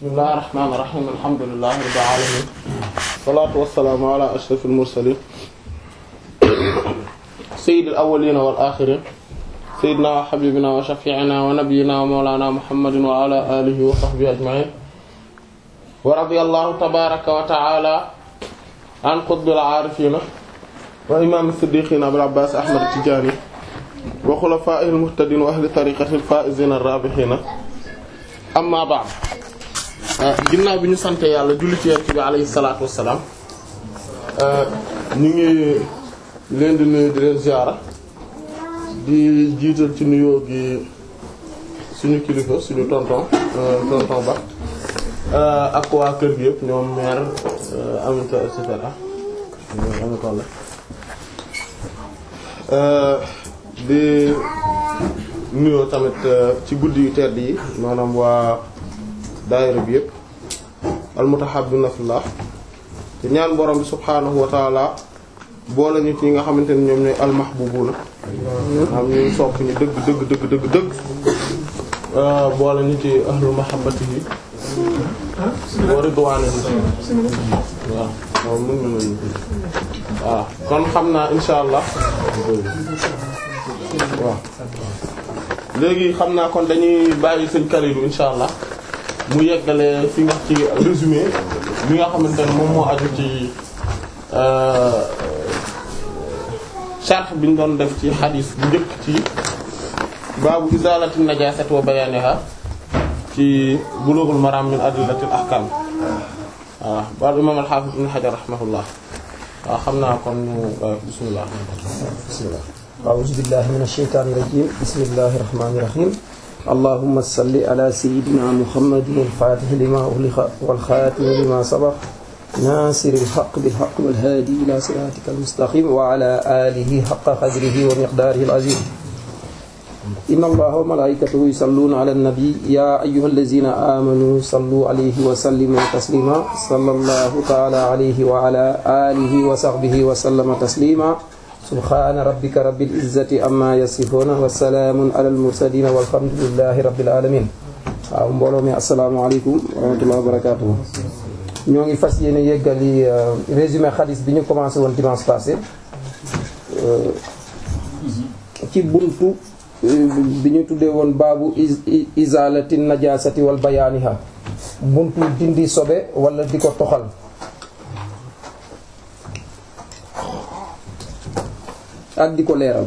bismillahir rahmanir rahim alhamdulillahi rabbil alamin salatu wassalamu ala ashrafil mursalin sayyidil awwalin wal akhirin sayyidina wa habibina wa shafi'ina wa nabiyyina wa mawlana muhammadin wa ala alihi wa sahbihi ajma'in wa radiyallahu tabaraka wa ta'ala an qutbil arifina wa imam as-siddiqin abul abbas ahmad at-tijani wa khulafa'ihil muhtadin wa ahli tariqatil faa'izin ar-rabihin amma ba'd ginnaaw bi ñu sante yàlla julli ci yonent bi alayhi salaatu wassalaam ñu ngi leen di nuyu di leen ziyaara di jiital ci nuyoo gi suñu kilifa suñu tonton tonton ba ak waa kër gi yëpp ñoom mère Aminata et cetera Aminata la di nuyoo tamit ci guddi yu tedd yi maanaam waa daayira bi yëpp almutahabbina fillah te ñaan borom bi subhaanahu wa taala boole ñu ci ñi nga xamante ne ñoom ñooy almahbubuna xam ñu sopp ñu dëgg dëgg dëgg dëgg dëgg boole ñu ci ahlu mahabbatihi wa ridwanihi waaw waaw mën na nañu waaw kon xam naa insha allah waaw léegi xam naa kon dañuy bàyyi sëñ Kalidou insha allah mu yeggale fi nga ci résumé bi nga xamante ne moom moo aju ci sharh bi ñu doon def ci xadis bu njëkk ci baabu izalati najasat wa bayaniha ci bulughul maram min adillatil ahkam waaw baal imam al-hafiz ibn hajar rahimahullah waaw xam naa kon ñu bismillah bismillah أعوذ بالله من الشيطان الرجيم بسم الله الرحمن الرحيم اللهم صل على سيدنا محمد الفاتح لما أغلق والخاتم لما سبق ناصر الحق بالحق والهادي إلى صراطك المستقيم وعلى آله حق قدره ومقداره العظيم إن الله وملائكته يصلون على النبي يا أيها الذين آمنوا صلوا عليه وسلموا تسليما صلى الله تعالى عليه وعلى آله وصحبه وسلم تسليما سبحان ربك رب العزة أما يصفون والسلام على المرسلين والحمد لله رب العالمين waaw mbooloo mi asalaamaaleykum wa rahmatullahi wa barakatuh ñoo ngi fas yéene yeggali résumé xadis bi ñu commencé woon dimanche passé ci buntu bi ñu tuddee woon baabu izalati najasati wal bayaaniha buntu dindi sobe wala di ko toxal ak di ko leeral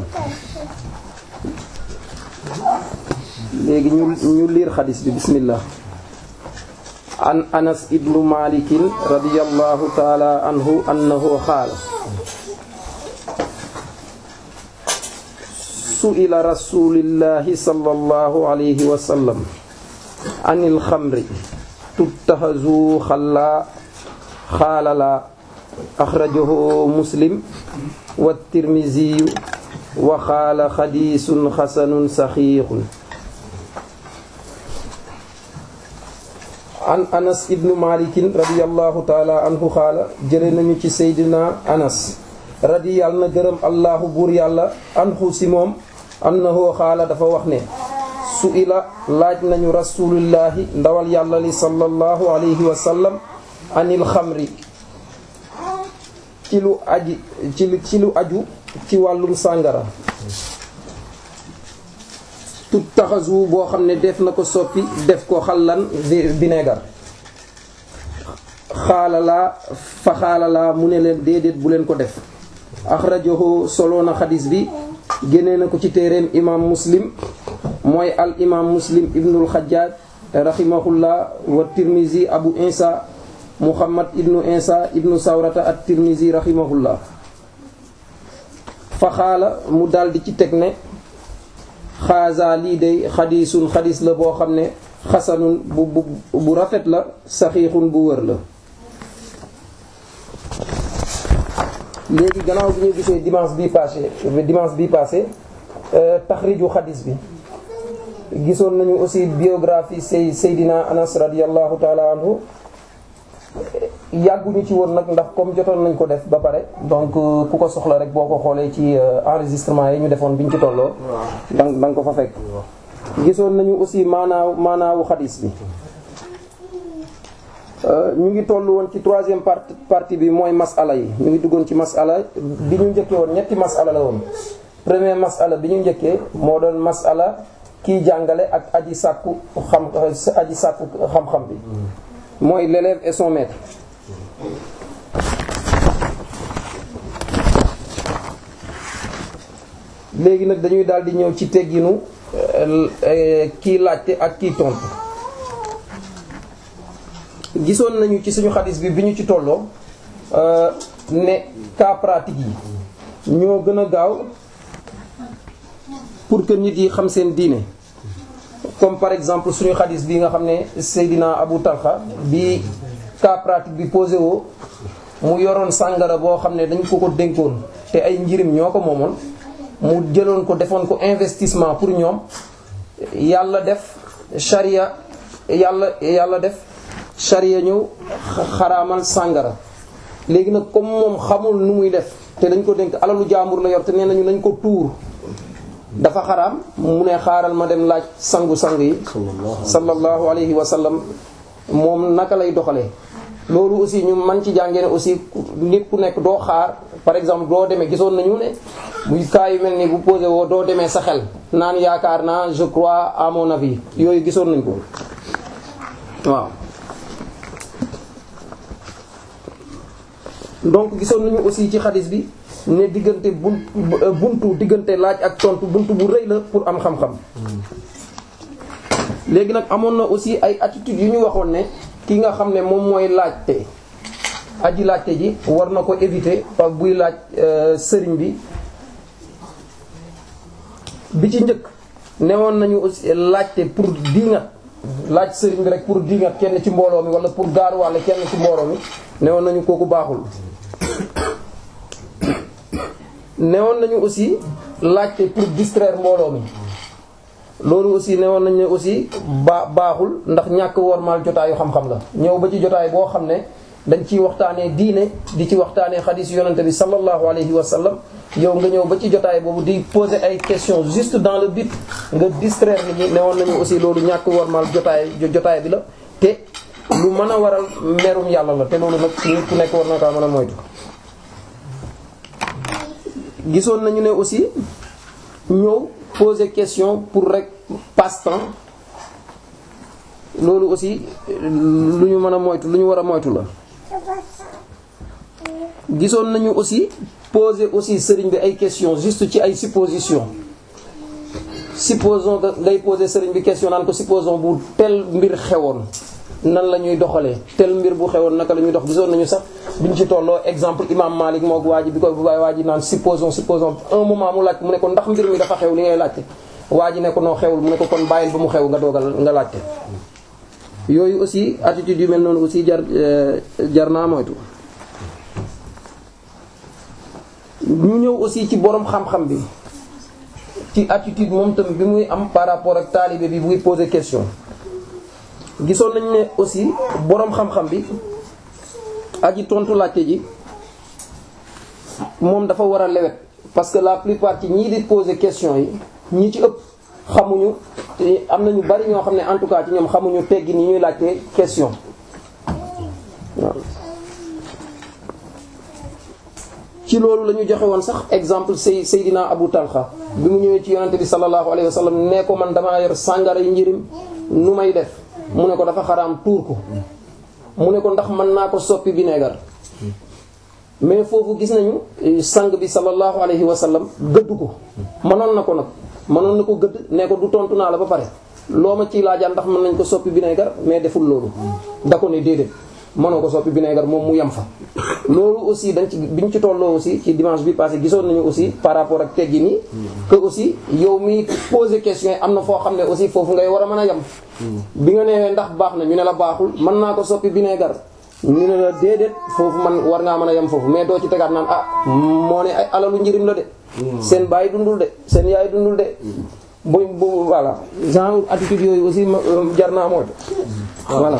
léegi ñu ñu liir xadis bi bismillah an anas ibnu malikin radiyallahu taala anhu annahu qaala su'ila rasulillahi sallallahu alayhi wa sallam anil xamri tuttaxazu xalla xaalala axrajahu muslim wa tirmiziyu wa xaala xadiisun xasanun saxiixun an anas ibnu malikin radiallahu taala anhu xaala jële nañu ci seydina anas radi yàlla na gërëm allahu buur yàlla anhu si moom annahu xaala dafa wax ne su ila laaj nañu rasulillahi ndawal yàlla li sallallahu alayhi wa sallam anil xamri ci lu aji ci lu ci lu aju ci wàllum sàngara tut taxasu boo xam ne def na ko soppi def ko xallan vinaigre xaalalaa fa xaalalaa mu ne leen déedéet bu leen ko def axrajahu solo na xadis bi génnee na ko ci téereem imam muslim mooy al imam muslim ibnul xajjaaj rahimahullah wa tirmizi abu insa muhammad ibnu insa ibnu sawrata at tirmizi rahimahullah fa xaala mu daldi ci teg ne xaasa lii day xadiisun xadiis la boo xam ne xasanun bu bu bu rafet la saxiixun bu wër la léegi gannaaw bi ñu gisee dimanche bi passé dimanche bi passé taxriju xadiis bi gisoon nañu aussi biographie say Seydina Anas radiyallahu taala anhu yàgguñu ci woon nag ndax comme jotoon nañ ko def ba pare donc ku ko soxla rek boo ko xoolee ci enregistrement yi ñu defoon biñ ci tolloo dang da nga ko fa fekk gisoon nañu aussi maanaaw maanaawu xadis bi ñu ngi toll woon ci troisième partie partie bi mooy masala yi ñu ngi duggoon ci masala bi ñu njëkkee woon ñetti masala la woon premier masala bi ñu njëkkee moo doon masala kiy jàngale ak aji sàkku xam aji sàkku xam-xam bi mooy l'élève et son maître léegi nag dañuy daal di ñëw ci tegginu kii laajte ak kii tontu gisoon nañu ci suñu xadis bi bi ñu ci tolloo ne cas pratique yi ñoo gën a gaaw pour que nit yi xam seen diine comme par exemple suñu xadis bi nga xam ne Seydina Abu Talha bi cas pratique bi posé woo mu yoroon sàngara boo xam ne dañ ko ko dénkoon te ay njirim ñoo ko moomoon mu jëloon ko defoon ko investissement pour ñoom yàlla def charia yàlla yàlla def charia ñëw xaraamal sàngara léegi nag comme moom xamul nu muy def te dañ ko dénk alalu jaambur la yor te nee nañu nañ ko tuur dafa xaraam mu ne xaaral ma dem laaj sangu-sang yi sallallahu alayhi wa sallam moom naka lay doxalee loolu aussi ñu man ci jàngee ne aussi nit ku nekk doo xaar par exemple doo demee gisoon nañu ne muy cas yu mel ni bu posé woo doo demee sa xel naan yaakaar naa je crois à mon avis yooyu gisoon nañ ko waaw donc gisoon nañu aussi ci xadis bi ne diggante bun buntu diggante laaj ak tontu buntu bu rëy la pour am xam-xam léegi nag amoon na aussi ay attitudes yu ñu waxoon ne ki nga xam ne moom mooy laajte aji laajte ji war na ko éviter pa buy laaj sëriñ bi bi ci njëkk newoon nañu aussi laajte pour diingat laaj sëriñ bi rek pour diingat kenn ci mbooloo mi wala pour gaaruwaale kenn ci mbooloo mi newoon nañu kooku baaxul newoon nañu aussi laajte pour distraire mbooloo mi loolu aussi newoon nañu ne aussi ba baaxul ndax ñàkk wormaal jotaayu xam-xam la ñëw ba ci jotaay boo xam ne dañ ciy waxtaanee diine di ci waxtaanee xadiis yonente bi sallallahu alayhi wa sallam yow nga ñëw ba ci jotaay boobu di poser ay questions juste dans le but nga distraire nit ñi newoon nañu aussi loolu ñàkk wormaal jotaay jotaay bi la te lu mën a waral merum yàlla la te loolu nag nit ku nekk war na kaa mën a moytu gisoon nañu ne aussi ñëw poser question pour rek passe-temps loolu aussi lu ñu mën a moytu lu ñu war a moytu la gisoon nañu aussi poser aussi sëriñ bi ay questions juste ci ay suppositions supposons que ngay poser sëriñ bi question naan ko supposons bu tel mbir xewoon nan la ñuy doxalee tel mbir bu xewoon naka la ñuy dox gisoon nañu sax biñ ci tolloo exemple imam Malik mook waa ji bi koy bu baay waa ji naan supposons supposons un moment mu laaj mu ne ko ndax mbir mi dafa xew li ngay laajte waa ji ne ko noo xewul mu ne ko kon bàyyil ba mu xew nga doogal nga laajte yooyu aussi attitude yu mel noonu aussi jar jar naa moytu ñu ñëw aussi ci borom xam-xam bi ci attitude moom tam bi muy am par rapport ak taalibe bi buy poser question gisoon nañu ne aussi boroom xam-xam bi aji tontu laajte ji moom dafa war a lewet parce que la plupart ci ñii di poser question yi ñi ci ëpp xamuñu te am na ñu bari ñoo xam ne en tout cas ci ñoom xamuñu teggi ni ñuy laajte question waaw ci loolu la ñu joxe woon sax exemple say Seydina Abu Talha bi mu ñëwee ci yonente bi sallallahu alayhi wa sallam nee ko man damaa yor sàngara yi njirim nu may def mu ne ko dafa xaraam tuur ko mu ne ko ndax mën naa ko soppi vinaigre mais foofu gis nañu sang bi sallallahu alayhi wa sallam gëdd ko mënoon na ko nag mënoon na ko gëdd ne ko du tontu naa la ba pare loo ma ciy laajal ndax mën nañ ko soppi vinaigre mais deful loolu da ko ne déedéet mënoo ko soppi vinaigre moom mu yem fa loolu aussi dañ ci biñ ci tolloo aussi ci dimanche bi passé gisoon nañu aussi par rapport ak teggi nii que aussi yow mi poser question yi am na foo xam ne aussi foofu ngay war a mën a yem bi nga nee ndax baax na ñu ne la baaxul mën naa ko soppi vinaigre ñu ne la déedéet foofu man war ngaa mën a yem foofu mais doo ci tegaat naan ah moo ne ay alalu njëriñ la de seen baay dundul de seen yaay dundul de bu bu voilà genre attitude yooyu aussi jar naa moytu voilà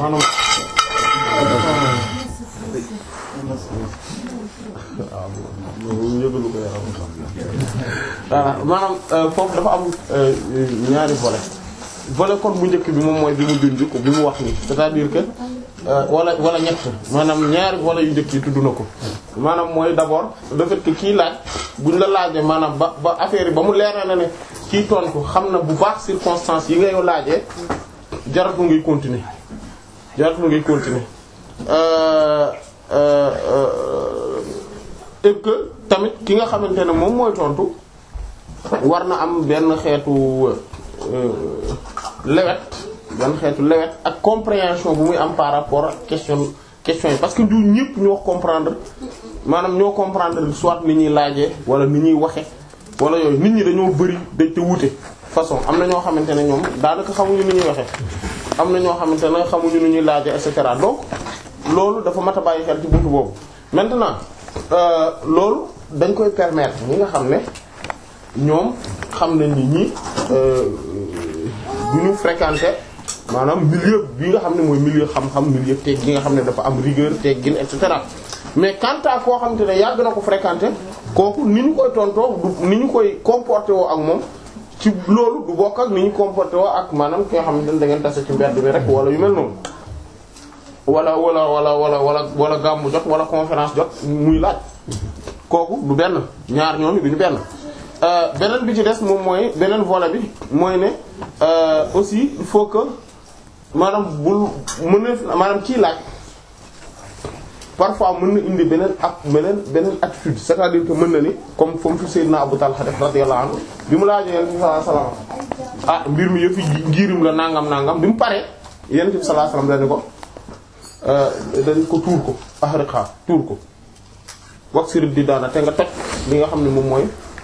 voilà maanaam foofu dafa am ñaari volet volet kon bu njëkk bi moom mooy bi mu junj ko bi mu wax ni c'est-à-dire que wala wala ñett maanaam ñaari volet yu njëkk yi tudd na ko maanaam mooy d'abord le fait que kii laaj buñ la laajee maanaam ba ba affaire yi ba mu leer na ne kii tontu xam na bu baax circonstances yi ngay laajee jaratu ngay continuer jaratu ngay continuer euh euh et que tamit ki nga xamante ne moom mooy tontu war na am benn xeetu lewet benn xeetu lewet ak compréhension bu muy am par rapport ak question question yi parce que du ñëpp ñoo comprendre maanaam ñoo comprendre soit ni ñuy laajee wala ni ñuy waxe wala yooyu nit ñi dañoo bari dañ te wute façon am na ñoo xamante ne ñoom daanaka xamuñu ni ñuy waxe am na ñoo xamante ne xamuñu ni ñuy laajee et cetera donc loolu dafa mat a bàyyi xel ci buntu boobu maintenant loolu dañ koy permettre ñi nga xam ne ñoom xam nañ ni ñi du ñu fréquenter maanaam milieu bi nga xam ne mooy milieu xam-xam milieu teg gi nga xam ne dafa am rigueur teggin et cetera mais quant à koo xamante ne yàgg na ko fréquenter kooku ni ñu koy tontoo du ni ñu koy comporter woo ak moom ci loolu du bokk ak ni ñu comporter woo ak maanaam ki nga xamante ne da ngeen tase ci mbedd bi rek wala yu mel noonu wala wala wala wala wala wala gàmmu jot wala conférence jot muy laaj kooku du benn ñaar ñooñu du ñu benn beneen bi ci des moom mooy beneen volet bi mooy ne aussi il faut que maanaam bul mën a maanaam kii laaj parfois mën na indi beneen ak beneen beneen attitude c'est-à-dire que mën na ni comme comme fi Seydina Abu Talha def radiyallahu anhu bi mu laajee Yonent bi sallallahu alayhi wasallam ah mbir mi yëpp ngirim la nangam nangam bi mu paree Yonent bi sallallahu alayhi wasallam dañu ko dañ ko tuur ko ahriqa tuur ko wax sirib di daana te nga toj li nga xam ne moom mooy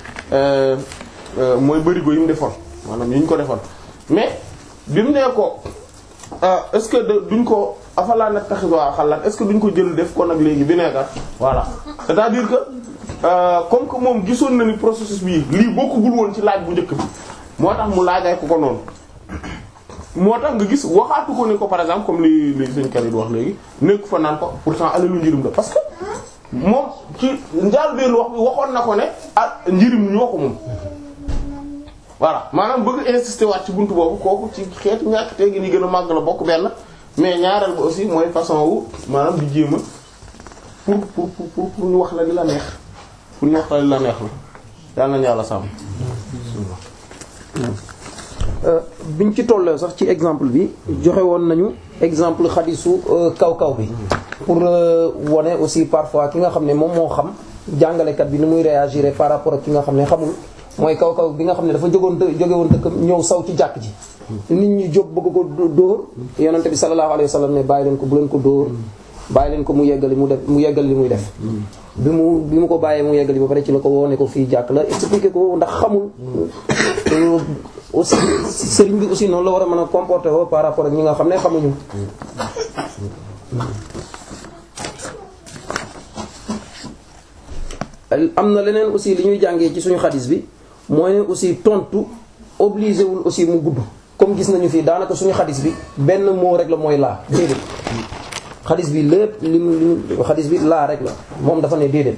mooy bërigo yi mu defoon maanaam yi ñu ko defoon mais bi mu nee ko est-ce que duñ ko afalaa nag taxisoi xalaat est-ce que duñ ko jël def ko nag léegi vinaigre voilà c'est-à-dire que comme que moom gisoon na ni processus bii lii bokkugul woon ci laaj bu njëkk bi moo tax mu laajay ko ko noonu moo tax nga gis waxaatu ko ni ko par exemple comme li li sëñ Karid wax léegi nekk fa naan ko pourtant alalu njirim la parce que moom ci njaal benn wax bi waxoon na ko ne ah njirim ñoo ko moom voilà maanaam bëgg insister waat ci buntu boobu kooku ci xeetu ñàkk te gi ni gën a màgg la bokk benn mais ñaareel ba aussi mooy façon wu maanaam di jéem a pour pour pour pour ñu wax la li la neex pour ñu wax la li la neex la yàlla nañu yàlla sàmm biñ ci tollee sax ci exemple bi joxe woon nañu exemple xadisu kaw kaw bi pour wone aussi parfois ki nga xam ne moom moo xam jàngalekat bi ni muy réagir par rapport ak ki nga xam ne xamul mooy kaw kaw bi nga xam ne dafa jógoon jóge woon dëkkam ñëw saw ci jàkk ji nit ñi jóg bëgg ko dóor yonente bi sallallahu alayhi wa sallam ne bàyyi leen ko bu leen ko dóor bàyyi leen ko mu yeggali mu def mu yeggali li muy def bi mu bi mu ko bàyyee mu yeggali ba pare ci la ko woone ko fii jàkk la expliqué ko ndax xamul aussi sëriñ bi aussi noonu la war a mën a comporter woo par rapport ak ñi nga xam ne xamuñu am na leneen aussi li ñuy jàngee ci suñu xadis bi mooy ne aussi tontu obligé wul aussi mu gudd comme gis nañu fii daanaka suñu xadis bi benn mot rek la mooy laa déedéet xadis bi lépp li mu li mu xadis bi laa rek la moom dafa ne déedéet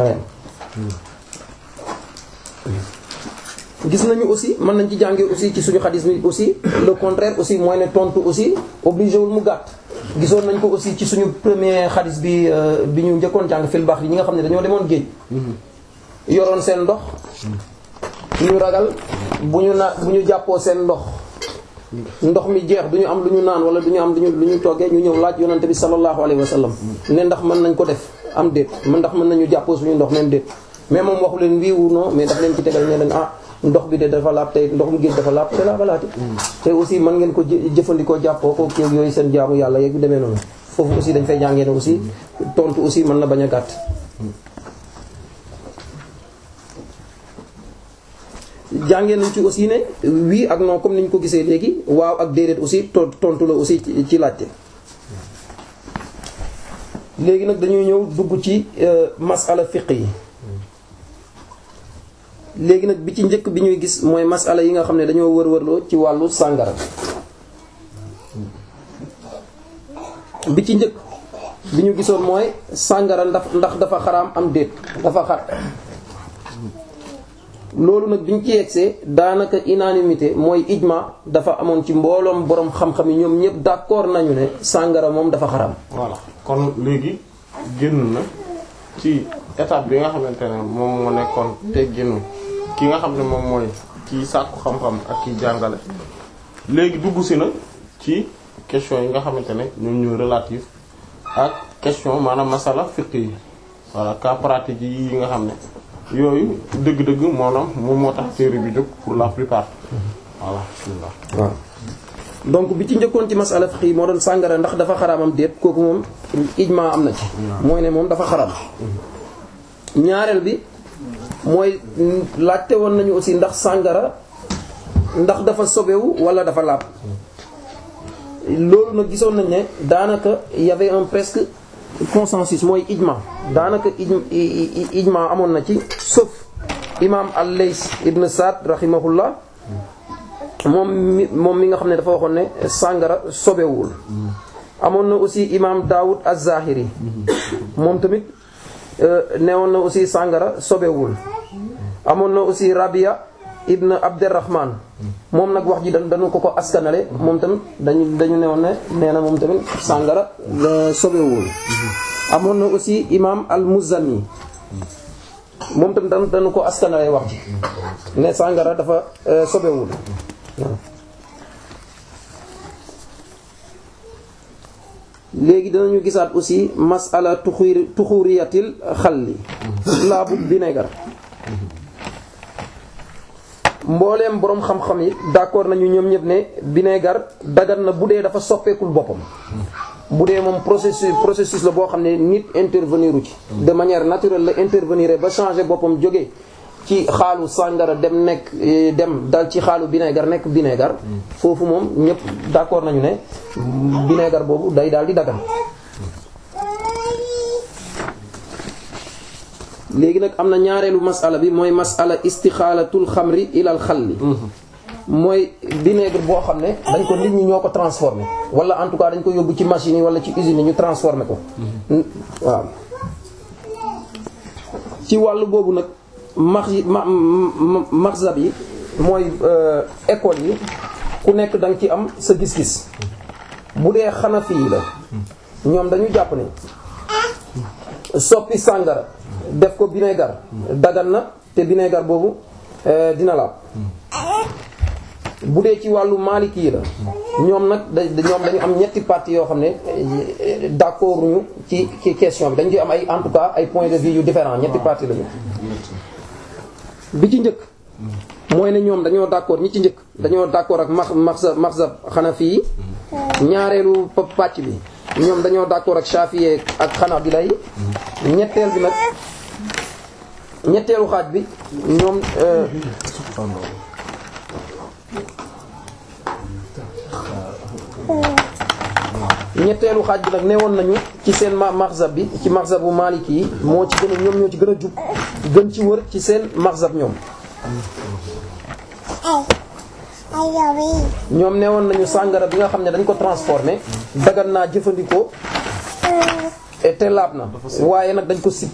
gis nañu aussi mën nañ ci jàngee aussi ci suñu xadis bi aussi le contraire aussi mooy ne tontu aussi obligé wul mu gàtt gisoon nañ ko aussi ci suñu premier xadis bi bi ñu njëkkoon jàng fil baax yi ñi nga xam ne dañoo demoon géej yoroon seen ndox ñu ragal bu ñu na bu ñu jàppoo seen ndox ndox mi jeex du ñu am lu ñu naan wala du ñu am lu ñu lu ñu toggee ñu ñëw laaj yonante bi sallallahu alayhi wa sallam ne ndax mën nañ ko def am déet man ndax mën nañu jàppoo suñu ndox même déet mais moom waxu leen wii wu non mais daf leen ci tegal ne leen ah ndox bi de dafa laab te ndoxum géej dafa laab te laabalaati te aussi mën ngeen ko jëfandikoo jàppoo ko kéeg yooyu seen jaamu yàlla yeeg yu demee noonu foofu aussi dañ fay jàngee ne aussi tontu aussi mën na bañ a gàtt jàngee nañ ci aussi ne wii ak non comme niñ ko gisee léegi waaw ak déedéet aussi tontu la aussi ci laajte léegi nag dañuy ñëw dugg ci masala fiqh yi léegi nag bi ci njëkk bi ñuy gis mooy masala yi nga xam ne dañoo wër-wërloo ci wàllu sàngara bi ci njëkk bi ñu gisoon mooy sàngara ndax ndax dafa xaraam am déet dafa xat loolu nag biñ ci yegsee daanaka unanimité mooy ijma dafa amoon ci mbooloom boroom xam-xam yi ñoom ñëpp d'accord nañu ne sàngara moom dafa xaram voilà kon léegi génn na ci étape bi nga xamante ne moom moo nekkoon tegginu ki nga xam ne moom mooy kii sàkku xam-xam ak kiy jàngale léegi dugg si na ci question yi nga xamante ne ñoom ñooy relatif ak question maanaam masala fiqh yi voilà cas pratique yi nga xam ne yooyu dëgg-dëgg maanaam moom moo tax téere bi jóg pour la plupart voilà bismillah waaw donc bi ci njëkkoon ci masala fiqh yi moo doon sàngara ndax dafa xaraamam déet kooku moom ijma am na ci mooy ne moom dafa xaraam ñaareel bi mooy laajte woon nañu aussi ndax sàngara ndax dafa sobewu wala dafa laab loolu nag gisoon nañ ne daanaka y avait un presque consensus mooy ijma daanaka ij ijma amoon na ci sauf imam al-Lays ibn Sa'd rahimahullah moom mi moom mi nga xam ne dafa waxoon ne sàngara sobewul amoon na aussi imam Daoud az-Zahiri moom tamit newoon na aussi sàngara sobewul amoon na aussi Rabia ibn Abdurrahman moom nag wax ji dañ dañu ko ko askanale moom tamit dañu dañu newoon ne nee na moom tamit sàngara sobewul amoon na aussi imam al-Muzani moom tamit dañu dañu ko askanale wax ji ne sàngara dafa sobewul léegi dinañu gisaat aussi masala tuxur tuxuriyatil xalli laabu vinaigre mbooleem boroom xam-xam yi d'accord nañu ñoom ñëpp ne vinaigre dagan na bu dee dafa soppeekul boppam bu dee moom processus processus la boo xam ne nit intervenir u ci de manière naturelle la intervenir ba changer boppam jóge ci xaalu sàngara dem nekk dem dal ci xaalu vinaigre nekk vinaigre foofu moom ñëpp d'accord nañu ne vinaigre boobu day daal di dagan léegi nag am na ñaareelu masala bi mooy masala istixaalatul xamri ilal xalli mooy vinaigre boo xam ne dañ ko nit ñi ñoo ko transformé wala en tout cas dañ ko yóbbu ci machine yi wala ci usine yi ñu transformé ko waaw ci wàllu boobu nag max yi ma maxzab yi mooy école yi ku nekk da nga ci am sa gis-gis bu dee xanafi yi la ñoom dañu jàpp ne soppi sàngara def ko vinaigre dagan na te vinaigre boobu dina laab bu dee ci wàllu maliki yi la ñoom nag da ñoom dañu am ñetti parties yoo xam ne d'accord ñu ci ci question bi dañu ci am ay en tout cas ay points de vue yu différents ñetti parties la ñu bi ci njëkk mooy ne ñoom dañoo d'accord ñi ci njëkk dañoo d'accord ak max maxzab maxzab xanafi yi ñaareelu pàcc bi ñoom dañoo d'accord ak shafi'i ak xanaabila yi ñetteel bi nag ñetteelu xaaj bi ñoom ñetteelu xaaj bi nag newoon nañu ci seen ma maxzab bi ci maxzabu maliki yi moo ci gën a ñoom ñoo ci gën a jub gën ci wër ci seen maxzab ñoom ñoom newoon nañu sàngara bi nga xam ne dañ ko transformé dagan naa jëfandikoo te laab na waaye nag dañ ko sib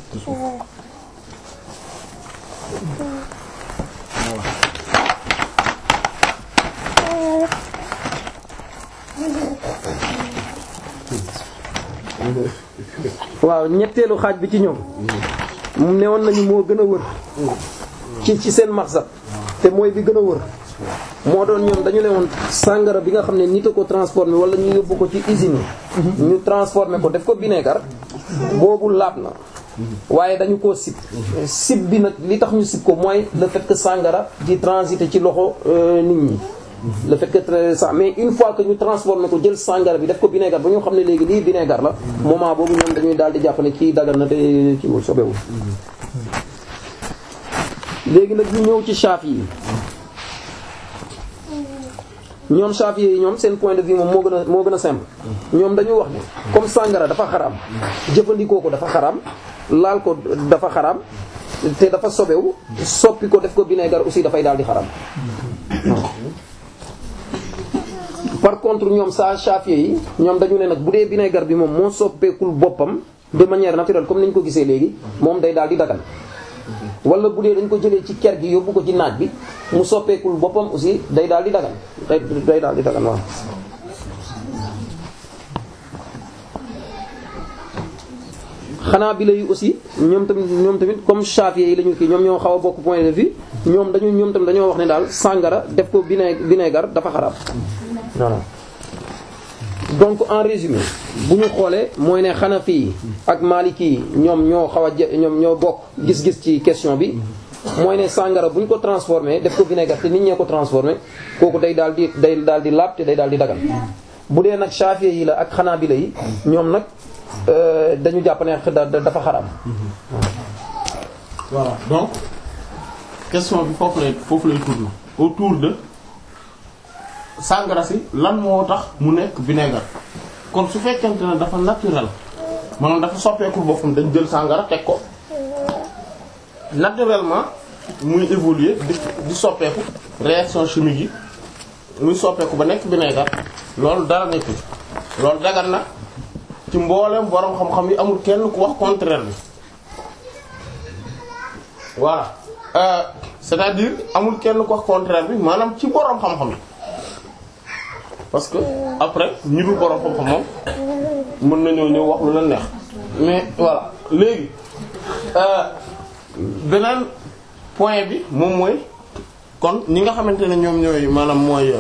waaw ñetteelu xaaj bi ci ñoom mu newoon nañu moo gën a wër ci ci seen maxsab te mooy bi gën a wër moo doon ñoom dañu ne woon sàngara bi nga xam ne nit a ko transformé wala ñu yóbbu ko ci usine yi ñu transformé ko def ko vinaigre boobu laab na waaye dañu koo sib sib bi nag li tax ñu sib ko mooy le fait que sàngara di transiter ci loxo nit ñi le fait que ça mais une fois que ñu transformé ko jël sàngara bi def ko vinaigre ba ñu xam ne léegi lii vinaigre la moment boobu ñoom dañuy daal di jàpp ne kii dagal na te ci wul sobewul léegi nag ñu ñëw ci Shafi yi ñoom Shafi yi ñoom seen point de vue moom moo gën a moo gën a simple ñoom dañu wax ne comme sàngara dafa xaraam jëfandikoo ko dafa xaraam laal ko dafa xaraam te dafa sobewu soppi ko def ko vinaigre aussi dafay daal di xaraam par contre ñoom saa Shafi yi ñoom dañu ne nag bu dee vinaigre bi moom moo soppeekul boppam de manière naturelle comme ni ñu ko gisee léegi moom day daal di dagan wala bu dee dañ ko jëlee ci ker gi yóbbu ko ci naaj bi mu soppeekul boppam aussi day daal di dagan day day daal di dagan waaw xanaa bi lay aussi ñoom tamit ñoom tamit comme Shafi'i yi la ñu kii ñoom ñoo xaw a bokk point de vue ñoom dañu ñoom tamit dañoo wax ne daal sàngara def ko vinaigre vinaigre dafa xaraam voilà donc en résumé bu ñu xoolee mooy ne Hanafi yi ak Maliki yi ñoom ñoo xaw a je ñoom ñoo bokk gis-gis ci question bi mooy ne sàngara bu ñu ko transformé def ko vinaigre te nit ñee ko transformé kooku day daal di day daal di laab te day daal di dagal bu dee nag Shafi'i yi la ak Hanabila yi ñoom nag dañu jàpp ne dafa xaraam. voilà donc question bi foofu lay foofu lay tourner autour de sangara si lan moo tax mu nekk vinaigre kon su fekkente ne dafa naturel maanaam dafa soppeeku boppam dañ jël sangara teg ko naturellement muy évoluer di di soppeeku réaction chimique yi muy soppeeku ba nekk vinaigre loolu dara nekkul loolu dagan na. ci mboolem borom xam-xam yi amul kenn ku wax contraire bi voilà euh, c'est-à-dire amul kenn ku wax contraire bi maanaam ci borom xam-xam yi parce que après ñi dul borom xam-xam moom mën nañoo ñëw wax lu leen neex mais voilà léegi euh, beneen point bi moom mooy kon ñi nga xamante ne ñoom ñooy maanaam mooy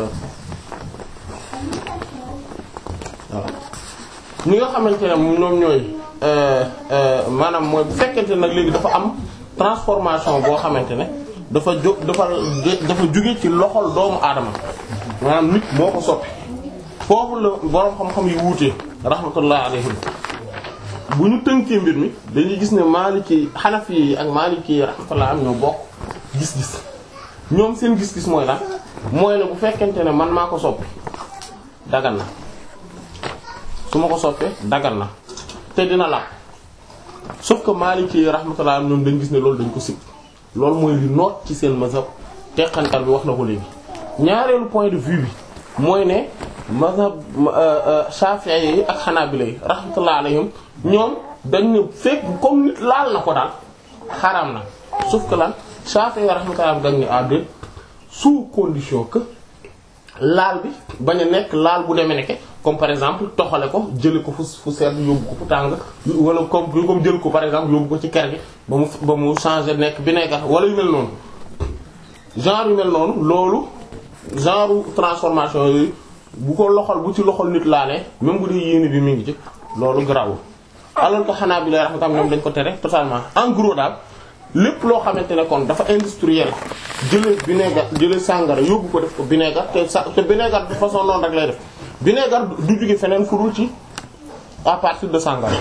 voilà. ñi nga xamante ne ñoom ñooy maanaam mooy bu fekkente nag léegi dafa am transformation boo xamante ne dafa jóg dafa dafa jóge ci loxol doomu aadama maanaam nit moo ko soppi foofu la boroom xam-xam yi wuutee rahmatullah alayhim bu ñu tënkee mbir mi dañuy gis ne Maliki Hanafi yi ak Maliki yi rahmatullah am ñoo bokk gis-gis ñoom seen gis-gis mooy lan mooy ne bu fekkente ne man maa ko soppi dagan na su ma ko soppee dagal na te dina la sauf que Maliki rahmatullah ñoom dañ gis ne loolu dañ ko sib loolu mooy li noot ci seen mazhab teqantal bi wax na ko léegi ñaareelu point de vue bi mooy ne mazhab Shafi'i yi ak Hanabila yi rahmatullah alayhim ñoom dañ ne fekk comme nit laal na ko daal xaraam na sauf que lan Shafi'i rahmatullah dañ ne à deux sous condition que laal bi bañ a nekk laal bu demee nekke comme par exemple toxale ko jële ko fu fu sedd yóbbu ko fu tàng wala comme comme jël ko par exemple yóbbu ko ci kër gi ba mu ba mu changer nekk vinaigre wala yu mel noonu genre yu mel noonu loolu genre transformation yooyu bu ko loxol bu ci loxol nit laalee même bu dee yéene bi mi ngi ci loolu garaawul alors que xanaa bi lay rax tam ñoom dañ ko tere totalement en gros daal lépp loo xamante ne kon dafa industriel jëlee vinaigre jëlee sàngara yóbbu ko def ko vinaigre te sa te vinaigre de façon noonu rek lay def vinaigre du jóge feneen furul ci à partir de sàngara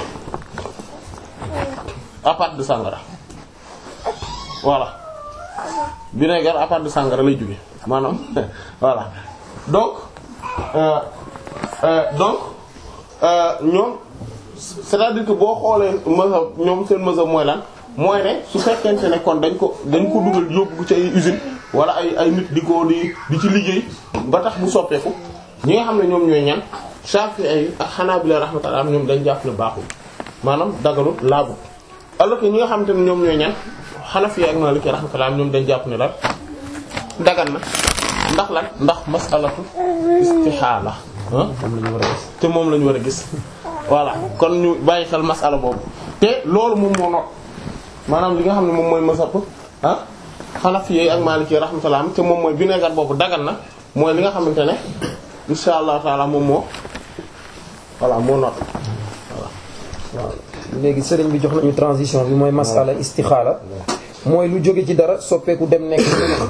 à partir de sàngara voilà vinaigre à partir de sàngara lay jóge maanaam voilà donc euh, euh, donc ñoom c'est-à-dire que boo xoolee mazhab ñoom seen mazhab mooy lan mooy ne su fekkente ne kon dañ ko dañ ko dugal yóbbu ko ci ay usine wala ay ay nit di ko di di ci liggéey ba tax mu soppeeku ñi nga xam ne ñoom ñooy ñan Shafi'i ak Hanabila rahmatullah ñoom dañ jàpp ne baaxul maanaam dagalu laabu alors que ñi nga xam te ne ñoom ñooy ñan Hanafi ak Maliki rahmatullah ñoom dañ jàpp ne la dagan na ndax lan ndax masalatu istihala moom la ñu war a gis. te moom la ñu war a gis voilà kon ñu bàyyi xel masala boobu te loolu moom moo not maanaam li nga xam ne moom mooy masap ah Hanafi ak Maliki rahmatullah te moom mooy vinaigre boobu dagan na mooy li nga xamante ne insha allah taala moom moo voilà moo not waaw léegi sëriñ bi jox nañu transition bi mooy masala istixaala mooy lu jóge ci dara soppeeku dem nekk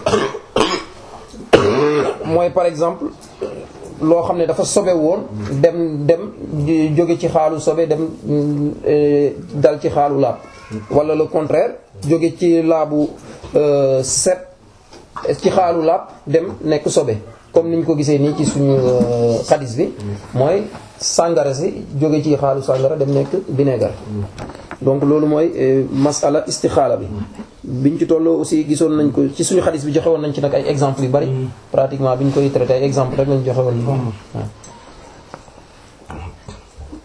mooy par exemple loo xam ne dafa sobe woon dem dem di jóge ci xaalu sobe dem euh, dal ci xaalu laab wala le contraire jóge ci laabu euh, set ci xaalu laab dem nekk sobe comme niñ ko gisee nii ci suñu xadis bi mooy sàngara si jóge ci xaalu sàngara dem nekk vinaigre donc loolu mooy masala istixaala bi biñ ci tolloo aussi gisoon nañ ko ci suñu xadis bi joxe woon nañ ci nag ay exemples yu bari pratiquement biñ koy traité ay exemple rek lañ joxe woon waaw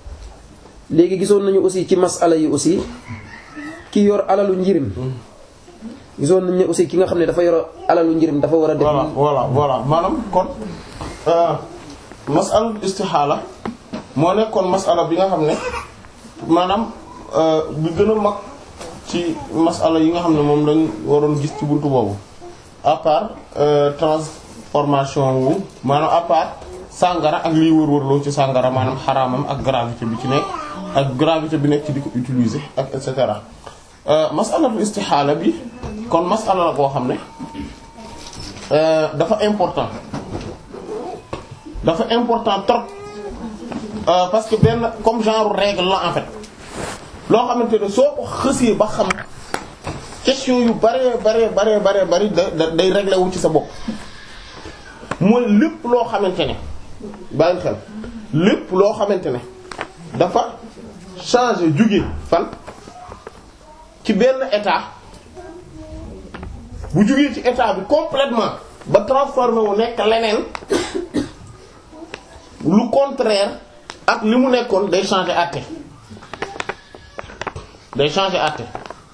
léegi gisoon nañu aussi ci masala yi aussi ki yor alalu njirim gisoon nañ ne aussi ki nga xam ne dafa yor alalu njëriñ dafa war a def voilà voilà voilà maanaam kon masala istixaala moo nekkoon masala bi nga xam ne maanaam bi gën a mag ci masala yi nga xam ne moom lañ waroon gis ci buntu boobu à part transformation wu maanaam à part sàngara ak liy wër-wërloo ci sàngara maanaam xaraamam ak gravité bi ci nekk ak gravité bi nekk ci di ko utiliser ak et cetera masalatul istixaala bi kon masala la koo xam ne dafa important dafa important trop parce que benn comme genre règle la en fait loo xamante ne soo ko xësee ba xam question yu bare bare bare bare bari da day réglé wu ci sa bopp mooy lépp loo xamante ne bàyyi xel lépp loo xamante ne dafa changer jóge fan ci benn état bu jógee ci état bi complètement ba transformé wu nekk leneen lu contraire ak li mu nekkoon day changer àtte day changer àtte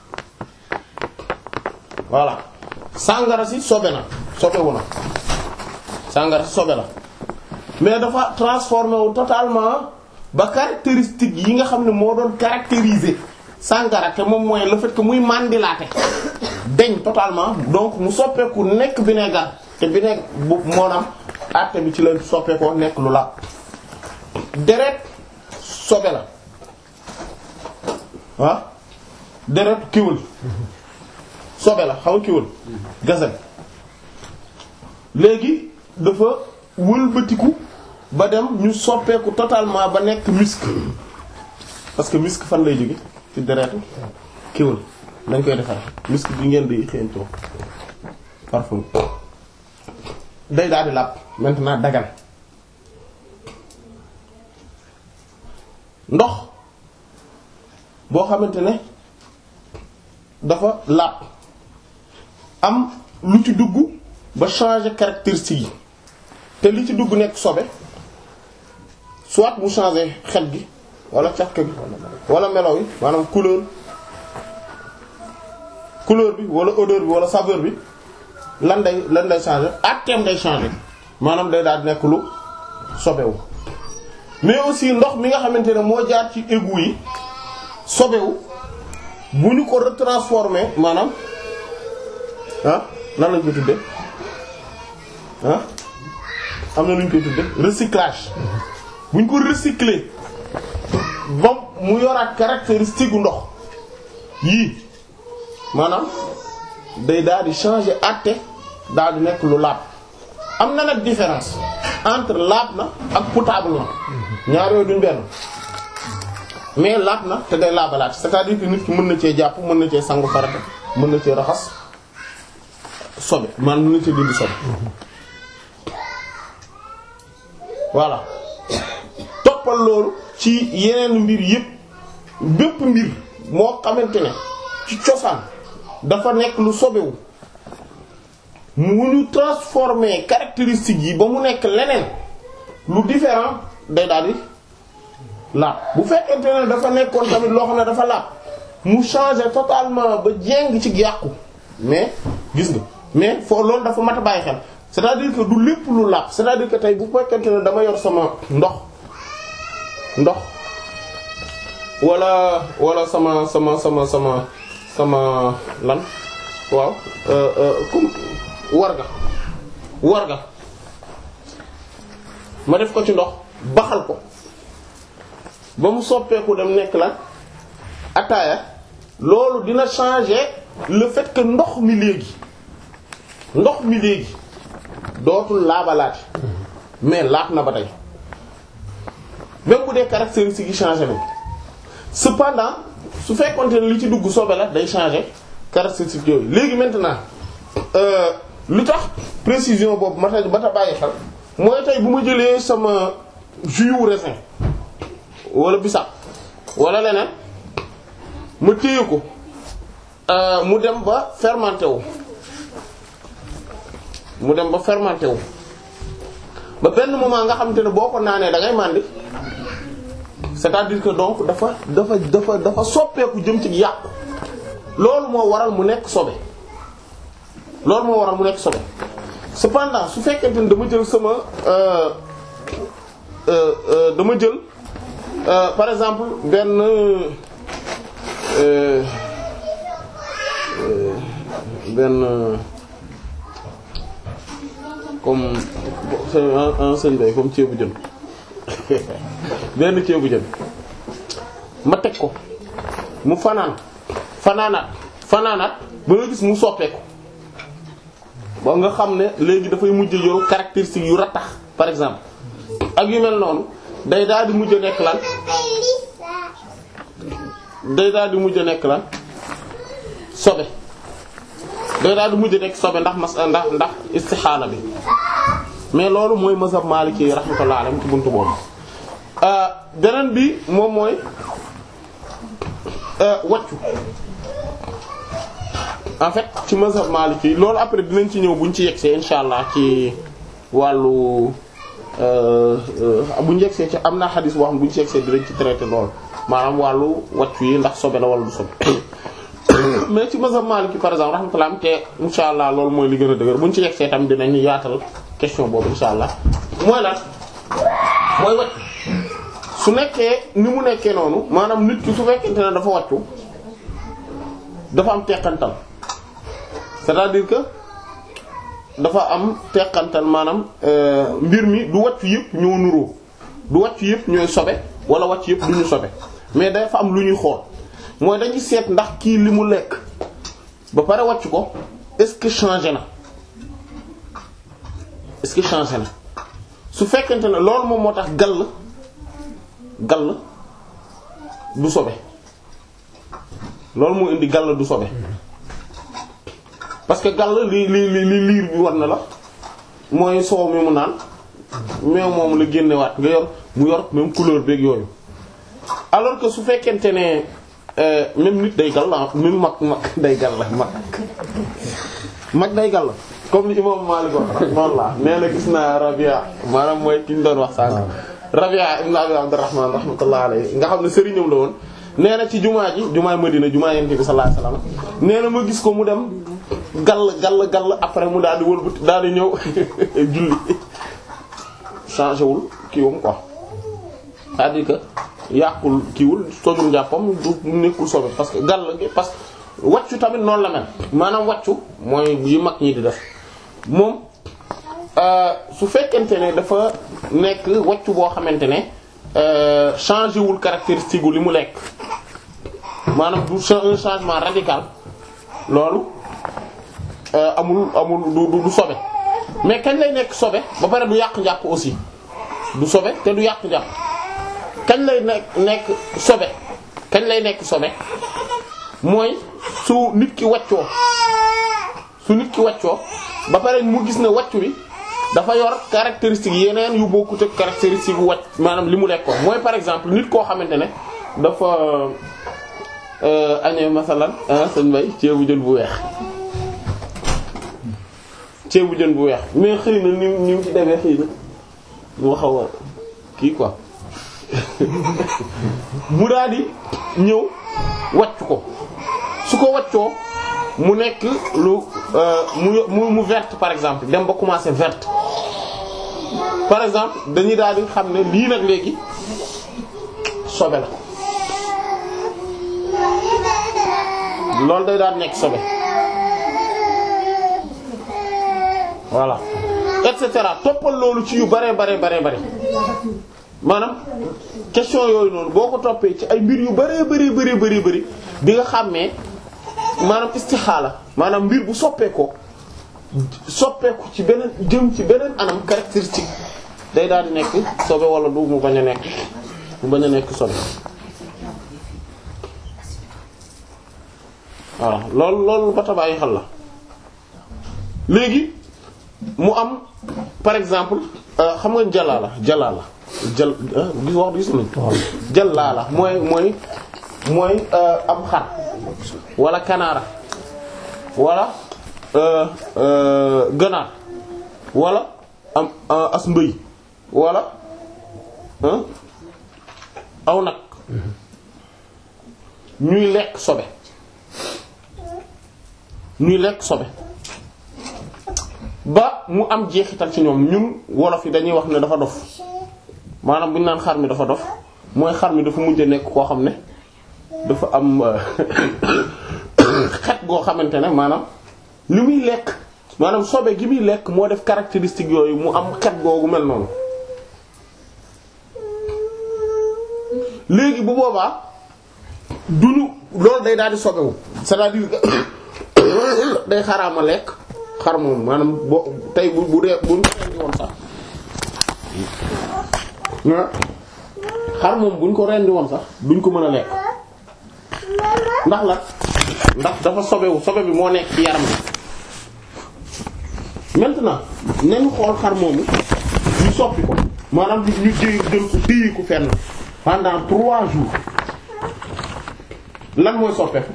voilà sàngara si sobe na sobewu na sàngara si sobe la mais dafa transformé wu totalement ba caractéristique yi nga xam ne moo doon caractériser sàngara te moom mooy le fait que muy mandilaate deñ totalement donc mu soppeeku nekk vinaigre te vinaigre bu moonam àtte bi ci la soppeekoo nekk lu la deret sobe la ah deret kiwul sobe la xaw kiwul gazelle léegi dafa wëlbatiku ba dem ñu soppeeku totalement ba nekk musc parce que musc fan lay jóge ci deretu kiwul dañ koy defar musc bi ngeen di xeeñtoo parfum day daal di làpp maintenant dagan ndox boo xamante ne dafa làpp am lu ci dugg ba changer caractéristique yi te li ci dugg nekk sobe soit mu changer xet gi wala cafka gi wala melaw yi maanaam couleur couleur bi wala odeur bi wala saveur bi lan day lan day changer àtteem day changer maanaam day daal di nekk lu sobewu mais aussi ndox mi nga xamante ne moo jaar ci égout yi sobewu bu ñu ko retransformer maanaam ah nan lañ koy tudde ah am na lu ñu koy tudde recyclage bu ñu ko recycler ba mu yoraat caractéristique gu ndox yii maanaam day daal di changer àtte daal di nekk lu laab am na nag différence entre laab na ak potable na ñaar yooyu duñ benn mais laab na te day laabalaat c'est-à-dire que nit ki mën na cee jàpp mën na cee sangu farata mën na cee raxas sobe man mën na cee dindi sobe voilà toppal loolu ci yeneen mbir yépp bépp mbir moo xamante ne ci cosaan dafa nekk lu sobewu mu ñu transformer caractéristiques yi ba mu nekk leneen lu différent day daal di laab bu fekkente ne dafa nekkoon tamit loo xam ne dafa laab mu changer totalement ba jéng ci yàqu mais gis nga mais foo loolu dafa mat a bàyyi xel c'est-à-dire que du lépp lu laab c'est-à-dire que tey bu fekkente ne dama yor sama ndox ndox wala wala sama sama sama sama sama lan waaw comme warga warga ma def ko ci ndox baxal ko ba mu soppeeku dem nekk la ataaya loolu dina changer le fait que ndox mi léegi ndox mi léegi dootul laabalaati mais laab na ba tey même bu dee caractéristiques yi changer nañ cependant su fekkonte ne li ci dugg sobe la day changer caractéristiques yooyu léegi maintenant lu tax précision boobu mata mata bàyyi xel mooy tey bu ma jëlee sama jus wu raisin wala bisaab wala leneen ma téye ko mu dem ba fermenté wu mu dem ba fermenté wu ba benn moment nga xamante ne boo ko naanee da ngay màndi c'est-à-dire que donc dafa dafa dafa dafa soppeeku jëm ci yàqu loolu moo waral mu nekk sobe loolu moo waral mu nekk sobe cependant su fekkente ni dama jël sama euh, euh, euh, dama jël euh, par exemple benn euh, euh, benn euh, comme un un sëñ bay comme ceebu jën benn ceebu jën ma teg ko mu fanaan fanaanaat fanaanaat ba nga gis mu soppeeku ba nga xam ne léegi dafay mujj yoru caractéristiques yu rattax par exemple ak yu mel noonu day daal di mujj nekk lan day daal di mujj nekk lan sobe day daal di mujj nekk sobe ndax mas ndax ndax istixaala bi mais loolu mooy mazhab maliki yi rahmatullah alayhi ci buntu boobu beneen bi moom mooy waccu en fait ci mazhab maliki yi loolu après dinañ ci ñëw buñ ci yegsee insha allah ci wàllu buñ yegsee ci am naa xadis boo xam buñ ci yegsee dinañ ci traité loolu maanaam wàllu waccu yi ndax sobe la wala du sobe mais ci mazhab maliki par exemple rahmatullah am te insha allah loolu mooy li gën a dëgër buñ ci yegsee tam dinañ yaatal question boobu insha allah mooy lan mooy waccu su nekkee ni mu nekkee noonu maanaam nit ki su fekkente ne dafa wàccu dafa am teqantal c'est-à-dire que dafa am teqantal maanaam mbir mi du wàccu yëpp ñoo nuroo du wàccu yëpp ñooy sobe wala wàccu yëpp du ñu sobe mais dafa am lu ñuy xool mooy dañuy seet ndax kii li mu lekk ba pare wàccu ko est-ce que changé na est-ce que changé na su fekkente ne loolu moom moo tax gall gall du sobe loolu moo indi gall du sobe parce que gall li li li li liir bi war na la mooy soow mi mu naan meew moom la génnewaat nga yor mu yor même couleur beeg yooyu alors que su fekkente ne même nit day gall même mag mag day gall mag mag day gall comme ni imam Malik wax rahmatullah nee na gis naa Rabia maanaam mooy ki ñu doon wax sànq Rabia ibn Abi Abdurrahman rahmatullah alayhi nga xam ne sëriñam la woon nee na ci jumaa ji jumaa Madina jumaa Yonent bi sallallahu alayhi wasallam nee na ma gis ko mu dem gall gall gall après mu daal di wëlbati daal di ñëw julli changé wul kiiwam quoi c'est-à-dire que yàqul kiiwul tojul njàppam du nekkul sobe parce que gall gi parce que wàccu tamit noonu la mel maanaam wàccu mooy yi mag ñi di def moom su fekkente ne dafa nekk wàccu boo xamante ne changé wul caractéristique gu li mu lekk maanaam du un changement radical loolu amul amul du du sobe mais kañ lay nekk sobe ba pare du yàq njàpp aussi du sobe te du yàq njàpp kañ lay nekk nekk sobe kañ lay nekk sobe mooy su nit ki wàccoo su nit ki wàccoo ba pare mu gis ne wàccu bi dafa yor caractéristique yeneen yu bokkut ak caractéristique yu wàcc maanaam li mu lekkoon mooy par exemple nit koo xamante ne dafa añee masalan sëñ bay ceebu jën bu weex ceebu jën bu weex mais xëy na ni ni mu ci demee xëy na mu xaw a kii quoi mu daal di ñëw wàcc ko su ko wàccoo mu nekk lu mu mu verte par exemple dem ba commencer verte par exemple dañuy daal di xam ne lii nag léegi sobe la loolu day daal nekk sobe voilà et cetera toppal loolu ci yu bare bare bare bare maanaam question yooyu noonu boo ko toppee ci ay mbir yu bare bare bare bare bëri di nga xàmmee maanaam istixaala maanaam mbir bu soppeekoo soppeeku ci beneen jëm ci beneen anam caractéristique day daal di nekk sobe wala du mu bañ a nekk mu bañ a nekk sobe voilà loolu loolu ba tabaay xel la léegi mu am par exemple xam nga jalaala jalaala jal gis wax gis nañ jalaala mooy mooy mooy am xar wala kanaara wala ganaar wala am as mbëy wala aw nag ñuy lekk sobe ñuy lekk sobe ba mu am jeexital ci ñoom ñun wolof yi dañuy wax ne dafa dof maanaam bu ñu naan xar mi dafa dof mooy xar mi dafa mujj a nekk koo xam ne dafa am xet goo xamante ne maanaam li muy lekk maanaam sobe gi muy lekk moo def caractéristique yooyu mu am xet googu mel noonu léegi bu boobaa duñu loolu day daal di sobewu c'est-à-dire que day xaraama lekk xar moom maanaam boo tey bu bu dee buñ ko rendi woon sax xar moom buñ ko rendi woon sax duñ ko mën a lekk ndax la ndax dafa sobewu sobe bi moo nekk ci yaram bi maintenant nañu xool xar moomu ñu soppi ko maanaam ñu ñu jël jël ko téye ko fenn pendant trois jours lan mooy soppeeku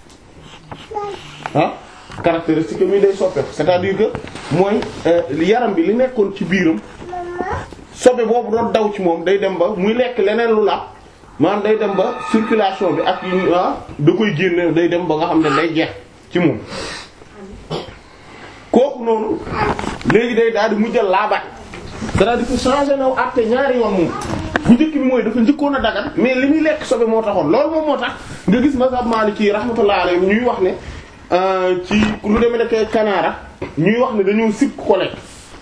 ah caractéristique mi day soppeeku c'est-à-dire que mooy yaram bi li nekkoon ci biiram sobe boobu doon daw ci moom day dem ba muy lekk leneen lu la maanaam day dem ba circulation bi ak yu da koy génne day dem ba nga xam ne day jeex ci moom kooku noonu léegi day daal di mujjal laabaat c'est-à-dire que changé na àtte ñaari yoon moom bu njëkk bi mooy dafa njëkkoon a dagan mais li muy lekk sobe moo taxoon loolu moom moo tax nga gis mazhab Maliki rahmatullah alayhi ñuy wax ne ci lu demee nekk kanaara ñuy wax ne dañoo sib ko lekk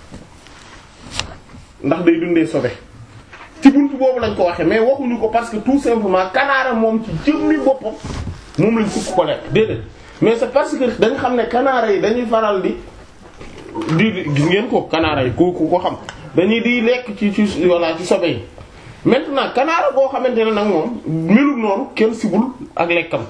ndax day dundee sobe ci buntu boobu lañ ko waxee mais waxuñu ko parce que tout simplement kanaara moom ci jëmmi boppam moom lañ sib ko lekk déedéet mais c'est parce que dañ xam ne kanaara yi dañuy faral di di gis ngeen ko kanaara yi ku ku ko xam dañuy di lekk ci ci walla ci sobe yi maintenant kanaara boo xamante ne nag moom melul noonu kenn sibul ak lekkam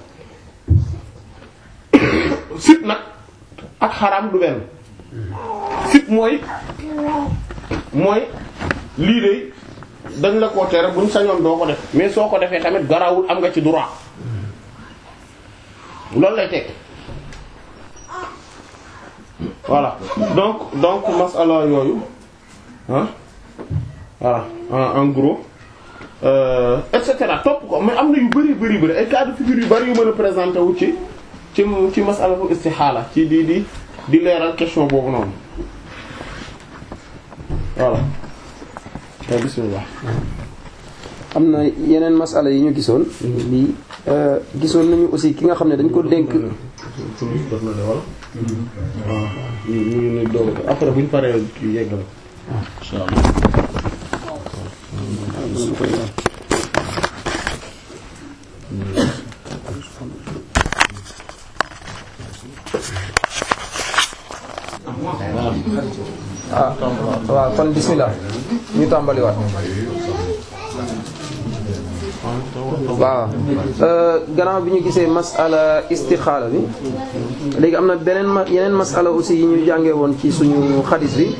sib nag ak xaraam du benn sib mooy mooy lii de dañ la ko tere buñ sañoon doo ko def mais soo ko defee tamit garawul am nga ci droit loolu lay teg voilà donc donc masala yooyu ah voilà en gros et cetera topp ko mais am na yu bari bari bari ay cas de figure yu bari yu mën a présenter wu ci ci ci masalatul istixaala ci di di di leeral question boobu noonu voilà bismillah am na yeneen masala yi ñu gisoon lii gisoon nañu aussi ki nga xam ne dañ ko dénk ñu doog après buñ paree kii yeggal insha Allah ah waaw kon bismillah ñu tàmbaliwaat waaw gannaaw bi ñu gisee masala istixaala bi léegi am na beneen ma yeneen masala aussi yi ñu jàngee woon ci suñu xadis bi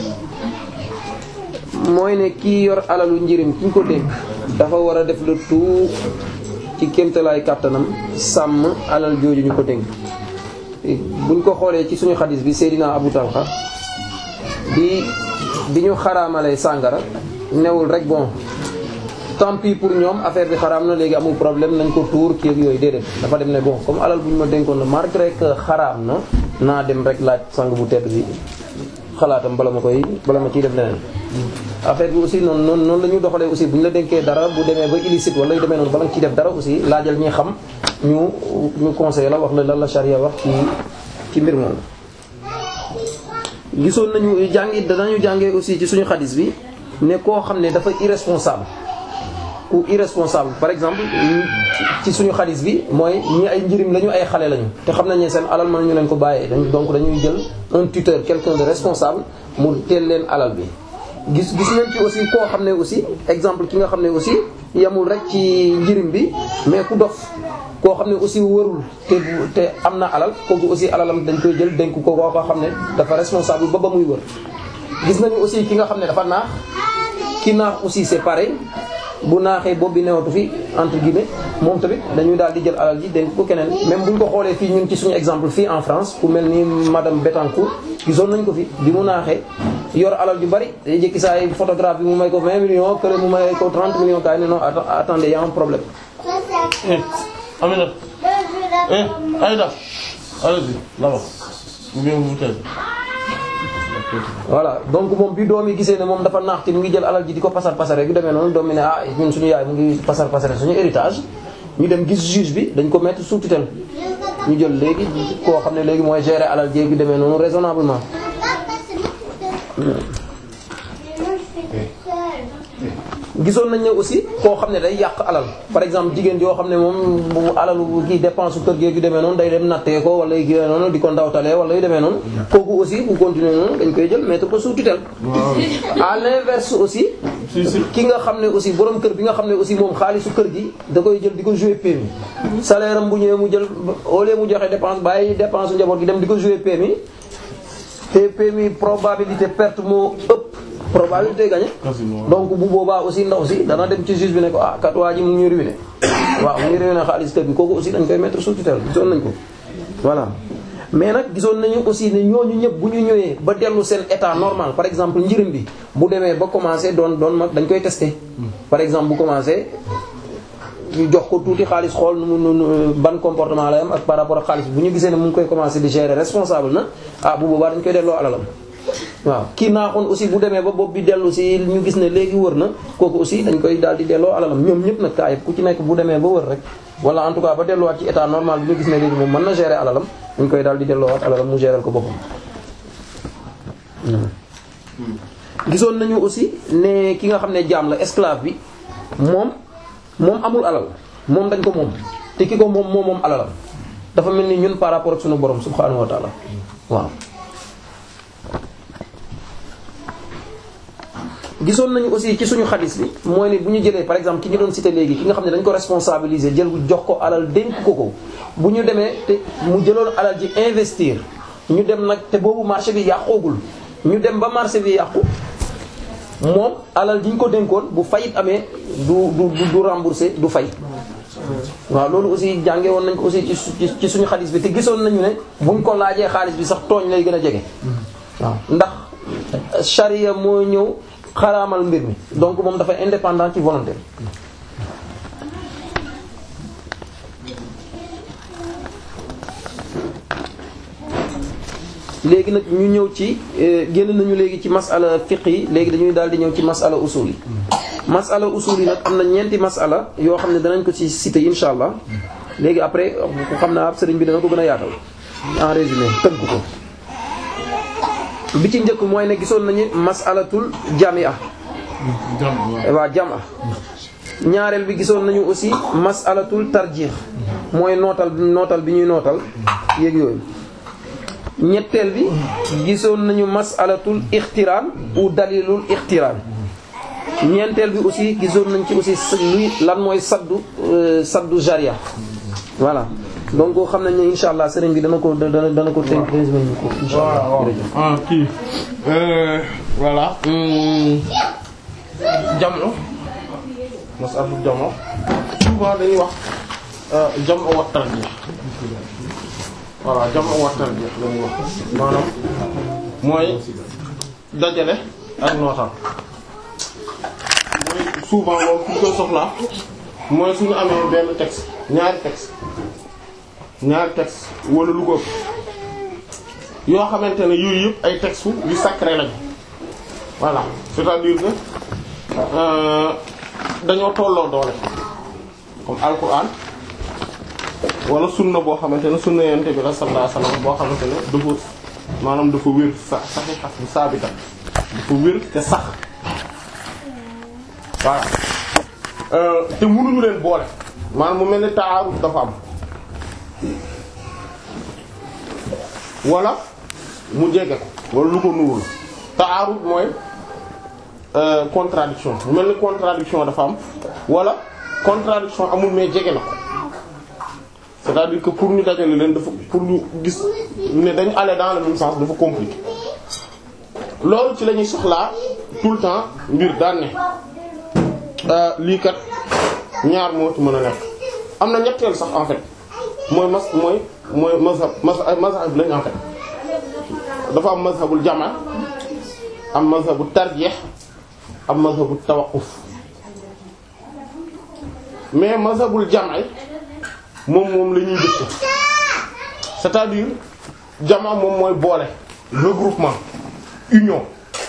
mooy ne kii yor alalu njëriñ ki ñu ko dénk dafa war a def le tout ci kéemtalaay kàttanam sàmm alal jooju ñu ko dénk buñ ko xoolee ci suñu xadis bi Seydina Abu Talha bi bi ñu xaraamalee sàngara newul rek bon tant pis pour ñoom affaire bi xaraam na léegi amul problème nañ ko tuur kii ak yooyu déedéet dafa dem ne bon comme alal bu ñu ma dénkoon la malgré que xaraam na naa dem rek laaj sang bu tedd bi xalaatam bala ma koy bala ma ciy def leneen affaire bi aussi noonu noonu noonu la ñu doxalee aussi bu ñu la dénkee dara bu demee ba illicite wala yu demee noonu bala nga ciy def dara aussi laajal ñi xam ñu ñu conseil la wax la lan la charia wax ci ci mbir moom gisoon nañu jàngi danañu jàngee aussi ci suñu xadis bi ne koo xam ne dafa irresponsable ku irresponsable par exemple ci suñu xadis bi mooy ñi ay njëriñ lañu ay xale lañu te xam nañ ne seen alal mën ñu leen ko bàyyee donc dañuy jël un tuteur quelqu'un de responsable mu teel leen alal bi gis gis nañ ci aussi koo xam ne aussi exemple ki nga xam ne aussi yamul rek ci njëriñ bi mais ku dof koo xam ne aussi wërul te te am na alal kooku aussi alalam dañ koy jël dénk ko koo xam ne dafa responsable ba ba muy wër gis nañu aussi ki nga xam ne dafa naax ki naax aussi c'est pareil bu naaxee bopp bi newatu fi entre guillemets moom tamit dañuy daal di jël alal ji dénk ko keneen même bu ñu ko xoolee fii ñun ci suñu exemple fii en France ku mel ni madame Bettencourt gisoon nañ ko fi bi mu naaxee yor alal ju bari day jékki saa yi photographe bi mu may ko 20 millions kële mu may ko 30 millions kaay ne non attendez y a un problème. Amina eh Aïda allez-y là-bas ou bien vous taisez voilà donc moom bi doom yi gisee ne moom dafa naax ci mu ngi jël alal ji di ko pasar pasare yu demee noonu doom mi ne ah ñun suñu yaay mu ngi pasar pasare suñu héritage ñu dem gis juge bi dañ ko mettre sous tutelle ñu jël léegi koo xam ne léegi mooy gérer alal jéeg yu demee noonu raisonnablement gisoon nañ ne aussi koo xam ne day yàq alal par exemple jigéen yoo xam ne moom bu alalu kii dépense su kër gi yu demee noonu day dem nattee ko wala yu demee noonu di ko ndawtalee wala yu demee noonu kooku aussi bu continuer noonu dañ koy jël mettre ko sous tutelle à l'inverse aussi ki nga xam ne aussi borom kër bi nga xam ne aussi moom xaalisu kër gi da koy jël di ko jouer PMI salaire am bu ñëwee mu jël au lieu mu joxe dépense bàyyi dépense su njaboot gi dem di ko jouer PMI te PMI probabilité perte moo ëpp probabilité gagné donc bu boobaa aussi ndaw si dana dem ci juge bi ne ko ah kat waa ji mu ngi ñuy ruiné waaw mu ngi ruiné xaalis kër gi kooku aussi dañ koy mettre sous tutelle gisoon nañ ko voilà mais nag gisoon nañu aussi ne ñooñu ñëpp bu ñu ñëwee ba dellu seen état normal par exemple njëriñ bi bu demee ba commencé doon doon mag dañ koy tester par exemple bu commencé ñu jox ko tuuti xaalis xool nu mu nu ban comportement lay am ak par rapport ak xaalis bu ñu gisee ne mu ngi koy commencé di gérer responsable na ah bu boobaa dañ koy delloo alalam waaw kii naaxoon aussi bu demee ba bopp bi dellu si ñu gis ne léegi wër na kooku aussi dañ koy daal di delloo alalam ñoom ñëpp nag kaa yëpp ku ci nekk bu demee ba wër rek wala en tout cas ba delluwaat ci état normal bi ñu gis ne léegi moom mën na gérer alalam dañ koy daal di delloowaat alalam mu gérer ko boppam. gisoon nañu aussi ne ki nga xam ne jaam la esclave bi moom moom amul alal moom dañ ko moom te ki ko moom moom moom alalam dafa mel ni ñun par rapport ak sunu borom subhaanahu wa taala waaw. gisoon nañu aussi ci suñu xadis bi mooy ni bu ñu jëlee par exemple ki ñu doon cité léegi ki nga xam ne dañ ko responsabiliser jël jox ko alal dénk ko ko bu ñu demee te mu jëloon alal ji investir ñu dem nag te boobu marché bi yàqoogul ñu dem ba marché bi yàqu moom alal ji ñu ko dénkoon bu fayit amee du du du rembourser du fay waaw loolu aussi jànge woon nañ ko aussi ci ci suñu xadis bi te gisoon nañu ne buñ ko laajee xaalis bi sax tooñ lay gën a jege waaw ndax charia moo ñëw xaraamal mbir mi donc moom dafa indépendant ci volonté léegi nag ñu ñëw ci génn nañu léegi ci masala fiqh yi léegi dañuy daal di ñëw ci masala usul yi masala usul yi nag am na ñeenti masala yoo xam ne danañ ko ci citer insha allah léegi après ku xam naa ab sëriñ bi dana ko gën a yaatal en résumé tënk ko bi ci njëkk mooy ne gisoon nañu masalatul jamia waa jama ñaareel bi gisoon nañu aussi masalatul tarjih mooy nootal nootal bi ñuy nootal yéeg yooyu ñetteel bi gisoon nañu masalatul ixtiraan ou dalilul ixtiraan ñeenteel bi aussi gisoon nañ ci aussi luy lan mooy saddu saddu jaria voilà donc xam nañ ne insha allah sëriñ bi dana ko dana dana ko tënk résumé ñu ko insha allah jërëjëf ah kii voilà jamono masalatul jamono souvent dañuy wax jamono wa tarjih voilà jamono wa tarjih lañuy wax maanaam mooy dajale ak nootal mooy souvent moom fu ñu koy soxlaa mooy suñu amee benn texte ñaari texte ñaari texte wala lu ko ëpp yoo xamante ne yooyu yëpp ay textes yu sacré lañu voilà c'est-à-dire que dañoo tolloo doole comme alquran wala sunna boo xamante ne sunna yonent bi la sallallahu alayhi wasallam boo xamante ne dafa maanaam dafa wér sa saxiixa bu saabita dafa wér te sax voilà te mënuñu leen boole maanaam mu mel ni taaruf dafa am wala mu jege ko wala lu ko nuwul taaruf mooy contradiction mu mel ni contradiction dafa am wala contradiction amul mais jege na ko c'est-à-dire que pour ñu dajale leen dafa pour ñu gis ne dañu aller dans le même sens dafa compliqué loolu ci la ñuy soxlaa tout le temps mbir daan ne lii kat ñaar moo ci mën a nekk am na ñetteel sax en fait mooy mas mooy mooy mazhab mazhab mazhab lañ en fait dafa am mazhabul jama am mazhabu tarjih am mazhabu tawaqquf mais mazhabul jama moom moom la ñuy dëkk c'est-à-dire jama moom mooy boole regroupement union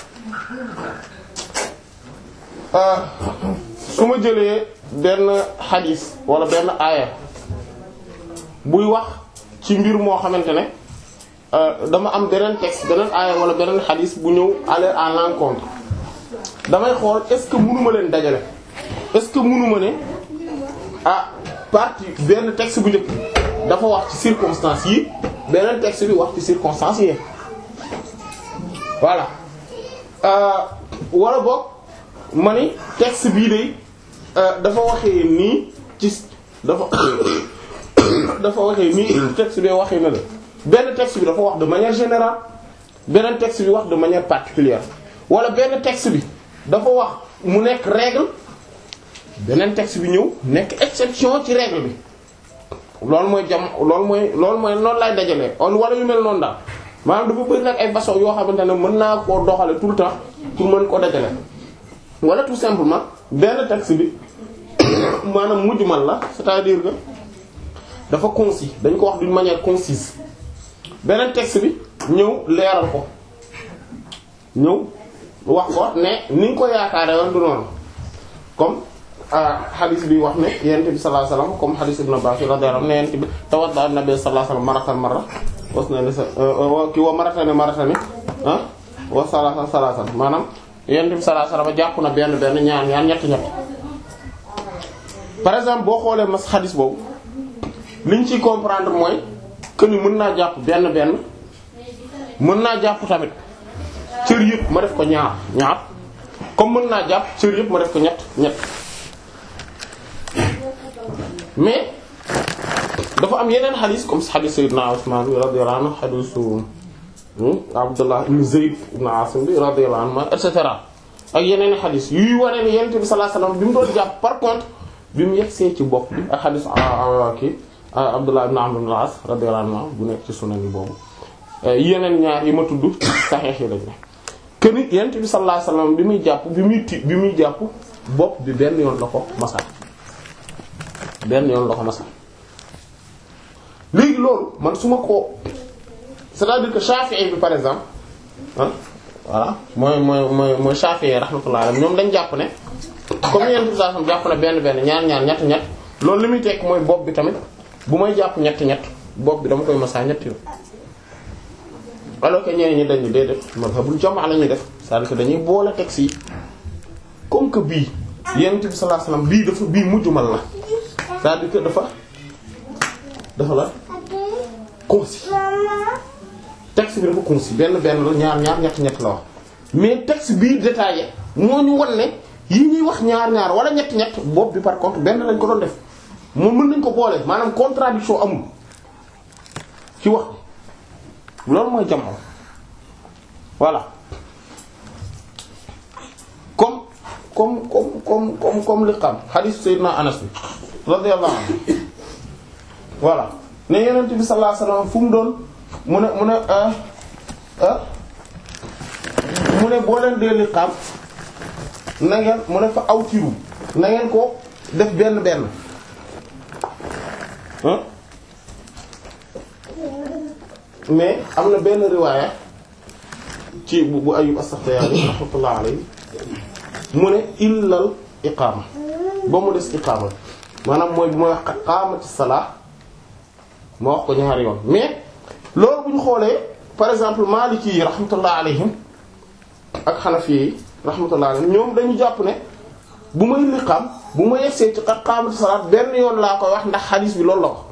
su ma jëlee benn xadis wala benn aaya buy wax ci mbir moo xamante ne dama am beneen texte beneen aaya wala beneen xadis bu ñëw aller à l'encontre damay xool est-ce que mënuma leen dajale est-ce que mënuma ne ah partie benn texte bu njëkk dafa wax ci circonstances yi beneen texte bi wax ci circonstances yi voilà wala boog ma ni texte bii de dafa waxee nii ci dafa dafa waxee nii texte bi waxee na la benn texte bi dafa wax de manière générale beneen texte bi wax de manière particulière wala benn texte bi dafa wax mu nekk règle beneen texte bi ñëw nekk exception ci règle bi loolu mooy jam loolu mooy loolu mooy noonu lay dajalee on wala yu mel noonu daal maanaam dafa bëri nag ay façon yoo xamante ne mën naa koo doxale tout le temps pour mën koo dajale wala tout simplement benn texte bi maanaam mujmal la c'est-à-dire que dafa concis dañ ko wax d'une manière concise beneen texte bi ñëw leeral ko ñëw wax ko ne ni nga ko yaakaare woon du noonu comme hadith bi wax ne yonent bi sallallahu alayhi wasallam comme hadith ibn Abbas radiyallahu anhu ne yonent bi tawadda an-nabi sallallahu alayhi wasallam maratan marra was na ne sa ki wa maratani maratani ah wa salasa salasa maanaam yonent bi sallallahu alayhi wasallam jàpp na benn benn ñaar ñaar ñett ñett par exemple boo xoolee mas hadith boobu liñ ciy comprendre mooy que ni mën naa jàpp benn benn mën naa jàpp tamit cër yëpp ma def ko ñaar ñaar comme mën naa jàpp cër yëpp ma def ko ñett ñett mais dafa am yeneen xadis comme xadis Sayyidina Usman bi radiyallahu anhu xadisu Abdullah ibn Zayd ibn Asim bi radiyallahu anhu et cetera ak yeneen xadis yuy wane ni Yonent bi sallallahu alayhi wasallam bi mu doon jàpp par contre bi mu yegsee ci bopp bi ak xadis kii Abdullah ibn Amr ibn al-As radiyallahu anhu bu nekk ci sunan yi boobu yeneen ñaar yi ma tudd saxeex yi lañ ne que ni Yonent bi sallallahu alayhi wasallam bi muy jàpp bi muy ti bi muy jàpp bopp bi benn yoon la ko masal benn yoon la ko masal léegi loolu man su ma ko c'est-à-dire que Shafi'i bi par exemple ah voilà mooy mooy mooy mooy Shafi'i rahmatullah alayhi ñoom dañ jàpp ne comme Yonent bi sallallahu alayhi wasallam jàpp na benn benn ñaar ñaar ñett ñett loolu li muy tekk mooy bopp bi tamit bu may jàpp ñett ñett bopp bi dama koy masaa ñett yoon alors que ñeneen ñi dañu déedéet mazhabul jamaa la ñuy def c'est-à-dire que dañuy boole texte yi comme que bii Yonent bi sallallahu alayhi wasallam bii dafa bii mujjumal la c'est-à-dire que dafa dafa la concis texte bi dafa concis benn benn la ñaar ñaar ñett ñett la wax mais texte bii détaillé moo ñu wan ne yi ñuy wax ñaar ñaar wala ñett ñett bopp bi par contre benn lañ ko doon def moom mën nañ ko boole maanaam contradiction amul ci wax loolu mooy jamono voilà comme comme comme comme comme comme li xam hadith Seydina Anas bi radiyallahu anhu voilà ne Yonent bi sallallahu alayhi wasallam fu mu doon mu ne mu ne mu ne boo leen dee li xam na ngeen mu ne fa awtiru na ngeen ko def benn benn mais am na benn riwaaya ci bu bu Ayyub as-Saxtiyaani rahmatullah alayhi mu ne illal iqaama ba mu des iqaama maanaam mooy bu may wax qaamati salaa ma wax ko ñaari yoon mais loolu bu ñu xoolee par exemple Maliki yi rahmatullah alayhim ak Hanafi yi rahmatullah alayhim ñoom dañu jàpp ne bu may liqaam bu ma yegsee ci qaamati salaat benn yoon laa koy wax ndax xadiis bi loolu la wax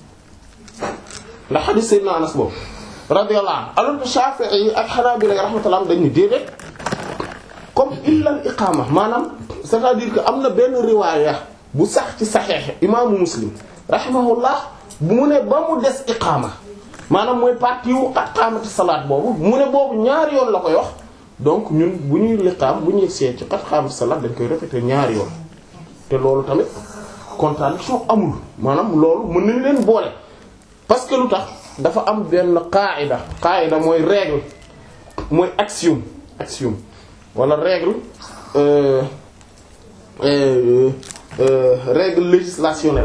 ndax xadiis Seydina Anas boobu radiyallahu anhu alors que Shafi'i yi ak Hanabila rahmatullah dañu déedéet comme illal iqaama maanaam c'est-à-dire que am na benn riwaaya bu sax ci saxiix imaamu Muslim rahimahullah bu mu ne ba mu des iqaama maanaam mooy partie wu qad qaamati salaat boobu mu ne boobu ñaari yoon la koy wax donc ñun bu ñuy liqaam bu ñuy seet ci qad qaamati salaat dañ koy répéter ñaari yoon te loolu tamit contradiction amul maanaam loolu mën nañ leen boole parce que lu tax dafa am benn qaida qaida mooy règle mooy axiome axiome wala règle euh, euh, euh, règle législationnelle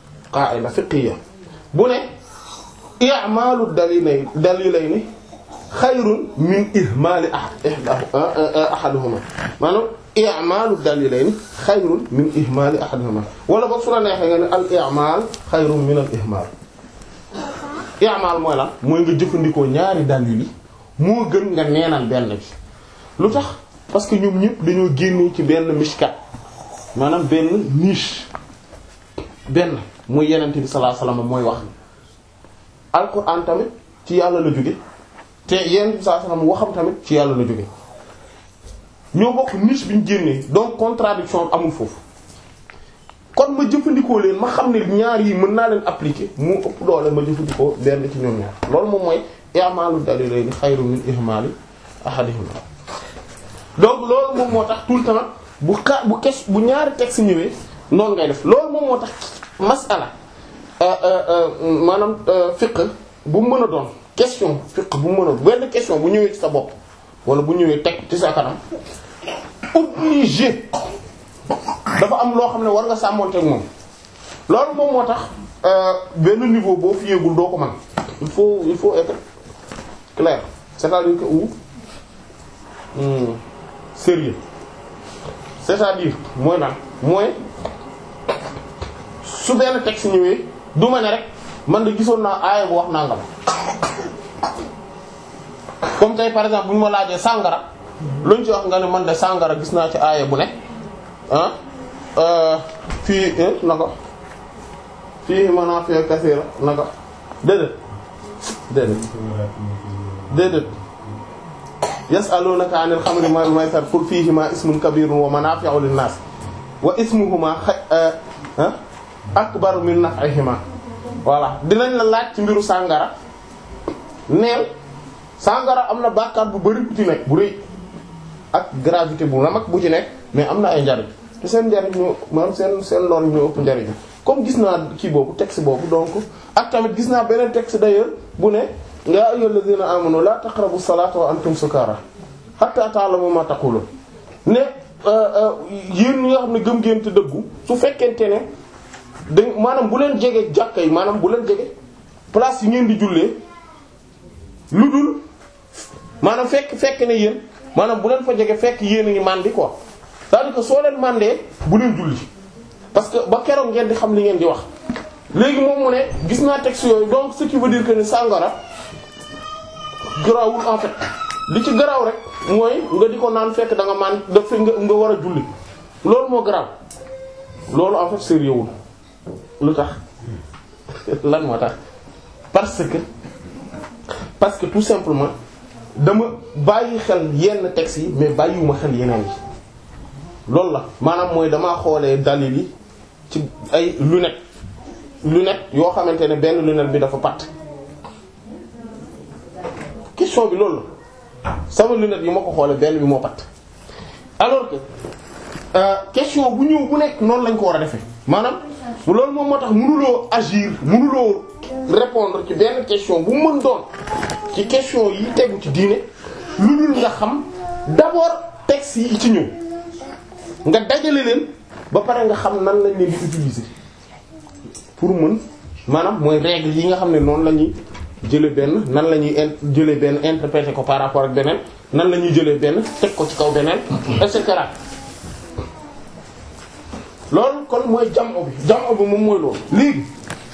qaida fiqhiyya bu ne i'malu dalilayni dalilayni xayrun min ihmaali ahaduhuma maanaam i'maalu dalilayni xayrun min ihmaali ahaduhuma wala boog su la neexee nga ne al i'maal xayrun min al ihmaal i'maal mooy lan mooy nga jëfandikoo ñaari dalil yi moo gën nga neenal benn bi lu tax parce que ñoom ñëpp dañoo génnee ci benn mishkat maanaam benn niche benn muy yenente bi sallallahu alayhi wasallam mooy wax alquran tamit ci yàlla la jóge te yenente bi sallallahu alayhi wasallam waxam tamit ci yàlla la jóge ñoo bokk niche bi ñu génnee donc contradiction amul foofu kon ma jëfandikoo leen ma xam ne ñaar yi mën naa leen appliquer mu ëpp doole ma jëfandikoo benn ci ñoom ñaar loolu moom mooy i'malu dalilayni xayrun min ihmali ahadihima donc loolu moom moo tax tout le temps bu xa bu kes bu ñaari texte ñëwee noonu ngay def loolu moom moo tax masala maanaam fiqh bu mu mën a doon question fiqh bu mu mën a benn question bu ñëwee ci sa bopp wala bu ñëwee teg ci sa kanam obligé dafa am loo xam ne war nga sàmmonteeg moom loolu moom moo tax benn niveau boo fi yéegul doo ko mën il faut il faut être clair c'est-à-dire que ou hmm, sérieux c'est-à-dire mooy naan mooy su benn texte ñëwee du ma ne rek man de gisoon naa aaya bu wax nangam comme tey par exemple bu ñu ma laajee sàngara luñ ci wax nga ne man de sàngara gis naa ci aaya bu ne ah fii naka fii manaafi'u kasiira naka déedéet déedéet déedéet yas'alunaka 'anil khamri wal maysir qul fihima ismun kabirun wa manafi'u lin-nas wa ismuhuma akbaru min naf'ihima voilà dinañ la laaj ci mbiru sàngara neel sàngara am na bàkkaar bu bari bu ci nekk bu rëy ak gravité bu mag bu ci nekk mais am na ay njariñ te seen njariñ ñoo maanaam seen seen lor ñoo ëpp njariñ comme gis naa kii boobu texte boobu donc ak tamit gis naa beneen texte d'ailleurs bu ne ya ayyuhal ladhina amanu la taqrabu salata wa antum sukara hatta ta'lamu ma taqulun ne yéen ñi nga xam ne gëm ngeen te dëggu su fekkente ne da maanaam bu leen jege jàkka yi maanaam bu leen jege place yi ngeen di jullee lu dul maanaam fekk fekk ne yéen maanaam bu leen fa jege fekk yéen a ngi màndi quoi c'est-à-dire que soo leen màndee bu leen julli parce que ba keroog ngeen di xam li ngeen di wax léegi moom mu ne gis naa texte yooyu donc ce qui veut dire que ne sàngara garawul en fait li ci garaw rek mooy nga di ko naan fekk da nga maan daf nga nga war a julli loolu moo garaw loolu en fait sérieux wul lu tax lan moo tax parce que parce que tout simplement dama bàyyi xel yenn textes yi mais bàyyiwuma xel yeneen yi loolu la maanaam mooy damaa xoolee dalil yi ci ay lunettes lunettes yoo xamante ne benn lunette bi dafa patt question bi loolu la sama lunette yi ma ko xoolee benn bi moo patt alors que euh, question bu ñëw bu nekk noonu lañ ko war a defee maanaam loolu moom moo tax mënuloo agir mënuloo répondre ci benn question bu mën doon ci question yi tegu ci diine lu dul nga xam d'abord texte yi ci ñëw nga dajale leen ba pare nga xam nan lañ leen di utiliser pour mën maanaam mooy règle yi nga xam ne noonu la ñuy jëlee benn nan la ñuy jëlee benn interpréter ko par rapport ak beneen nan la ñuy jëlee benn teg ko ci kaw beneen et cetera loolu kon mooy jamono bi jamono bi moom mooy loolu léegi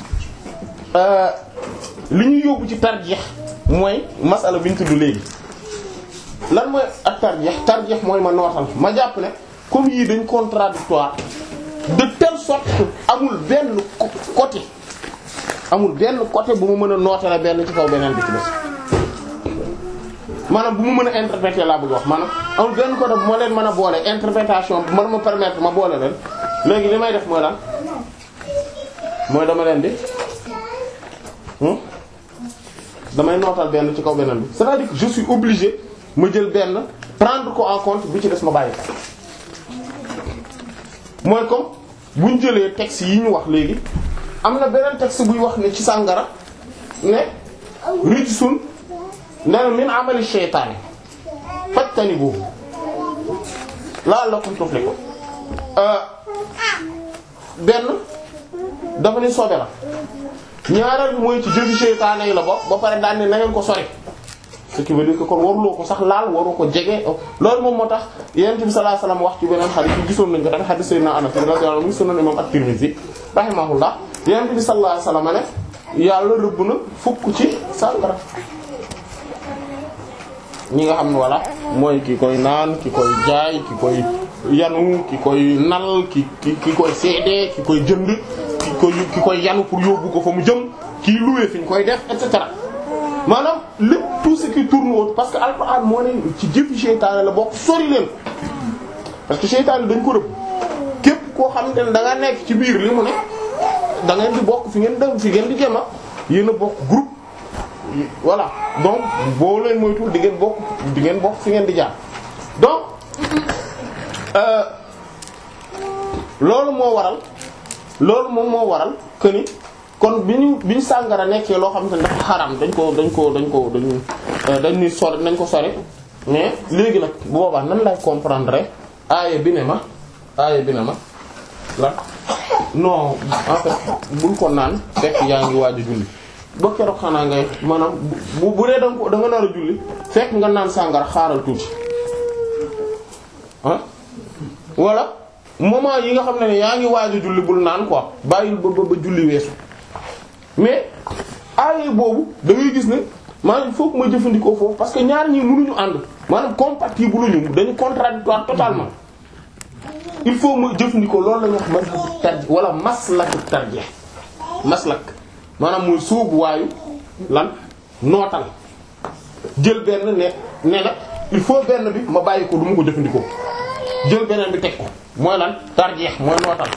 li ñuy yóbbu ci tarjeex mooy masala bi ñu tudd léegi lan mooy ak tarjeex tarjeex mooy ma nootal ma jàpp ne comme yii dañ contradictoire de telle sorte que amul benn côté amul benn côté bu mu mën a nootale benn ci kaw beneen bi ci des maanaam bu mu mën a interpréter laa bëgg wax maanaam amul benn côté bu ma leen mën a boole interprétation bu mën ma permettre ma boole leen léegi li may def mooy lan mooy dama leen di damay nootal benn ci kaw beneen bi c'est-à-dire que je suis obligé ma jël benn prendre ko en compte bi ci des ma bàyyi ko mooy comme bu ñu jëlee texte yi ñu wax léegi am na beneen texte buy wax ne ci sàngara ne rijsun ne min amali shaytaani fajtanibuhu la'allakum tuflihun benn dafa ni sobe la ñaareel bi mooy ci jëfi seytaane yi la bokk ba pare daan ne na ngeen ko sori ce qui veut dire que kon waruloo ko sax laal waru ko jege loolu moom moo tax yonent bi sallallahu alayhi wasallam wax ci beneen xadis yi gisoon nañ ko tamit xadis Sayyidina Anas radiyallahu anhu sunan imam at-Tirmidhi rahimahullah yonent bi sallallahu alayhi wasallam ne yàlla rëbb na fukk ci sàngara ñi nga xam ne walla mooy ki koy naan ki koy jaay ki koy yanu ki koy nal ki ki ki koy seede ki koy jënd ki koy ki koy yanu pour yóbbu ko fa mu jëm kii loué fi ñu koy def et cetera maanaam lépp tout ce qui tourne autour parce que alxuraan moo ne ci jëfi seytaane la bokk sori leen parce que seytaane dañ ko rëbb képp koo xamante ne da nga nekk ci biir li mu ne da ngeen di bokk fi ngeen dem fi ngeen di jema yéen a bokk groupe voilà donc boo leen moytuwul di ngeen bokk di ngeen bokk fi ngeen di jaar donc euh, loolu moo waral loolu moom moo waral que ni kon bi ñu bi ñu sàngara nekkee loo xamante ne dafa xaram dañ ko dañ ko dañ ko dañ dañ ni sori nañ ko sori mais léegi nag bu boobaa nan lay comprendre aaya bi ne ma aaya bi ne ma la non en fait bul ko naan fekk yaa ngi waaj a julli ba keroog xanaa ngay maanaam bu bu dee da nga ko da nga nar a julli fekk nga naan sàngara xaaral tuuti ah wala moment yi nga xam ne ne yaa ngi waaj a julli bul naan quoi bàyyil ba ba ba julli weesu mais aaye boobu da ngay gis ne maanaam il faut que ma jëfandikoo foofu parce que ñaar ñi mënuñu ànd maanaam compatible ñu dañu contradictoire totalement il faut ma jëfandikoo loolu la ñuy wax mazhabu tarjih wala maslaku tarjih maslak maanaam mooy sóobu waayu lan nootal jël benn ne ne nag il faut benn bi ma bàyyi ko du ma ko jëfandikoo jël beneen bi teg ko mooy lan tarjih mooy nootal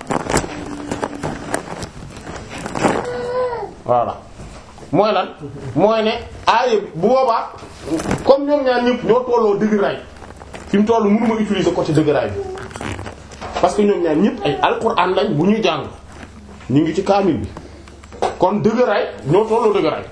voilà mooy lan mooy ne aaye bu boobaa comme ñoom ñaar ñëpp ñoo tolloo dëgëraay fi mu toll mënuma utiliser côté dëgëraay bi parce que ñoom ñaar ñëpp ay alxuraan lañ bu ñuy jàng ñu ngi ci kaamil bi kon dëgëraay ñoo tolloo dëgëraay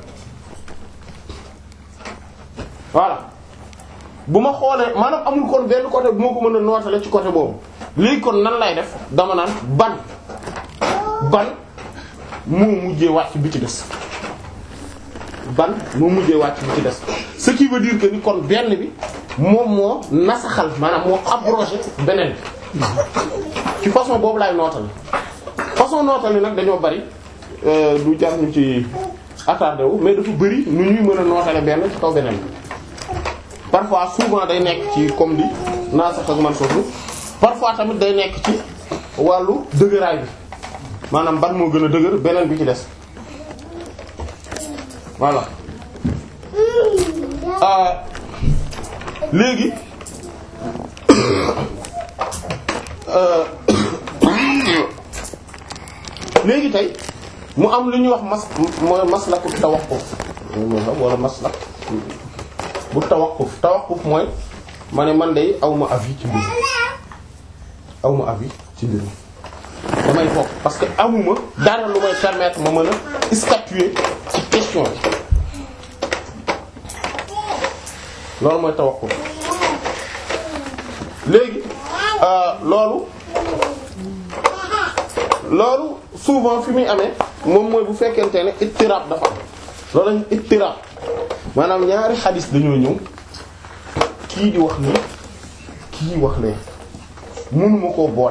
voilà bu ma xoolee maanaam amul kon benn côté bu ma ko mën a nootale ci côté boobu léegi kon nan lay def dama naan ban ban moo mujjee wàcc bi ci des ban moo mujjee wàcc bi ci des ce qui veut dire que ni kon benn bi moom moo nasaxal maanaam moo abrogé beneen bi ci façon boobu laay nootale façon nootale nag dañoo bari du jar ñu ci attardé wu mais dafa bari nu ñuy mën a nootale benn ci kaw beneen bi parfois souvent day nekk ci comme di nasax ak man soofu parfois tamit day nekk ci wàllu dëgëraay bi maanaam ban moo gën a dëgër beneen bi ci des voilà euh léegi euh léegi tey mu am lu ñuy wax mas mooy maslaku tawaqquf wala maslak bu tawaqquf tawaqquf mooy ma ne man day awma avis ci mbir awma avis ci mbir damay bokk parce que amuma dara lu may permettre ma mën a statuer ci question bi loolu mooy tawakkul léegi loolu loolu souvent fi muy amee moom mooy bu fekkente ne ittirab dafa am loolu lañ ittirab maanaam ñaari xadis dañoo ñëw kii di wax nii kii wax lee mënuma koo boole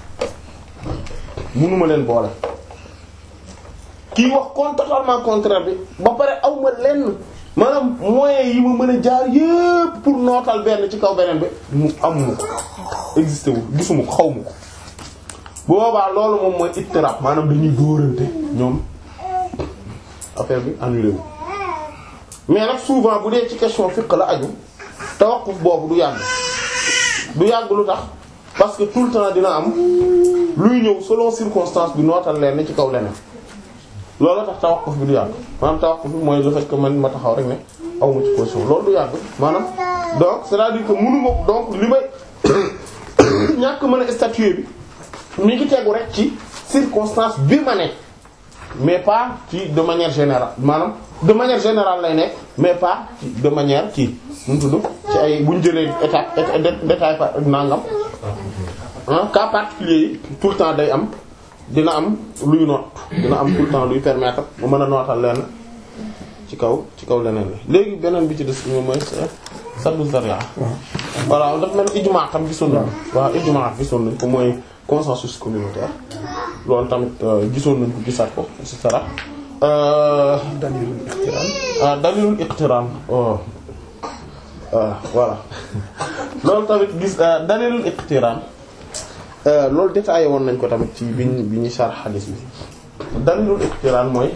mënuma leen boole kii wax kon totalement contraire bi ba pare aw ma lenn maanaam moyens yi ma mën a jaar yépp pour nootal benn ci kaw beneen bi mu amuma ko existé wu gisuma ko xaw ma ko bu boobaa loolu moom mooy ittirab maanaam dañuy dóorante ñoom affaire bi annulé wu mais nag souvent bu dee ci question fiqh la aju tawaqquf boobu du yàgg du yàgg lu tax parce que tout le temps dina am luy ñëw selon circonstance bi nootal leen ci kaw leneen loolu tax tawaqquf bi du yàgg maanaam tawaqquf bi mooy le fait que man ma taxaw rek ne aw ma ci position loolu du yàgg maanaam donc c'est-à-dire que mënu ma donc li may ñàkk mën a statuer bi mi ngi tegu rek ci circonstance bi ma nekk mais pas ci de manière générale maanaam de manière générale lay nekk mais pas ci de manière kii nu mu tudd ci ay bu ñu jëlee étape détail par nangam ah cas particulier yi tout le temps day am dina am luy noot dina am tout le temps luy permettre mu mën a nootal leen ci kaw ci kaw leneen la léegi beneen bi ci des moom mooy saddu zaria voilà daf mel ijma tam gisoon nañ waaw ijma gisoon nañ ko mooy consensus communautaire loolu tamit gisoon nañ ko gisaat ko et cetera dalilul iqtiran ah dalilul iqtiran oh voilà loolu tamit gis dalilul iqtiran loolu détaillé woon nañ ko tamit ci bi ñu bi ñuy sharh hadith bi dalilul iqtiran mooy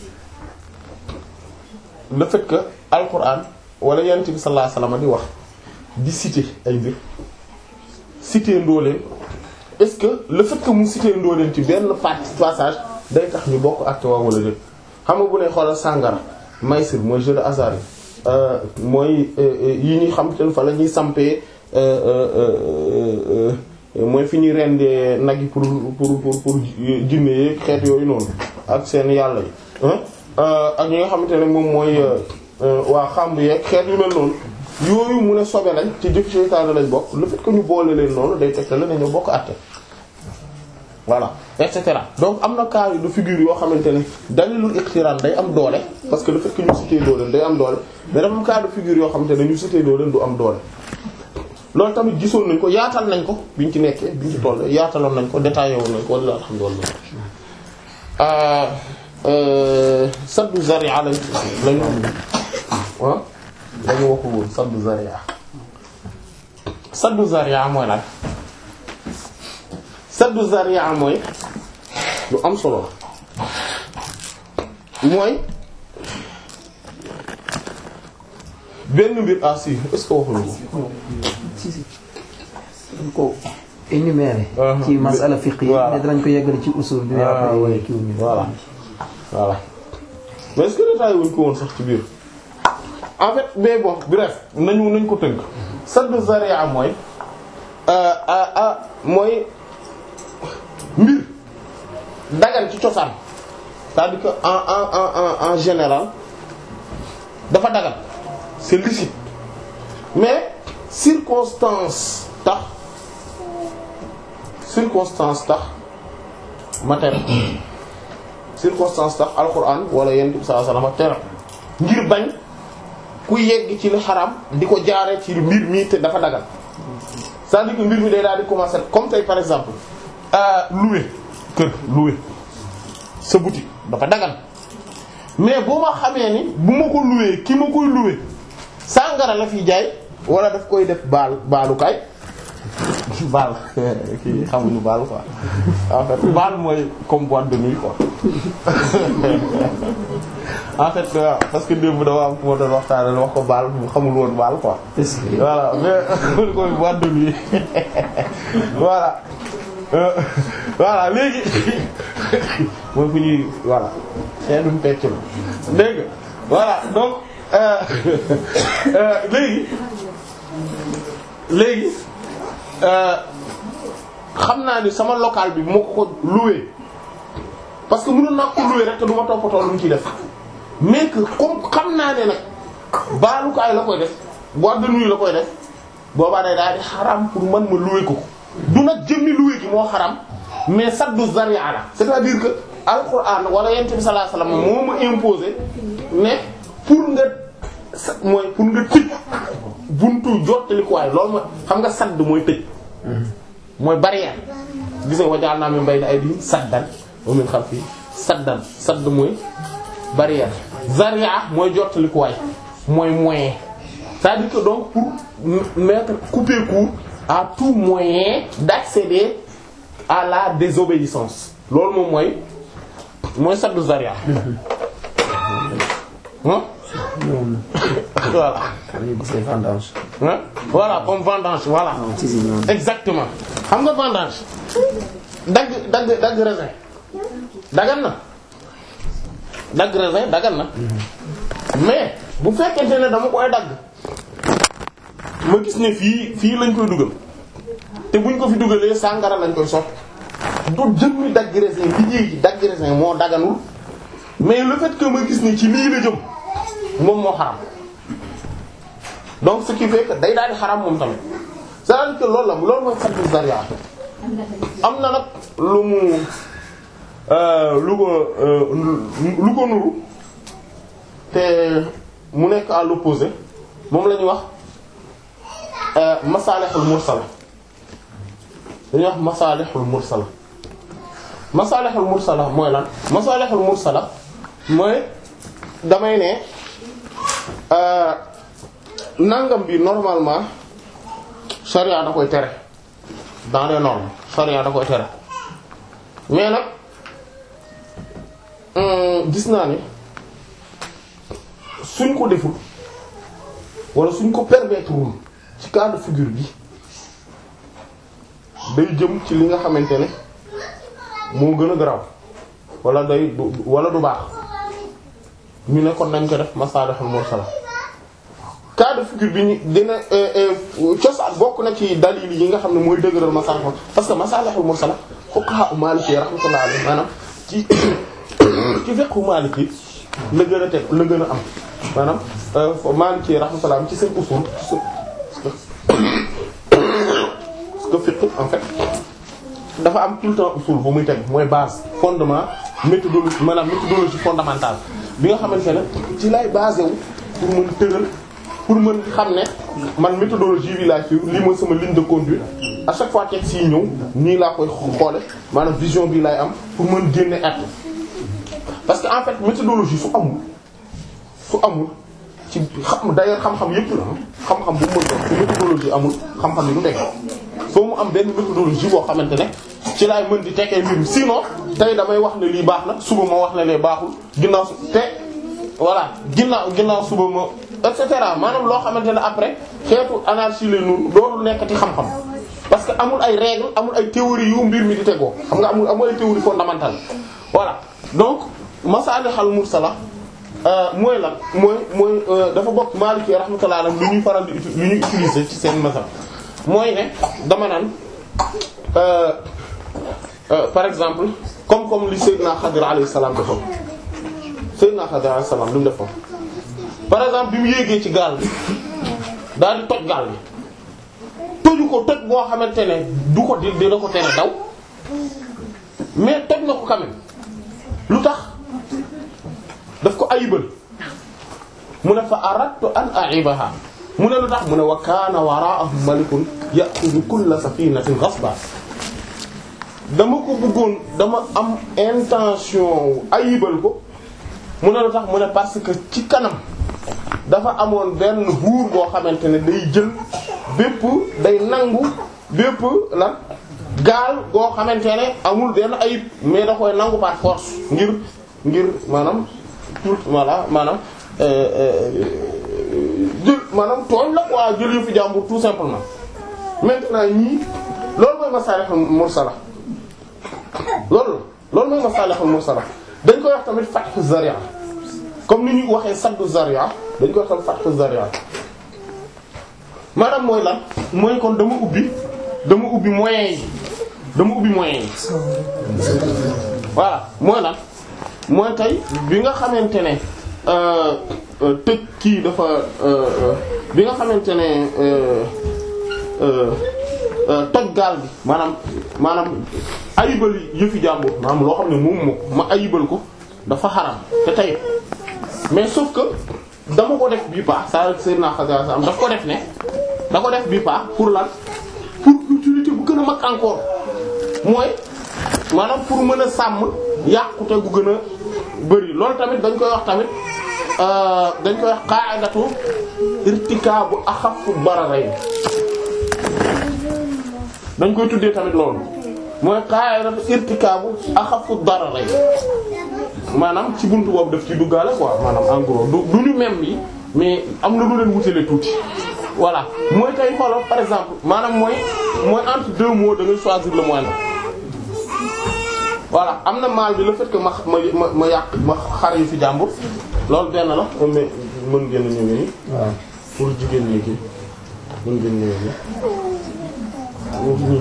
le fait que alquran wala yonent bi sallallahu alayhi wasallam di wax di citer ay mbir citer ndooleen est-ce que le fait que mu citer ndooleen ci benn partie passage day tax ñu bokk acte waa wala déet xam nga bu ne xoolal sàngara maysir mooy jeu de hasard yi mooy yi ñuy xam te fa la ñuy sampee mooy fi ñuy rendee nag yi pour pour pour pour jinne yeeg xeet yooyu noonu ak seen yàlla yi ak ñi nga xamante ne moom mooy waa xamb yeeg xeet yu mel noonu yooyu mu ne sobe lañ ci jëf seytaane lañ bokk le fait que ñu boole leen noonu day tegtal ne ñu bokk àtte voilà et cetera donc am na cas de figure yoo xamante ne dalilul iqtiran day am doole parce que le fait que ñu cité dooleen day am doole mais dafa am cas de figure yoo xamante ne ñu cité dooleen du am doole loolu tamit gisoon nañ ko yaatal nañ ko biñ ci nekkee biñ ci toll yaataloon nañ ko détaillé woon nañ ko walla alhamdulillah saddu zaria lañ lañu ah dañu waxul woon saddu zaria saddu zaria mooy lan saddu zaria mooy lu am solo la mooy benn mbir ah si est-ce que waxuñu ko si si dañ ko énuméré Uh-huh. ci masala fiqh yi Voilà. mais danañ ko yeggali ci usul bi Ah, après oui. kiiw ñu voilà voilà mais est-ce que détaillé wuñ ko woon sax ci biir en fait mais bon bref nañu nañ ko tënk saddu zaria mooy euh, ah ah mooy mbir dagan ci cosaan c'est-à-dire que en en en en en général dafa dagan c'est licite mais circonstance tax circonstance tax ma tere circonstance tax alquran wala yent bi sallallahu alayhi wasallam tere ngir bañ ku yegg ci li xaram di ko jaare ci mbir mi te dafa dagal c'est-à-dire que mbir mi day daal di commencer comme tey par exemple euh, louer kër louer sa boutique dafa dagal mais boo ma xamee ni bu ma ko louer ki ma koy louer sàngara la fi jaay wala daf koy def baal baalukaay baal kii xamuñu baal quoi en fait baal mooy comme boîte de nuit quoi en fait waaw parce que démb dama am fu ma doon waxtaanee wax ko baal mu xamul woon baal quoi. est-ce que voilà mais mën ko boîte de nuit voilà Euh, voilà léegi mooy fu ñuy voilà xeetum pecc la dégg nga voilà donc euh, euh, léegi léegi euh, xam naa ni sama local bi moo ko ko loué parce que mënoon naa ko loué rek te du ma toppatoo lu mu ciy def mais que comme xam naa ne nag baalukaay la koy def boîte de nuit la koy def boobaa day daal di xaram pour man ma loué ko ko du nag jëmmi loué gi moo xaram mais saddu zaria la c'est-à-dire que alquran wala yent bi sallallahu alayhi wasallam moo ma imposé ne pour nga sa mooy pour nga tëj buntu jottalikuwaay loolu mooy xam nga sadd mooy tëj mooy barrière gis nga wajaal naa mi mbay na ay di saddan wa min xalfi saddan sadd mooy barrière zaria mooy jottalikuwaay mooy moyen c'est-à-dire que donc pour m- mettre couper court à tout moyen d'accéder à la désobéissance loolu moom mooy mooy saddu zaria hein ñoom voilà dañuy gis les vendanges hein voilà comme vendange voilà non si si ñoom exactement xam nga vendange dagg dagg dagg raisin dagan na dagg raisin dagan na mais bu fekkente ne dama koy dagg ma gis ne fii fii lañ koy dugal te buñ ko fi dugalee sàngara lañ koy soppi du jëmmi dagg raisin liggéey gi dagg raisin moo daganul mais le fait que ma gis ne ci lii la jëm moom moo xaram donc ce qui fait que day daal di xaram moom tamit c'est-à-dire que loolu la loolu mooy saddu zaria am na nag lu mu euh, lu ko euh, lu ko nuru te mu nekk à l'opposé moom la ñuy wax masalihul mursala dañuy wax masalihul mursala masalihul mursala mooy lan masalihul mursala mooy damay ne nangam bi normalement charia da koy tere dans les normes charia da koy tere mais nag gis naa ni suñ ko deful wala suñ ko permettre wul ci cas de figure bi day jëm ci li nga xamante ne moo gën a garaaw wala day du wala du baax ñu ne kon nañ ko def masalihul mursala cas de figure bi ñu dina cosaan bokk na ci dalil yi nga xam ne mooy dëgëral masalihul parce que masalihul mursala fuqaha maliki rahmatullah alayhi maanaam ci ci fiqhu maliki la gën a teg la gën a am maanaam maliki rahmatullah ci seen usul parce que fiqh en fait dafa am tout le temps usul bu muy teg mooy base fondement méthodologie maanaam méthodologie fondamentale bi nga xamante ne ci lay basé wu pour mën tëral pour mën xam ne man méthodologie bi laa suivre lii mooy sama ligne de conduite à chaque fois texte yi ñëw nii laa koy xoole maanaam vision bi lay am pour mën génne at parce que en fait méthodologie su amul su amul ci xam d'ailleurs xam-xam yépp la xam-xam bu mu mën doon su méthodologie amul xam-xam yi du teg foo mu am benn méthodologie boo xamante ne ci laay mën di tekkee mbir mi sinon tey damay wax ne lii baax na suba ma wax ne lee baaxul ginnaaw su te voilà ginnaaw ginnaaw suba ma et cetera maanaam loo xamante ne après xeetu anarchie lay nur doonul nekkati xam-xam parce que amul ay règles amul ay théories yu mbir mi di tegoo xam nga amul amul ay théories fondamentales voilà donc masalihul mursala mooy lan mooy mooy dafa bokk Maliki rahmatullah alayhi lu ñuy faral di lu ñuy utiliser ci seen mazhab mooy ne dama naan par exemple comme comme li Seydina Xadir alayhi salaam defoon Seydina Xadir alayhi salaam lu mu defoon par exemple bi mu yéegee ci gaal bi daal di toj gaal bi toju ko toj boo xamante ne du ko di dina ko tere daw mais toj na ko quand même lu tax daf ko ayibal mu ne fa aradtu an a'ibaha mu ne lu tax mu ne wa kaana wara'ahum malikun ya'khudhu kulla safinatin ghasba dama ko bëggoon dama am intention ayibal ko mu ne lu tax mu ne parce que ci kanam dafa amoon benn buur boo xamante ne day jël bépp day nangu bépp lan gaal goo xamante ne amul benn ayib mais da koy nangu par force ngir ngir maanaam tout voilà maanaam jël maanaam tooñ la quoi jël yu fi jàmbur tout simplement maintenant ñii loolu mooy masalihul mursala loolu loolu mooy masalihul mursala dañ koy wax tamit fathu zaria comme ni ñuy waxee saddu zaria dañ koy wax tamit fathu zaria maanaam mooy lan mooy kon dama ubbi dama ubbi moyens yi dama ubbi moyens yi voilà mooy lan mooy tey bi nga xamante ne tëj kii dafa bi nga xamante ne toj gaal bi maanaam maanaam ayibal yëfi jàmbur maanaam loo xam ne moom moo ma ayibal ko dafa xaram te tey mais sauf que dama ko def bii paax saa seen naa xaga sa am daf ko def ne da ko def bii paax pour lan pour utilité bu gën a mag encore mooy maanaam pour mën a sàmm yàqute gu gën a bëri loolu tamit dañ koy wax tamit dañ koy wax qa'idatu irtikaabu axaffu dararayn dañ koy tuddee tamit loolu mooy qa'idatu irtikaabu axaffu dararayn maanaam ci buntu boobu daf ci duggaale quoi maanaam en gros du du ñu même yi mais am na lu leen wutale tuuti voilà mooy tey xoolal par exemple maanaam mooy mooy entre deux mots da ngay choisir le moindre voilà am na maal bi le fait que ma ma ma ma yàq ma xar yu fi jàmbur loolu benn la mais mën ngeen a ñëwee nii. waaw pour jigéen ñi kii mën ngeen ñëwee nii.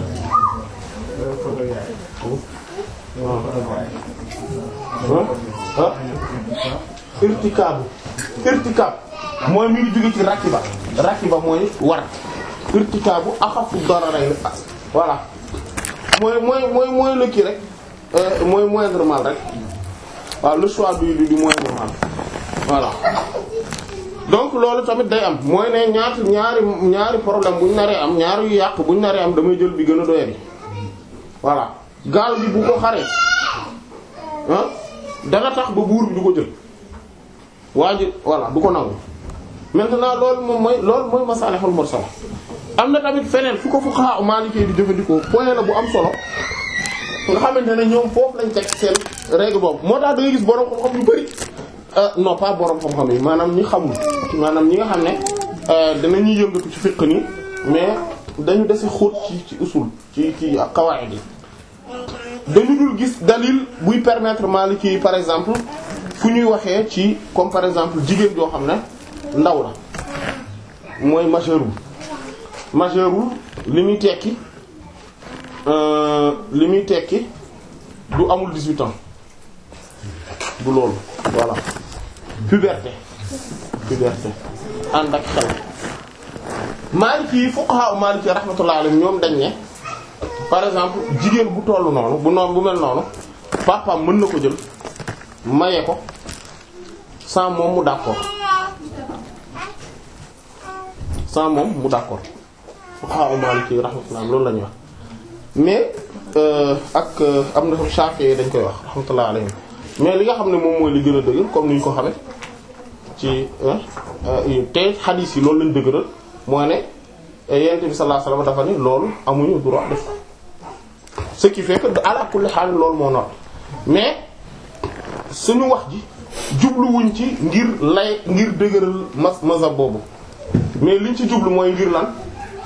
ah ah irtikaabu irtikaab mooy mi ngi jóge ci rakiba rakiba mooy war irtikaabu axafu dararayn voilà mooy mooy mooy mooy le kii rek mooy moindre mal rek waaw le choix du du du moindre mal voilà donc loolu tamit day am mooy ne ñaata ñaari ñaari problème bu ñu naree am ñaari yu yàq bu ñu naree am damay jël bi gën a doyadi voilà gaal bi bu ko xaree ah dana tax ba buur bi du ko jël waa ji voilà du ko nangu maintenant loolu moom mooy loolu mooy masalihul mursala am na tamit feneen fu ko fuqaha maliki di jëfandikoo point la bu am solo nga xamante ne ñoom foofu lañ teg seen règle boobu moo tax da ngay gis borom xam-xam yu bari non pas borom xam-xam yi maanaam ñi xamul maanaam ñi nga xam ne danañuy yëngatu ci fiqh ni mais dañu dese xóot ci ci usul ci ci qawaid yi dañu dul gis dalil buy permettre maliki yi par exemple fu ñuy waxee ci comme par exemple jigéen joo xam ne ndaw la mooy majeurul majeurul li muy tekki li muy tekki du amul 18 ans du loolu voilà puberté puberté ànd ak xel Maliki yi fuqaha Maliki rahmatullah alayhim ñoom dañ ne par exemple jigéen bu tollu noonu bu noonu bu mel noonu papaam mën na ko jël maye ko sans moom mu d'accord sans moom mu d'accord fuqaha Maliki rahmatullah loolu la ñuy wax mais ak am na Shafi'i dañ koy wax rahmatullah alayhim mais li nga xam ne moom mooy li gën a dëgër comme ni ñu ko xamee ci te xadiis yi loolu lañ dëgëral mooy ne Yonent bi sallallahu alayhi wasallam dafa ni loolu amuñu droit def ce qui fait que ala kulli haal loolu moo noot mais suñu wax ji jubluwuñ ci ngir lay ngir dëgëral mas mazhab boobu mais liñ ci jublu mooy ngir lan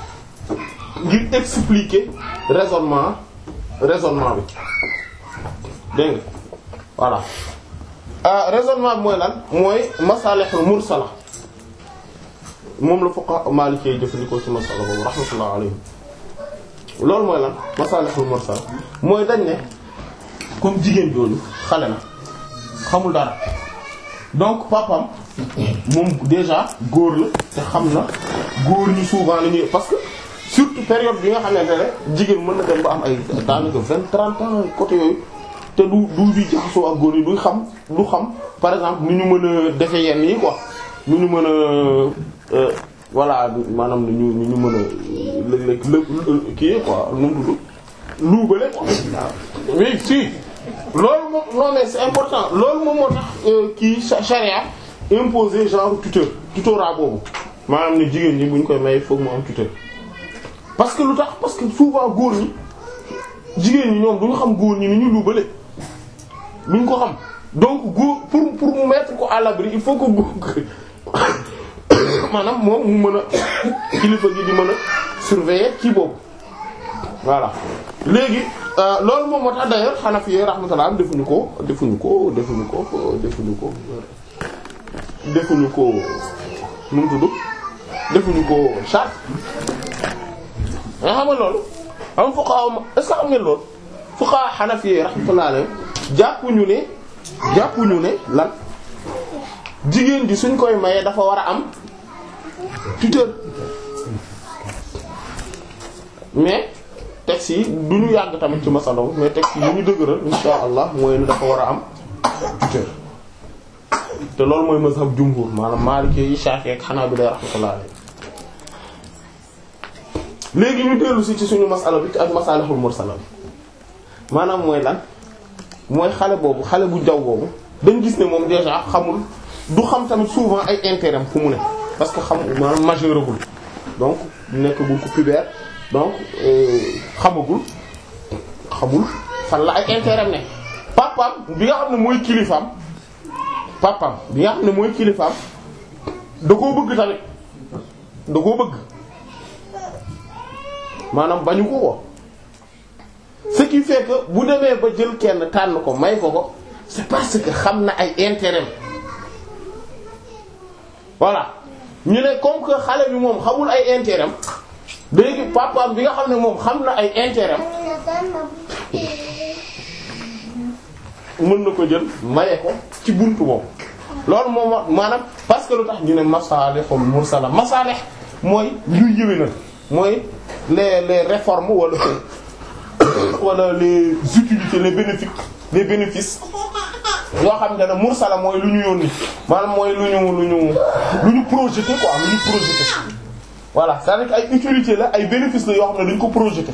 ngir expliquer raisonnement raisonnement bi dégg nga voilà raisonnement bi mooy lan mooy masalihul mursala moom la fuqaha maliki yi jëfandikoo ci masala boobu rahmatullah alayhim loolu mooy lan masalihul mursala mooy dañ ne comme jigéen jooju xale na xamul dara donc papam moom déjà góor la te xam na góor ñi souvent la ñuy parce que surtout période bi nga xamante ne jigéen mën na dem ba am ay daanaka vingt trente ans côté yooyu te du du di jaxasoo ak góor yi du xam du xam par exemple nu ñu mën a defe yenn yi quoi nu ñu mën a voilà maanaam nu ñu nu ñu mën a léeg-léeg lë kii quoi nu mu tudd luubale quoi oui si loolu moom non mais c'est important loolu moom moo tax kii charia imposer genre tuteur tutorat boobu maanaam ne jigéen ñi bu ñu koy may foog mu am tuteur parce que lu tax parce que souvent góor ñi jigéen ñi ñoom du ñu xam góor ñi ni ñu luubale duñ ko xam donc góor pour pour mu mettre ko à l'abri il faut que góor maanaam moom mu mën a kilifa gi di mën a surveiller kii boobu voilà léegi loolu moom moo tax d'ailleurs Hanafi rahmatullah defuñu ko defuñu ko defuñu ko defuñu ko defuñu ko nu mu tudd defuñu ko charte nga xam nga loolu am fuqaha est-ce que xam ngeen loolu fuqaha Hanafi rahmatullah alayhi jàppuñu ne jàppuñu ne lan jigéen ji suñ koy mayee dafa war a am tuteur mais texte yi du ñu yàgg tamit ci masala mais texte yi ñu dëgëral insha allah mooy ne dafa war a am tuteur te loolu mooy mazhab jumhur maanaam Maliki yi Shafi'i ak Hanabila rahmatullah alayhi léegi ñu dellu si ci suñu masala bi ak masalihul mursala bi maanaam mooy lan mooy xale boobu xale bu jaw boobu dañ gis ne moom déjà xamul du xam tamit souvent ay intérêt fu mu ne parce que xam maanaam majeuragul donc nekkagul ko pubère donc xamagul xamul fan la ay intérêt ne papam bi nga xam ne mooy kilifaam papam bi nga xam ne mooy kilifaam da koo bëgg tamit da koo bëgg maanaam bañu ko ko ce qui fait que bu demee ba jël kenn tànn ko may ko ko c'est parce que xam na ay intérêt voilà ñu ne comme que xale bi moom xamul ay intérêt léegi papaam bi nga xam ne moom xam na ay intérêt mën na ko jël maye ko ci buntu boobu loolu moom maanaam parce que lu tax ñu ne masalihul mursala masalih mooy luy yëwénal mooy les les réformes wala wala les utilités les bénéfices les bénéfices yoo xam ne mursala mooy lu ñu yónni maanaam mooy lu ñu lu ñu lu ñu projeté quoi lu ñu projeté voilà c'est-à-dire que ay utilité la ay bénéfice la yoo xam ne dañ ko projeté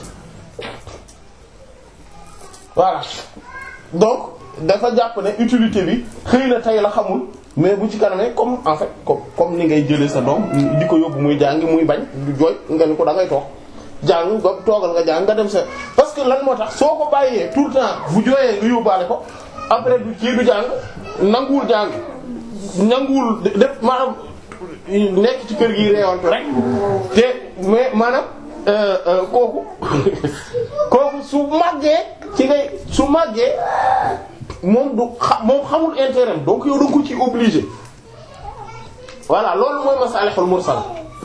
voilà donc dafa jàpp ne utilité bi xëy na tey la xamul mais bu ci kanamee comme en fait comme comme ni ngay jëlee sa doom di ko yóbbu muy jàngi muy bañ du jooy nga ni ko da ngay toog jàng nga toogal nga jàng nga dem sa parce que lan moo tax soo ko bàyyee tout le temps bu jooyee nga yóbbaale ko après du kii du jàng nanguwul jàng nanguwul def maanaam nekk ci kër gi reewantu rek te mais maanaam kooku kooku su màggee ci ngay su màggee moom du xa moom xamul intérêt donc yow da nga ko ci obligé voilà loolu mooy masalihul mursal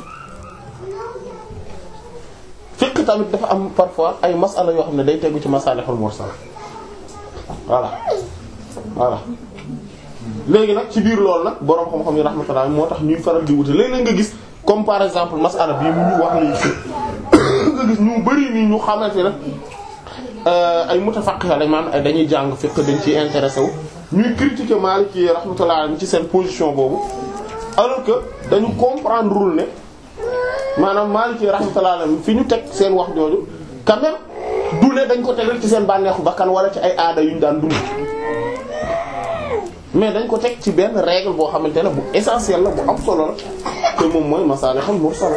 fiqh tamit dafa am parfois ay masala yoo xam ne day tegu ci masalihul mursal voilà voilà léegi nag ci biir loolu nag boroom xam-xam yi rahmatullah moo tax ñuy faral di wute léeg-léeg nga gis comme par exemple masala bii mu ñu wax léegi nga gis ñu bari nii ñu xamante ne ay mutafaqiha lañ maanaam ay dañuy jàng fiqh dañ ciy intéressé wu ñuy critiquer Maliki rahmatullah ci seen position boobu alors que dañu comprendre rul ne maanaam Maliki rahmatullah fi ñu teg seen wax jooju quand même du ne dañ ko tegal ci seen bànneexu bakkan wala ci ay aada yu ñu daan dund mais dañ ko teg ci benn règle boo xamante ne bu essentiel la bu am solo la te moom mooy masalihul mursala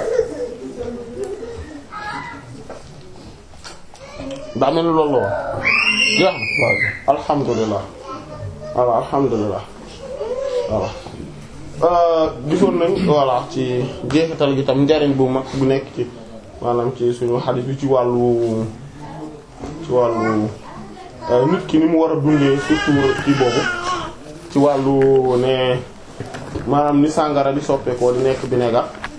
daa mel ni loolu la woon jeex na alhamdulilah voilà alhamdulilah voilà gisoon nañ voilà ci jeexital gi tam njariñ bu mag bu nekk ci maanaam ci suñu xadiis bi ci wàllu ci wàllu nit ki ni mu war a dundee surtout ci boobu ci wàllu ne maanaam ni sàngara di soppeekoo di nekk vinaigre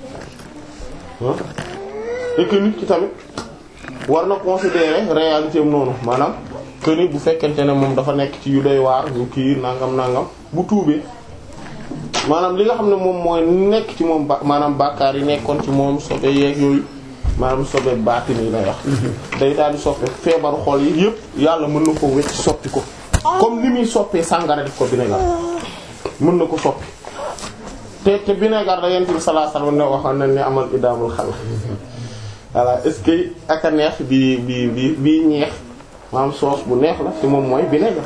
et que nit ki tamit war na considérer réalité am noonu maanaam que ni bu fekkente ne moom dafa nekk ci yu doy waar yu kii nangam nangam bu tuubee maanaam li nga xam ne moom mooy nekk ci moom ba maanaam bàkkaar yi nekkoon ci moom sobe yeeg yooyu maanaam sobe baatin yi lay wax. day daal di soppe feebaru xol yi yëpp yàlla mën na ko wecc soppi ko comme ni muy soppee sàngara def ko vinaigre mën na ko soppi te te vinaigre da yent bi sallallahu alayhi wasallam ne waxoon nañ ne amal idaamul xal voilà est-ce que ak a neex bi bi bi bi ñeex maanaam sauce bu neex la ci moom mooy vinaigre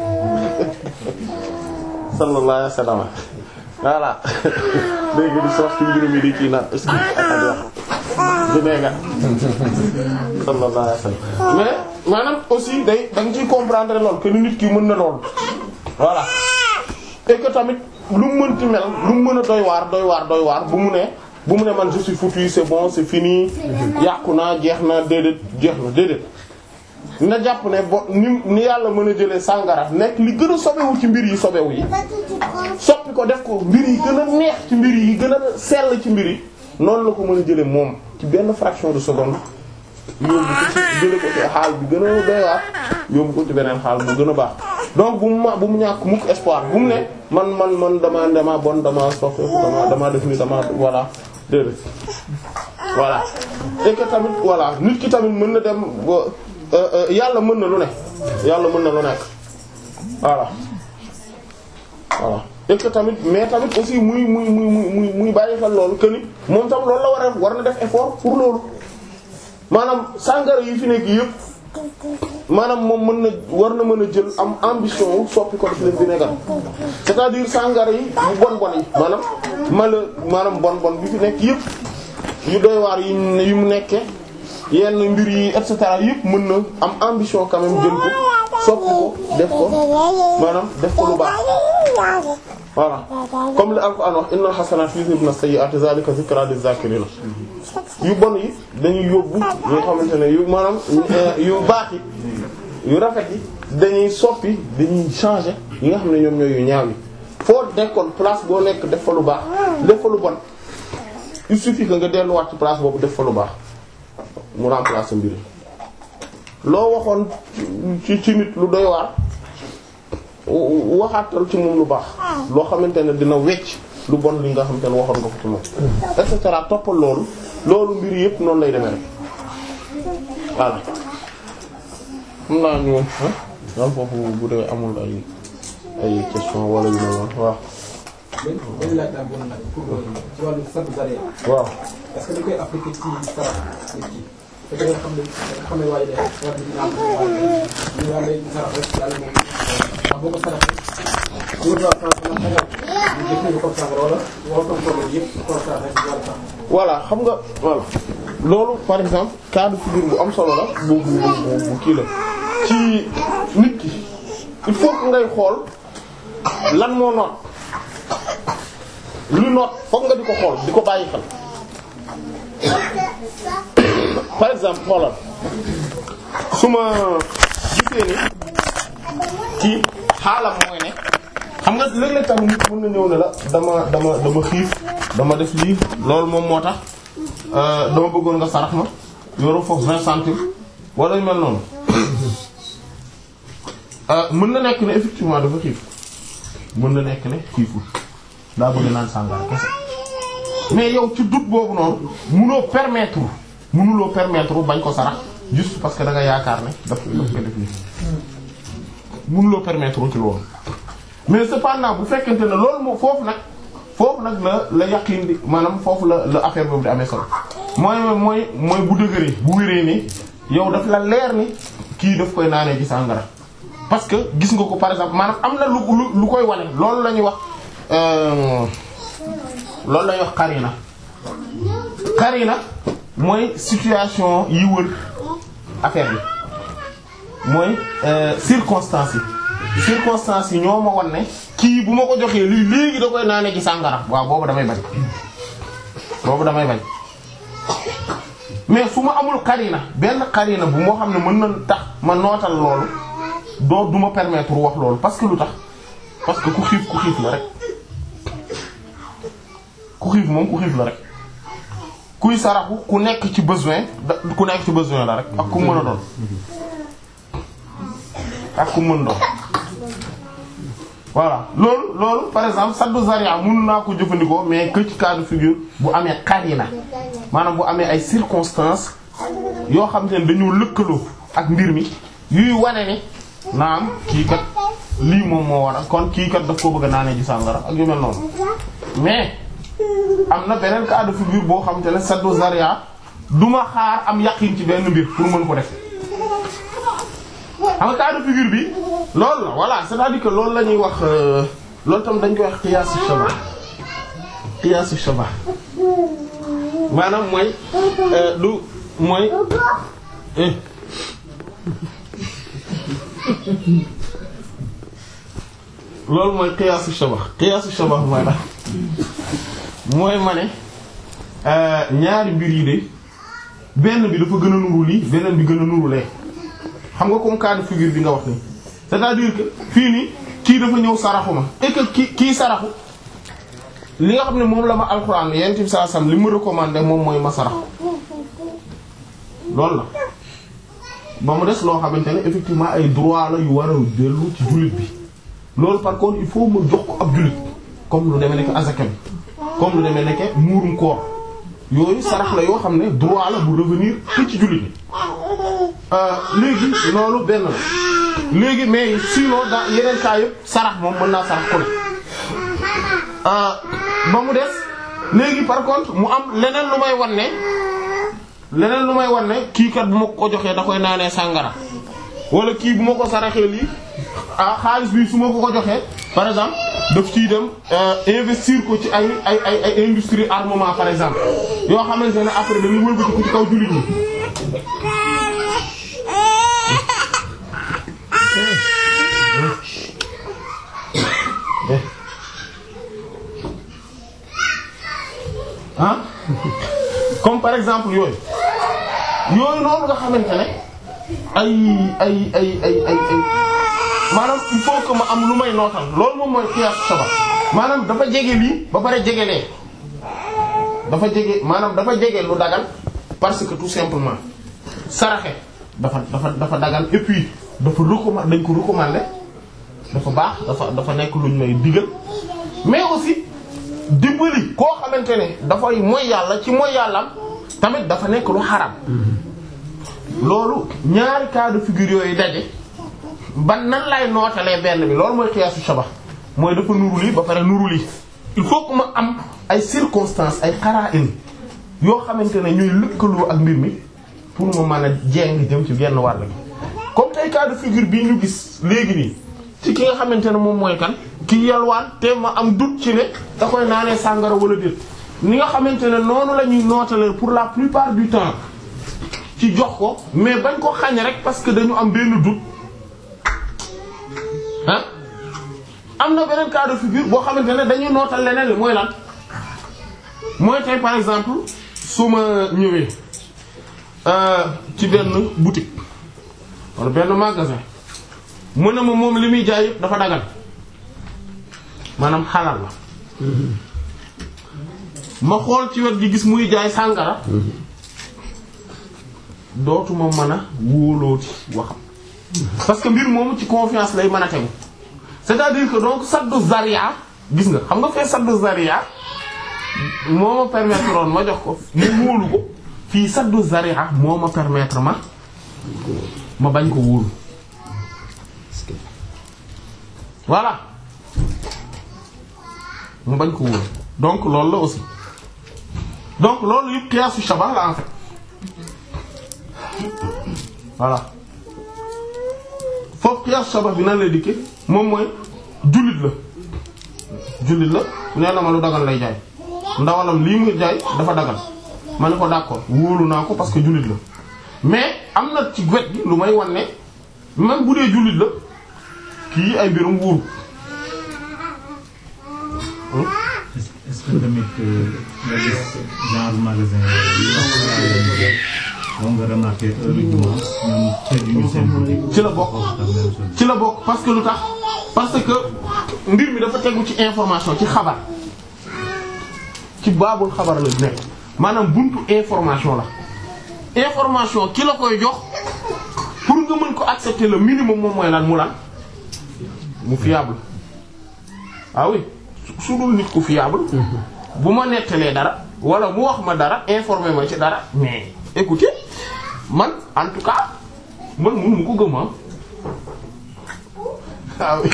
sallallahu alayhi wasallam voilà léegi di sauce ci mbir mi di kii naan est-ce que ak a neex vinaigre sallallahu alayhi wasallam mais maanaam aussi day da nga ciy comprendre lool que ni nit ki mën na lool voilà et que tamit lu mu mënti mel lu mu mën a doy waar doy waar doy waar bu mu ne bu mu ne man je suis foutu c'est bon c'est fini yàqu naa jeex na déedéet jeex na déedéet na jàpp ne bo ni ni yàlla mën a jëlee sàngara nekk li gën a sobewu ci mbir yi sobewu yi soppi ko def ko mbir yi gën a neex ci mbir yi gën a sell ci mbir yi noonu la ko mën a jëlee moom ci benn fraction de seconde yóbbu ko ci jële ko ci xaal bi gën a doy waar yóbbu ko ci beneen xaal bu gën a baax donc bu mu ma bu mu ñàkk mukk espoir bu mu ne man man man dama dama bon dama soppeeku dama dama def ni dama voilà déedéet voilà et que tamit voilà nit ki tamit mën na dem yàlla mën na lu ne yàlla mën na lu nekk voilà voilà et que tamit mais tamit aussi muy muy muy muy muy bàyyi xel loolu que ni moom tam loolu la war a war na def effort pour loolu maanaam sàngara yi fi nekk yëpp maanaam moom mën na war na mën a jël am ambition wu soppi ko def leen vinaigre c'est-à-dire sàngara yi yu bon bon yi maanaam mala maanaam bon bon bi fi nekk yëpp yu doy waar yi yu mu nekkee yenn mbir yi et cetera yëpp mën na am ambition quand même jël ko soppi ko def ko maanaam def ko lu baax voilà comme li Alxuraan wax innal hasanati yuzhibna sayyi'ati zalika zikra liz-zakirin yu bon yi dañuy yóbbu yoo xamante ne yu maanaam yu baax yi yu rafet yi dañuy soppi dañuy changer yi nga xam ne ñoom ñooy yu ñaaw yi foo nekkoon place boo nekk def fa lu baax def fa lu bon il suffit que nga delluwaat ci place boobu def fa lu baax mu remplacer mbir yi loo waxoon ci ci nit lu doy waar waxaatal ci moom lu baax loo xamante ne dina wecc lu bon li nga xamante ne waxoon nga ko ci moom et cetera toppal loolu loolu mbir yëpp noonu lay demee rek voilà xam naa ñu daal foofu bu dee amul ay ay question wala yu mel noonu waaw benn benn laaj daal boo nag pour ci wàllu sant zaria waaw est-ce que dañ koy appliquer ci sarax nit ki fekk nga xam ne nga xam ne waaye de war na dina am waaye ñu yàlla lay sarax rek yàlla moom ndax boo ko saraxee wóor naa France na xagal ñu jëf ñu ko sarax wala wala comme problème yëpp ko saraxee ci wàllu sax voilà xam nga voilà loolu par exemple cas de figure bu am solo la bu bu bu bu kii la ci nit ki il faut que ngay xool lan moo noot lu noot foog nga di ko xool di ko bàyyi xel par exemple xoolal su ma gisee ni kii xaalam mooy ne xam nga léeg-léeg tamit nit mën na ñëw ne la dama dama dama xiif dama def lii loolu moom moo tax euh, dama bëggoon nga sarax ma yoroo foofu vingt centimes wala yu mel noonu euh, mën na nekk ne effectivement dafa xiif mën na nekk ne xiiful daa bëgg naan sàngara kese mais yow ci doute boobu noonu munoo permettre munuloo permettre bañ ko sarax juste parce que da nga yaakaar ne daf daf ko def nii munuloo permettre ci loolu mais cependant bu fekkente ne loolu moo foofu nag foofu nag la la yaqin di maanaam foofu la la affaire boobu di amee solo mooy mooy mooy bu dëgëree bu wéree ni yow daf la leer ni kii daf koy naanee ci sàngara parce que gis nga ko par exemple maanaam am na lu lu lu koy wane loolu la ñuy wax euh, loolu la ñuy wax qarina qarina mooy situation yi wër affaire bi mooy euh, circonstances yi circonstances yi ñoo ma wan ne kii bu ma ko joxee lii léegi da koy naane ci sàngara waaw boobu damay bañ boobu damay bañ mais su ma amul qarina benn qarina bu moo xam ne mën na tax ma nootal loolu doo du ma permettre wax loolu parce que lu tax parce que ku xiif ku xiif la rek ku xiif moom ku xiif la rek kuy saraxu ku nekk ci besoin da ku nekk ci besoin la rek ak ku mën a doon ak ku mën doon voilà loolu loolu par exemple saddu zaria mënu naa ko jëfandikoo mais que ci cas de figure bu amee qarina maanaam bu amee ay circonstances yoo xam te ne dañoo lëkkaloo ak mbir mi yuy wane ni naam kii kat lii moom moo war a kon kii kat daf ko bëgg a naanee ji sàngara ak yu mel noonu mais am na beneen cas de figure boo xam te ne saddu zaria du ma xaar am yaqin ci benn mbir pour mën ko def xam nga cas de figure bi loolu la voilà c'est-à-dire que loolu la ñuy wax euh, loolu tam dañ koy wax qiyaasu shabah qiyaasu shabah maanaam mooy euh, du mooy eh. loolu mooy qiyaasu shabah qiyaasu shabah mooy la mooy ma ne euh, ñaari mbir yi de benn bi dafa gën a nuru lii beneen bi gën a nuru lee xam nga comme cas de figure bi nga wax nii c'est-à-dire que fii nii kii dafa ñëw saraxu ma et que kii kii saraxu li nga xam ne moom la ma alxuraan yonent bi sallallahu alayhi wasallam li mu recommandé moom mooy ma saraxu loolu la ba mu des loo xamante ne effectivement ay droit la yu war a dellu ci jullit bi loolu par contre il faut ma jox ko ab jullit comme lu demee nekk azaka bi comme lu demee nekk muurum koor yooyu sarax la yoo xam ne droit la bu revenir te ci jullit bi léegi loolu benn la léegi mais sinon dans yeneen cas yëpp sarax moom mën naa sarax ku ne ba mu des léegi par contre mu am leneen lu may wan ne leneen lu may wan ne kii kat bu ma ko joxee da koy naanee sàngara wala kii bu ma ko saraxee lii ah xaalis bi su ma ko ko joxee par exemple daf ciy dem investir ko ci ay ay ay ay industrie armement par exemple yoo xamante ne après dañuy wëlbati ko ci kaw jullit ñi. ah comme par exemple yooyu yooyu noonu nga xamante ne ay ay ay ay ay ay maanaam il faut que ma am lu may nootal loolu moom mooy xiyaas saba maanaam dafa jege lii ba pare jege lee dafa jege maanaam dafa jege lu dagal parce que tout simplement saraxe dafa dafa dafa dagal et puis dafa recommandé dañ ko recommandé dafa baax dafa dafa nekk luñ may digal mais aussi dimbali koo xamante ne dafay mooy yàlla ci mooy yàllam tamit dafa nekk lu xaram loolu ñaari cas de figure yooyu daje ban nan lay nootalee benn bi loolu mooy xiyaasu shabah mooy dafa nuru lii ba pare nuru lii il faut que ma am ay circonstances ay qara'in yoo xamante ne ñuy lëkkaloo ak mbir mi pour ma mën a jeng jëm ci genn wàll gi comme tey cas de figure bii ñu gis léegi nii ci ki nga xamante ne moom mooy kan ki yalwaan te ma am doute ci ne da koy naanee sàngara wala déet ni nga xamante ne noonu la ñuy nootalee pour la plupart du temps ci jox ko mais bañ ko xañ rek parce que dañu am benn doute ah am na beneen cas de figure boo xamante ne dañuy nootal leneen li mooy lan mooy tey par exemple su ma ñëwee ci benn boutique wala benn magasin mu ne ma moom li muy jaay yëpp dafa dagal maanaam xalal la ma xool ci wet gi gis muy jaay sàngara dootuma mën a wóolooti waxam parce que mbir moomu ci confiance lay mën a tegu c'est-à-dire que donc saddu zaria gis nga xam nga fee saddu zaria moo ma permettre woon ma jox ko mu wóolu ko fii saddu zaria moo ma permettre ma ma bañ ko wóolu voilà ma bañ ko wóolu donc loolu la aussi donc loolu yëpp qiyaasu shabah la en fait voilà foofu qiyaasu shabah bi nan lay dikke moom mooy jullit la jullit la nee na ma lu dagal lay jaay ndawalam lii mu jaay dafa dagal ma ne ko d'accord wóolu naa ko parce que jullit la mais am na ci wet gi lu may wan ne même bu dee jullit la kii ay mbirum wóoru est-ce que tamit nga gis genre magasin yooyu moom nga remarqué heureusement ñoom cër yu ñu seen ci la bokk ci la bokk parce que lu tax parce que mbir mi dafa tegu ci information ci xabar ci baabul xabar la nekk maanaam buntu information la information ki la koy jox pour nga mën ko accepter le minimum moom mooy lan mu lan mu fiable ah oui su dul nit ku fiable bu ma nettalee dara wala mu wax ma dara informer ma ci dara mais écoutez man en tout cas man mënu ma ko gëm ah oui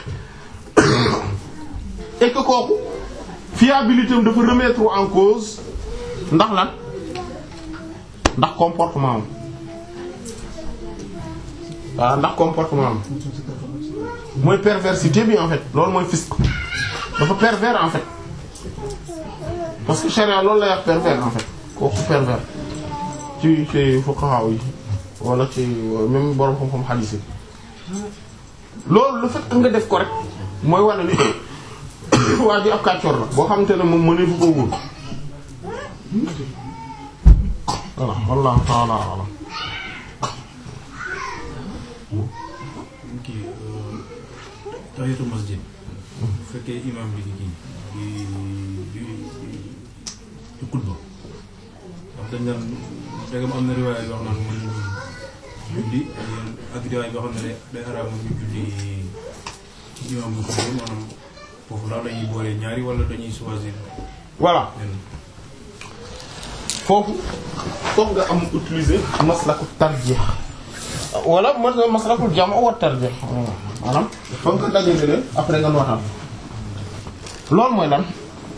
et que kooku fiabilité am dafa remettre en cause ndax lan ndax comportement am waaw ndax comportement am mooy perversité bi en fait loolu mooy fisc dafa pervers en fait parce que charia loolu lay wax pervers en fait kooku pervers ci ci fuqaha yi wala ci même borom xam-xam hadith yi loolu le fait que nga def ko rek mooy wane ni waa ji ab kàccoor la boo xamante ne moom mënee fu ko wóor voilà wallahu ta'ala a'lam kii tahiyatul masjid bu fekkee imam bi di kii di di di xutba ndax dañ naan dégam am na riwaaya yoo xam naan mën julli ak riwaaya yoo xam ne day day araam ñu julli ci imam bu xutba maanaam foofu daal lañuy boole ñaari wala dañuy choisir voilà benn foofu foog nga am utiliser maslaku tarjih wala mas- maslakul jam' wa tarjih maanaam foog nga dajale leen après nga nootal loolu mooy lan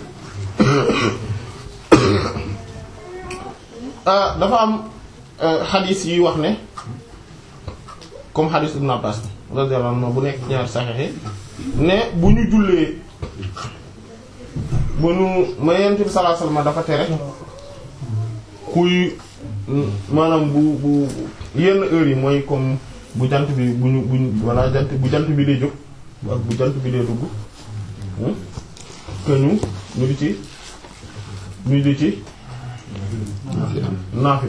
ah dafa am xadis yi wax ne comme xadis Ibn Abbas radiyallahu anhu bu nekk ñaari saxiix ne bu ñu jullee bu ñu ma yonent bi sallallahu alayhi wasallam dafa tere kuy maanaam bu bu yenn heures yi mooy comme bu jant bi bu ñu bu ñu walla jant bu jant bi dee jóg ak bu jant bi dee dugg que ñu ñu di ci ñu di ci naafi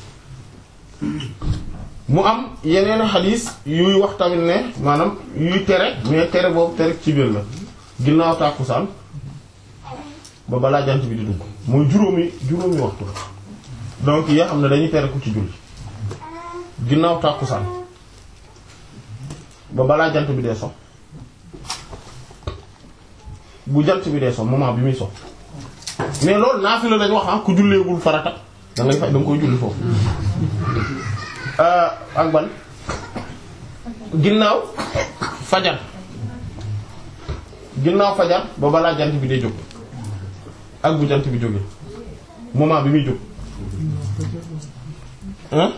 mu am yeneen xadiis yuy wax tamit ne maanaam yuy tere mais tere boobu tere ci biir la ginnaaw tàkkusaan ba balaa jant bi di dugg mooy juróomi juróomi waxtu donc yoo xam ne dañuy tere ku ci julli ginnaaw tàkkusaan ba balaa jant bi dee so bu jant bi dee so moment bi muy so mais loolu naafila lañu wax ah ku julleegul farata da ngay fay da nga koy julli foofu ak ban ginnaaw fajar ginnaaw fajar ba balaa jant bi day jóg ak bu jant bi jógee moment bi muy jóg hein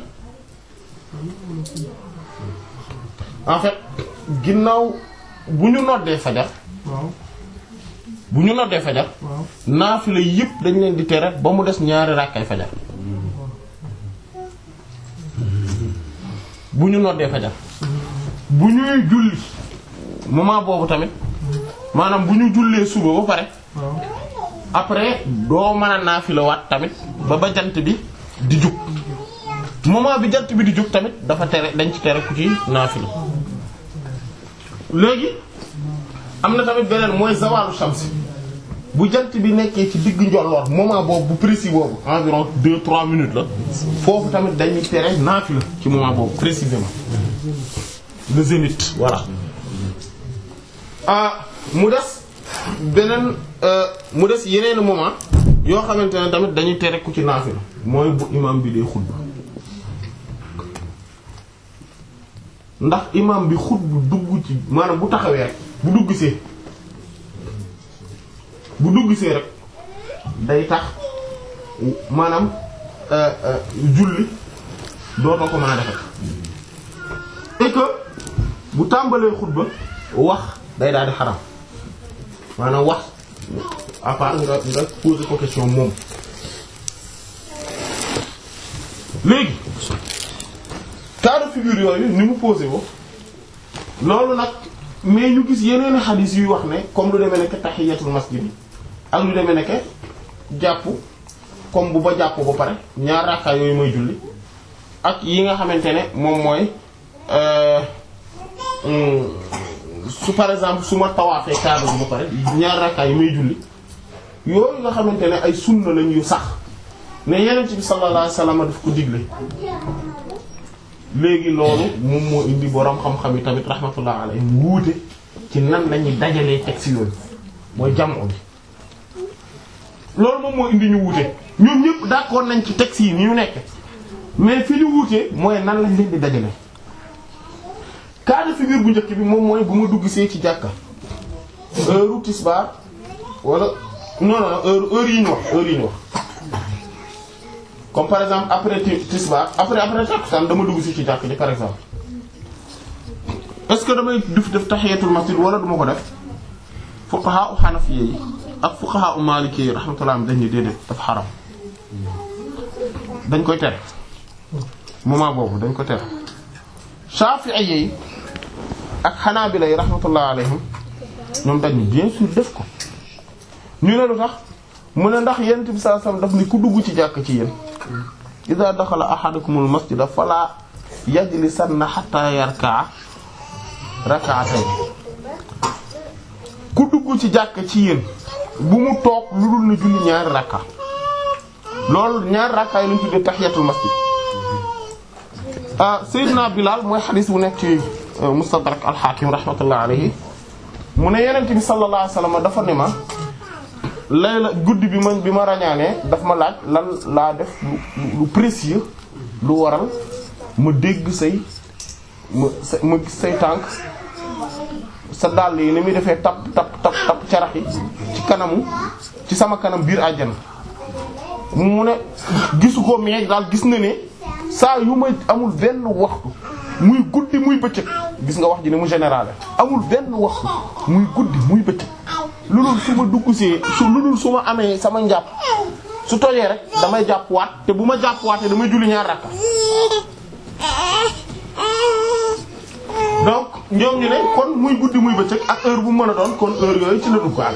en fait ginnaaw bu ñu noddee fajar waaw bu ñu noddee fajar waaw naafila yépp dañ leen di tere ba mu des ñaari rakkay fajar bu ñu noddee fajar bu ñuy julli moment boobu tamit maanaam bu ñu jullee suba ba pare waaw après doo mën a naafila waat tamit ba ba jant bi di jug moment bi jant bi di jug tamit dafa tere dañ ci tere ku ci naafila léegi am na tamit beneen mooy zawalu shamsi bu jant bi nekkee ci digg njolloor moment boobu bu précis boobu environ deux trois minutes la foofu tamit dañuy tere naafila ci moment boobu précisément le zénith voilà ah mu des beneen euh, mu des yeneen moment yoo xamante ne tamit dañuy tere ku ci naafila mooy bu imam bi dee xutba ndax imam bi xutba dugg ci maanaam bu taxawee rek bu dugg see bu dugg see rek day tax maanaam euh, euh, julli dootoo ko mën a defal et que bu tàmbalee xutba wax day daal di xaram maanaam wax à part nga nga poser ko question moom léegi cas de figure yooyu ni mu posé wo loolu nag mais ñu gis yeneen xadiis yuy wax ne comme lu demee nekk tahiyatul masjid ak lu demee nekk jàpp comme bu ba jàpp ba pare ñaar rakkaa yooyu mooy julli ak yi nga xamante ne moom mooy euh, hum, su par exemple su ma tawaafee kaaba bi ba pare ñaar rakkaa yi may julli yooyu nga xamante ne ay sunna lañ yu sax ne yeneen bi sallallahu alayhi wasallam daf ko digle léegi loolu moom moo indi boroom xam-xam yi tamit rahmatullah alayhi wuute ci nan lañuy dajalee texte yooyu mooy jamoo bi loolu moom moo indi ñu wuute ñoom ñëpp d'accord nañ ci texte yi ni ñu nekk mais fi ñu wuute mooy nan lañ leen di dajale cas de figure bu njëkk bi moom mooy bu ma dugg see ci jàkka heure tisbaar wala non non heure heure yi ñu wax heure yi ñu wax comme par exemple après ti- tisbaar après après takkusaan dama dugg si ci jàkk ji par exemple est-ce que damay def def tahiyatul masjid wala duma ko def fuqaha u hanafiyya yi ak fuqaha u maliki yi rahmatullah dañ ni déedéet dafa xaram dañ koy tere moment boobu dañ ko tere shafi'i yi ak hanabila yi rahmatullah alayhim ñoom dañ ni bien sûr def ko ñu ne lu tax mu ne ndax yent bi sallallahu alayhi wasallam daf ni ku dugg ci jàkk ci yéen iza daxala ahadukumul masjida fala yajlisanna hatta yarka'a rak'atayn ku dugg ci jàkk ci yéen bu mu toog lu dul na julli ñaari rakka loolu ñaari rakka yi lañu tuddee tahiyatul masjid ah Seydina Bilal mooy xadis bu nekk ci Mustadrak al-Hakim rahmatullah alayhi mu ne Yonent bi sallallahu alayhi wasallam dafa ne ma layla guddi bi ma bi ma rañaanee daf ma laaj lan laa def lu lu précieux lu waral ma dégg say ma sa ma gis say tànk sa dàll yi ni muy defee tap tap tap tap carax yi ci kanamu ci sama kanam biir àjjana mu ne gisu ko mais daal gis na ne saa yu may amul benn waxtu muy guddi muy bëccëg gis nga wax ji ni mu général amul benn waxtu muy guddi muy bëccëg lu dul su ma dugg see su lu dul su ma amee sama njàpp su tojee rek damay jàpp waat te bu ma jàpp waatee damay julli ñaar rakka donc ñoom ñu ne kon muy guddi muy bëccëg ak heure bu mën a doon kon heure yooyu ci la duggaale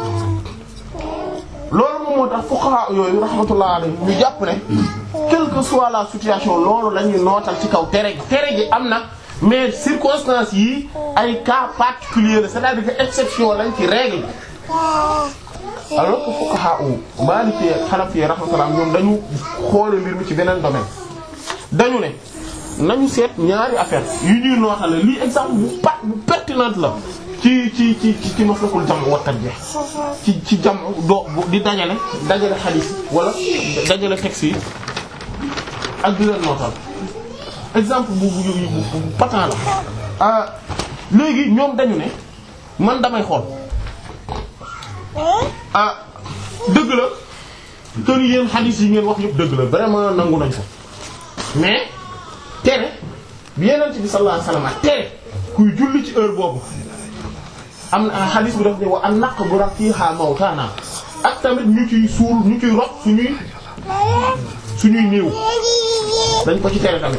loolu moom moo tax fuqaha yooyu rahmatullah alayhi ñu jàpp ne quelle que soit la situation loolu lañuy nootal ci kaw tere gi tere gi am na mais circonstances yi ay cas particulier la c'est-à-dire que exception lañ ci règle alors que fuqaha u Maliki Hanafi rahmatullah ñoom dañu xoole mbir mi ci beneen domaine dañu ne nañu seet ñaari affaire yu ñuy nootale lii exemple bu pat bu pertinente la ci ci ci ci ci maslakul jam wa tarjih ci ci jam doo di dajale dajale xadiis wala dajale texte yi ak di leen nootal exemple bu bu bu bu patent la ah léegi ñoom dañu ne man damay xool ah dëgg la te ni yéen xadiis yi ngeen wax yëpp dëgg la vraiment nangu nañ ko mais tere bi Yonent bi sallallahu alayhi wasallam tere kuy julli ci heure boobu am na xadiis bi daf ne wa an naqbura fiha mawtana ak tamit ñu ciy suul ñu ciy rox suñuy suñuy néew dañ ko ci tere tamit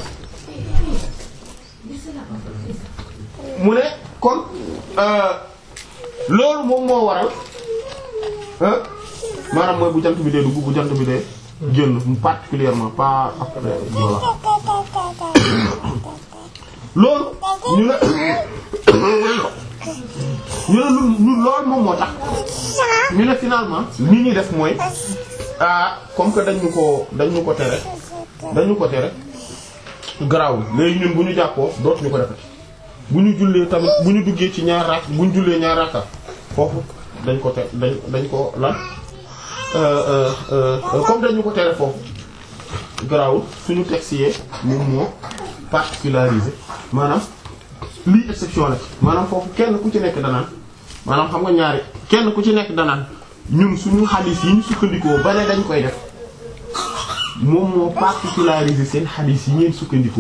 mu ne kon loolu moom moo waral maanaam mooy bu jant bi dee dugg bu jant bi dee génn particulièrement pas après voilà loolu ñu ne ñu ne lu lu loolu moom moo tax ñu ne finalement ni ñuy def mooy ah comme que dañu ko dañu ko tere dañu ko tere garaawul léegi ñun bu ñu jàppoo dootuñu ko defati bu ñu jullee tamit bu ñu duggee ci ñaar rak bu ñu jullee ñaar rakka foofu dañ ko te dañ dañ ko lan comme dañu ko tere foofu garaawul suñu texte yee moom moo particularisé maanaam lii exception la ci maanaam foofu kenn ku ci nekk danaan maanaam xam nga ñaari kenn ku ci nekk danaan ñun suñu xadiis yi ñu sukkandikoo ba ne dañ koy def moom moo particularisé seen xadiis yi ngeen sukkandikoo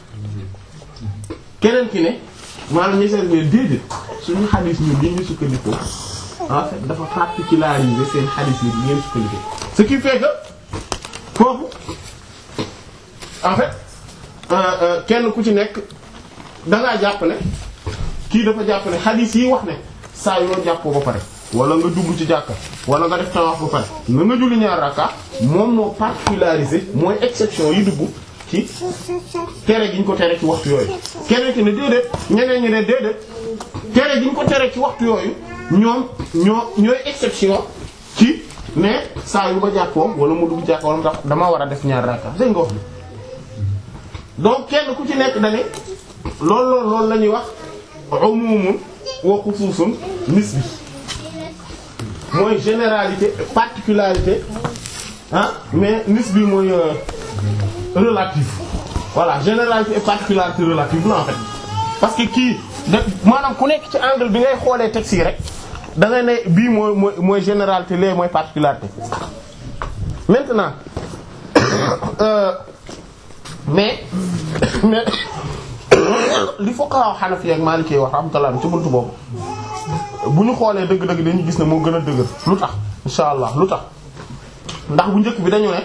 keneen ki ne maanaam ñi seen mais déedéet suñu xadiis ñun li ñu sukkandikoo en fait dafa particularisé seen xadiis yi ngeen sukkandikoo ce qui fait que foofu en fait kenn ku ci nekk dangaa jàpp ne kii dafa jàpp ne xadiis yi wax ne saa yoo jàppoo ba pare wala nga dugg ci jàkka wala nga def tawaaf ba pare na nga julli ñaar rakka moom moo particularisé mooy exception yi dugg ci tere gi ñu ko tere ci waxtu yooyu keneen ki ne déedéet ñeneen ñi ne déedéet tere gi ñu ko tere ci waxtu yooyu ñoom ñoo ñooy exception ci ne saa yu ba jàppoo wala mu dugg jàkka wala mu tax dama war a def ñaar rakka dégg nga wax bi donc kenn ku ci nekk dane loolu loolu loolu la ñuy wax umumun wa xusuusun nisbi mooy généralité particularité ah mais nisbi mooy relatif voilà généralité et particularité relative la en fait parce que kii da maanaam ku nekk ci angle bi ngay xoolee texte yi rek da ngay ne bii mooy mooy mooy généralité lee mooy particularité maintenant euh, mais mais li fuqaha Hanafi ak Maliki wax rahmatullah ci buntu boobu bu ñu xoolee dëgg-dëgg dañuy gis ne moo gën a dëgër lu tax insha allah lu tax ndax bu njëkk bi dañu ne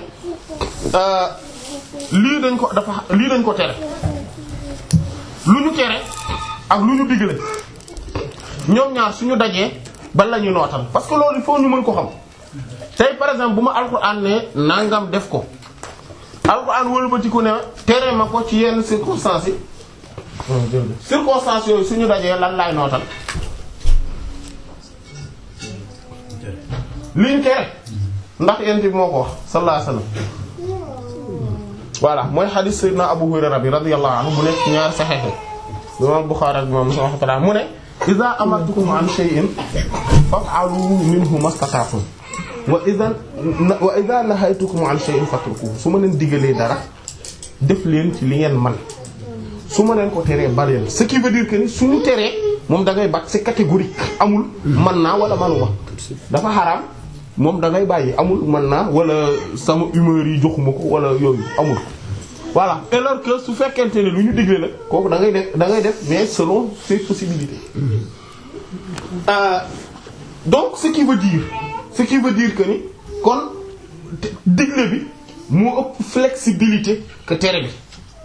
lii dañ ko dafa lii dañ ko tere lu ñu tere ak lu ñu digle ñoom ñaar suñu dajee ban la ñuy nootal parce que loolu il faut ñu mën ko xam tey par exemple bu ma alxuraan ne nangam def ko alxuraan wëlbatiku ne tere ma ko ci yenn circonstances yi circonstances yooyu suñu dajee lan laay nootal liñ tere ndax yent bi moo ko wax sallallahu alayhi wasallam voilà mooy xadiis sayyidina Abu Hurayra bi radiyallahu anhu bu nekk ci ñaari saxiix imam Bukhari ak imam Muslim rahmatullah mu ne iza amartukum an shay'in faf'alu minhu mastata'tum wa iza wa iza nahaytukum an shay'in fatrukuhu su ma leen digalee dara def leen ci li ngeen man su ma leen ko teree baleen ce qui veut dire que ni suñu teree moom da ngay bat c'est catégorique amul man naa wala manuma dafa xaraam moom da ngay bàyyi amul man naa wala sama humeur yi joxuma ko wala yooyu amul voilà alors que su fekkente ne lu ñu digle la kooku da ngay def da ngay def mais selon ses possibilités euh, donc ce qui veut dire ce qui veut dire que ni kon digle bi moo ëpp flexibilité que tere bi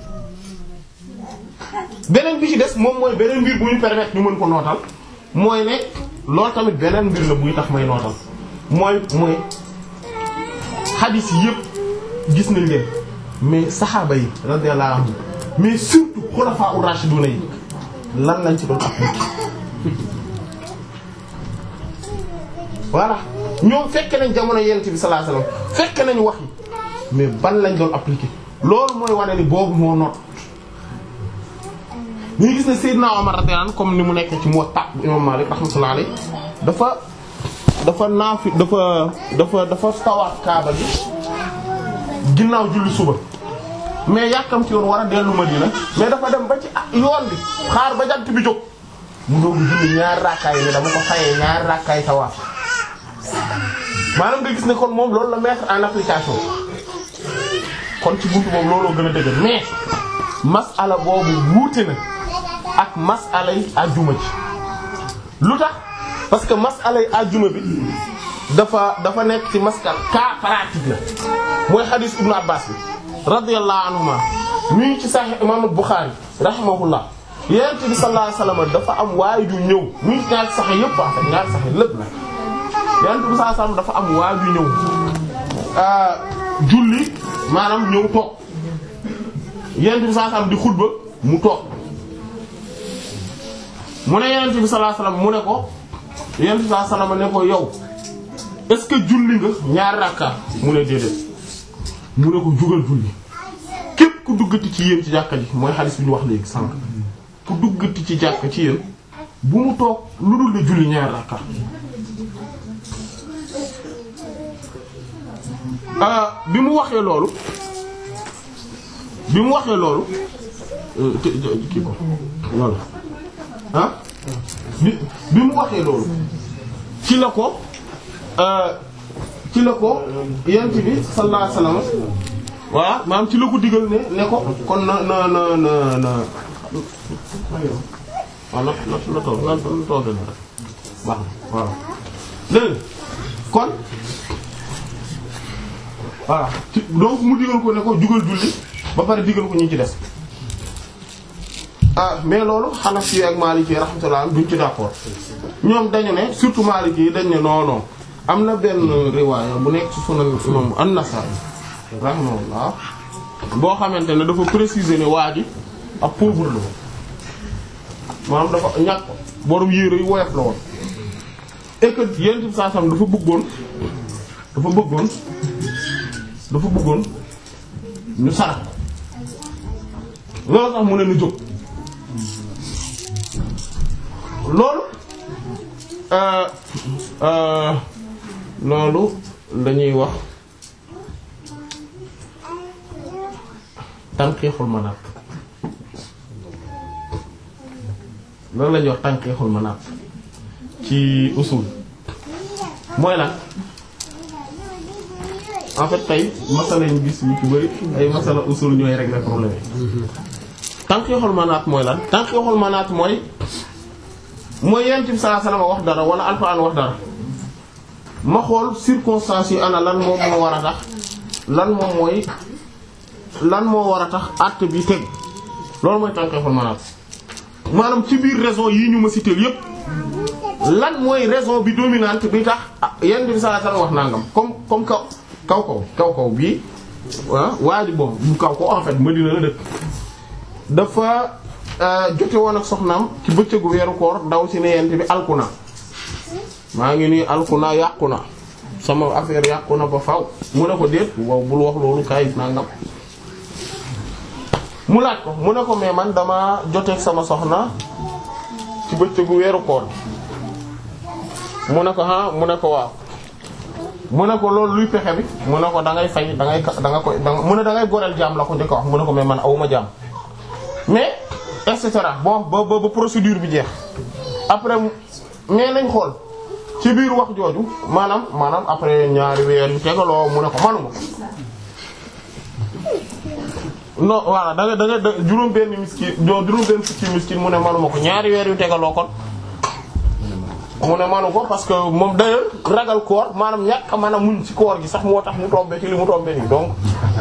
beneen bi ci des moom mooy beneen mbir bu ñu permettre ñu mën ko nootal mooy ne loolu tamit beneen mbir la buy tax may nootal mooy mooy xadiis yi yëpp gis nañ leen mais saxaaba yi radiyallahu anhum mais surtout xulafaa ur-rashiduna yi lan lañ ci doon appliquer voilà ñoom fekk nañ jamono yonent bi sallallahu alayhi wasallam fekk nañ wax yi mais ban lañ doon appliquer loolu mooy wane ni boobu moo noot ñu ngi gis ne Seydina Omar radiyallahu anhu comme ni mu nekk ci Muwatta bu imam Malik rahmatullahi alayhi dafa dafa naafi dafa dafa dafa tawaat kaaba gi ginnaaw julli suba mais yàkkamti woon war a dellu Madina mais dafa dem ba ci yoon bi xaar ba jant bi jóg mu doog julli ñaari rakkaay ne dama ko fayee ñaari rakkaay tawaaf maanaam nga gis ne kon moom loolu la mettre en application kon ci buntu boobu looloo gën a dëgër mais masala boobu wuute na ak masala yi àjjuma ci lu tax parce que masala yi àjjuma bi dafa dafa nekk ci maskal cas pratique la mooy hadith ibnu abbas bi radiyallahu anhuma mi ngi ci sahih imam Bukhari rahimahullah yonent bi sallallahu alayhi wasallam dafa am waay ju ñëw mi ngi ci ñaari saxe yëpp en fait ñaari saxe lépp nag yonent bi sallallahu alayhi wasallam dafa am waay ju ñëw julli maanaam ñëw toog yonent bi sallallahu alayhi wasallam di xutba mu toog mu ne yonent bi sallallahu alayhi wasallam mu ne ko yonent bi sallallahu alayhi wasallam ne ko yow est-ce que julli nga ñaari rakka mu ne déedéet mu ne ko jugal julli képp ku duggati ci yéen ci jàkka ji mooy xaalis bi ñu wax léegi sànq ku duggati ci jàkka ci yéen bu mu toog lu dul la julli ñaari rakka bi mu waxee loolu bi mu waxee loolu kii ko voilà ah bi bi mu waxee loolu ci la ko ci la ko yent bi sallallahu alayhi wasallam voilà maanaam ci la ko digal ne ne ko kon na na na na na waaw na na na toog na na toog na rek baax na waaw léegi kon voilà ci donc mu digal ko ne ko jugal julli ba pare digal ko ñi ci des ah mais loolu Hanafi ak Maliki rahmatullah duñ ci d'accord ñoom dañu ne surtout Maliki yi dañ ne non non am na benn riwaaya bu nekk ci sunan imam An-Nasa'i rahimahullah boo xamante ne dafa préciser ne waa ji ab pauvre la woon maanaam dafa ñàkk borom yére yu woyof la woon et que yent bi saa sam dafa bëggoon dafa bëggoon dafa bëggoon ñu sarax loolu tax mu ne nu jóg loolu loolu lañuy wax tànqiixul manaat loolu lañuy wax tànqiixul manaat ci usul mooy lan en fait tey masala ñu gis yu ci bari ay masala usul ñooy régler problème yi tànqiixul manaat mooy lan tànqiixul manaat mooy mooy yent bi sallallahu alayhi wasallam wax dara wala alxuraan wax dara ma xool circonstances yi ana lan moom moo war a tax lan moom mooy lan moo war a tax acte bi teg loolu mooy tànqeexul manaat maanaam ci biir raison yi ñu ma cité yépp lan mooy raison bi dominante bi tax yent bi sallallahu alayhi wasallam wax nangam comme comme kaw kaw kaw kaw kaw bii ah waa ji bon bu kaw ko en fait Madina la dëkk dafa jote woon ak soxnaam ci bëccëgu weeru koor daw si ne yent bi alkuna maa ngi nii alkuna yàqu na sama affaire yàqu na ba faw mu ne ko déet waaw bul wax loolu kaay nangam mu laaj ko mu ne ko mais man dama joteeg sama soxna ci bëccëgu weeru koor mu ne ko ah mu ne ko waaw mu ne ko loolu luy pexe bi mu ne ko da ngay fay da ngay da nga koy da mu ne da ngay goreel jaam la ko njëkk wax mu ne ko mais man awuma jaam mais et cetera bon ba ba ba procédure bi jeex après mais nañ xool ci biir wax jooju maanaam maanaam après ñaari weer yu tegaloo mu ne ko manuma non voilà da nga da nga juróom benn miskin juróom benn fukki miskin mu ne manuma ko ñaari weer yu tegaloo kon mu ne manu ko parce que moom d'ailleurs ragal koor maanaam ñàkk maanaam muñ ci koor gi sax moo tax mu tombé ci li mu tombé nii donc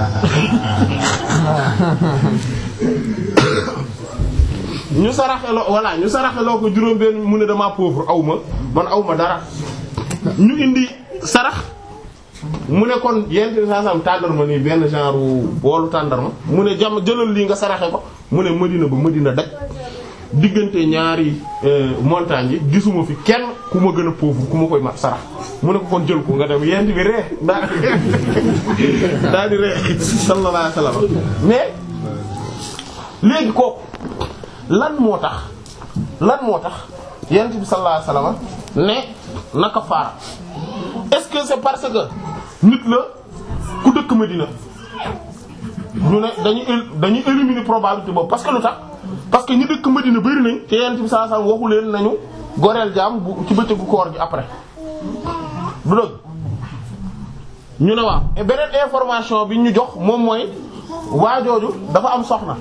ñu saraxeloo voilà ñu saraxeloo ko juróom benn mu ne dama pauvre aw ma man aw ma dara ñu indi sarax mu ne kon yent saasam tàndarma nii benn genre boolu tàndarma mu ne jam jëlal lii nga saraxe ko mu ne Madina ba Madina daj diggante ñaari montagnes yi gisuma fi kenn ku ma gën a pauvre ku ma koy ma sarax mu ne ko kon jël ko nga dem yent bi ree daa daa di ree sallallahu alayhi wasallam mais léegi kooku lan moo tax lan moo tax yent bi sallallahu alayhi wasallam ne naka faara est-ce que c'est parce que nit la ku dëkk Medina ñu ne dañuy él- dañuy éliminer probabilité boobu parce que lu tax parce que ñi dëkk Medina bari nañ te Yonent bi sallallahu alayhi wasallam waxu leen nañu goreel jaam bu ci bëccëgu koor gi après du dëgg ñu ne waaw et beneen information bi ñu jox moom mooy waajooju dafa am soxna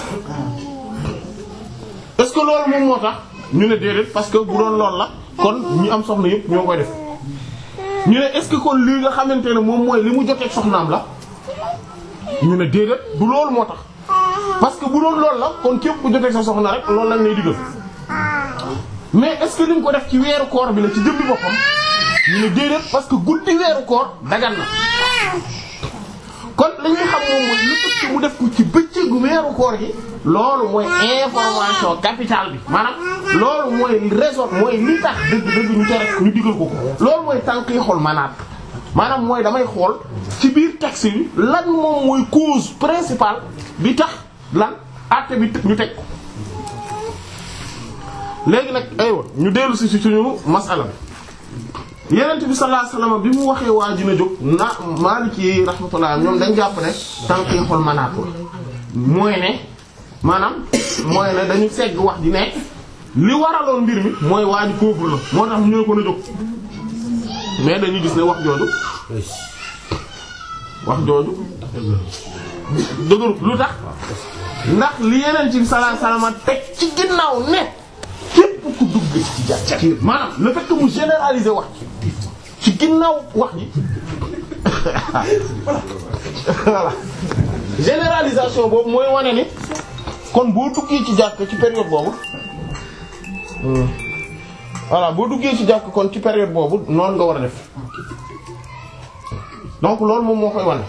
est-ce que loolu moom moo tax ñu ne déedéet parce que bu doon loolu la kon ñi am soxna yëpp ñoo koy def ñu ne est-ce que kon lii nga xamante ne moom mooy li mu jotee soxnaam la ñu ne déedéet du loolu moo tax parce que bu doon loolu la kon képp ku jotee sa soxna rek loolu lañ lay digal mais est-ce que li mu ko def ci weeru koor bi la ci jëmbi boppam ñu ne déedéet parce que guddi weeru koor dagan na kon li ñuy xam moom mooy lu tëkk mu def ko ci bëccëgu weeru koor gi loolu mooy information capitale bi maanaam loolu mooy raison mooy li tax dëgg dëgg ñu tere ñu digal ko ko loolu mooy tànk yi xool manaat maanaam mooy damay xool ci biir texte bi lan moom mooy cause principale bi tax lan àtte bi ñu teg ko léegi nag aywa ñu dellu si ci suñu masala bi yenent bi sallallahu alayhi wasallam bi mu waxee waa ji na jóg na Maliki yi rahmatullah ñoom dañ jàpp ne tànk yi xol manaat la mooy ne maanaam mooy ne dañu segg wax ji ne li waraloon mbir mi mooy waa ji pauvre la moo tax ñu ne ko na jóg mais dañuy gis ne wax jooju wax jooju dëgëru lu tax ndax li yenent bi sallallahu alayhi wasallam teg ci ginnaaw ne képp ku dugg ci jàkka ci maanaam le fait que mu généraliser wax ci ginnaaw wax ji voilà généralisation boobu mooy wane ni kon boo duggee ci jàkk ci période boobu voilà boo duggee ci jàkk kon ci période boobu noonu nga war a def donc loolu moom moo koy wane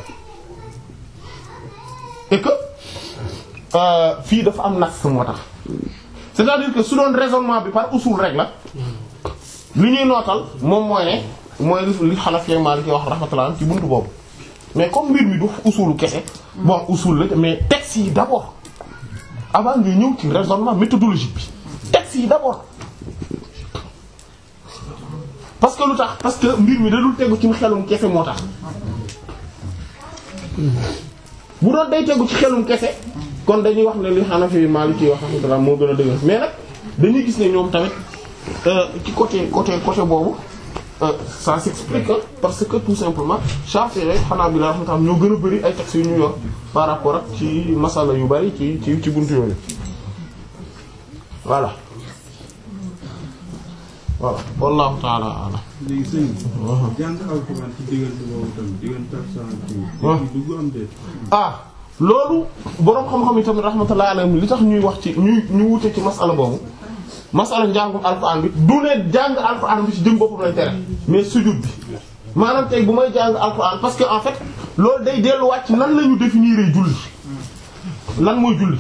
et que euh, fii dafa am nas moo tax c'est-à-dire que su doon raisonnement bi par usul rek la li ñuy nootal moom mooy ne mooy li li Hanafi Maliki wax rahmatullah ci buntu boobu mais comme mbir mi du usulu kese bon usul la mais texte yi d'abord avant nga ñëw ci raisonnement méthodologique bi texte yi d'abord parce que lu tax parce que mbir mi da dul tegu ci xelum kese moo tax bu doon day tegu ci xelum kese kon dañuy wax ne li Hanafi Maliki wax rahmatullah moo gën a dëgër mais nag dañuy gis ne ñoom tamit ci côté côté côté boobu ça s'explique parce que tout simplement Shafi'i rek xanaa bi la rahmatullah ñoo gën a bari ay textes yu ñu yor par rapport ak ci masala yu bari ci ci ci buntu yooyu voilà voilà wallahu ta'ala a'lam léegi sëñ bi. jàng alxuraan ci diggante boobu tamit diggante ak saa kii. waaw dugg am déet. ah loolu boroom xam-xam yi tamit rahmatullah alayhim li tax ñuy wax ci ñuy ñu wute ci masala boobu masala njàngum alxuraan bi du ne jàng alxuraan bi ci jëm boppam lay tere mais sujud bi maanaam tey bu may jàng alxuraan parce que en fait loolu day delluwaat ci nan la ñu définir julli lan mooy julli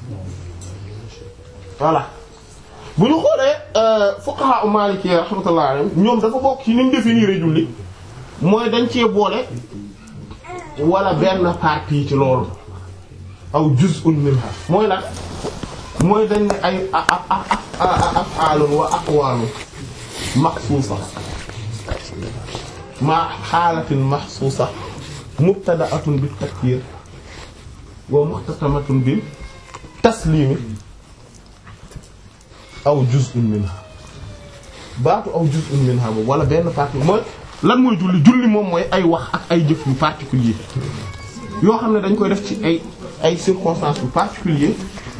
voilà bu ñu xoolee fuqaha u maliki rahmatullah alayhim ñoom dafa bokk ci ni ñu définir julli mooy dañ cee boole wala benn partie ci loolu aw juz'un minha mooy lan mooy dañ ne ay af'aalun wa aqwaalun maxsuusa ma xaalatin maxsuusa mubtada'atun bit takbiir wa muxtatamatun bil tasliimi aw juz'un minha baatu aw juz'un minha boobu wala benn partie mooy lan mooy julli julli moom mooy ay wax ak ay jëf yu particulier yoo xam ne dañ koy def ci ay ay circonstances yu particulier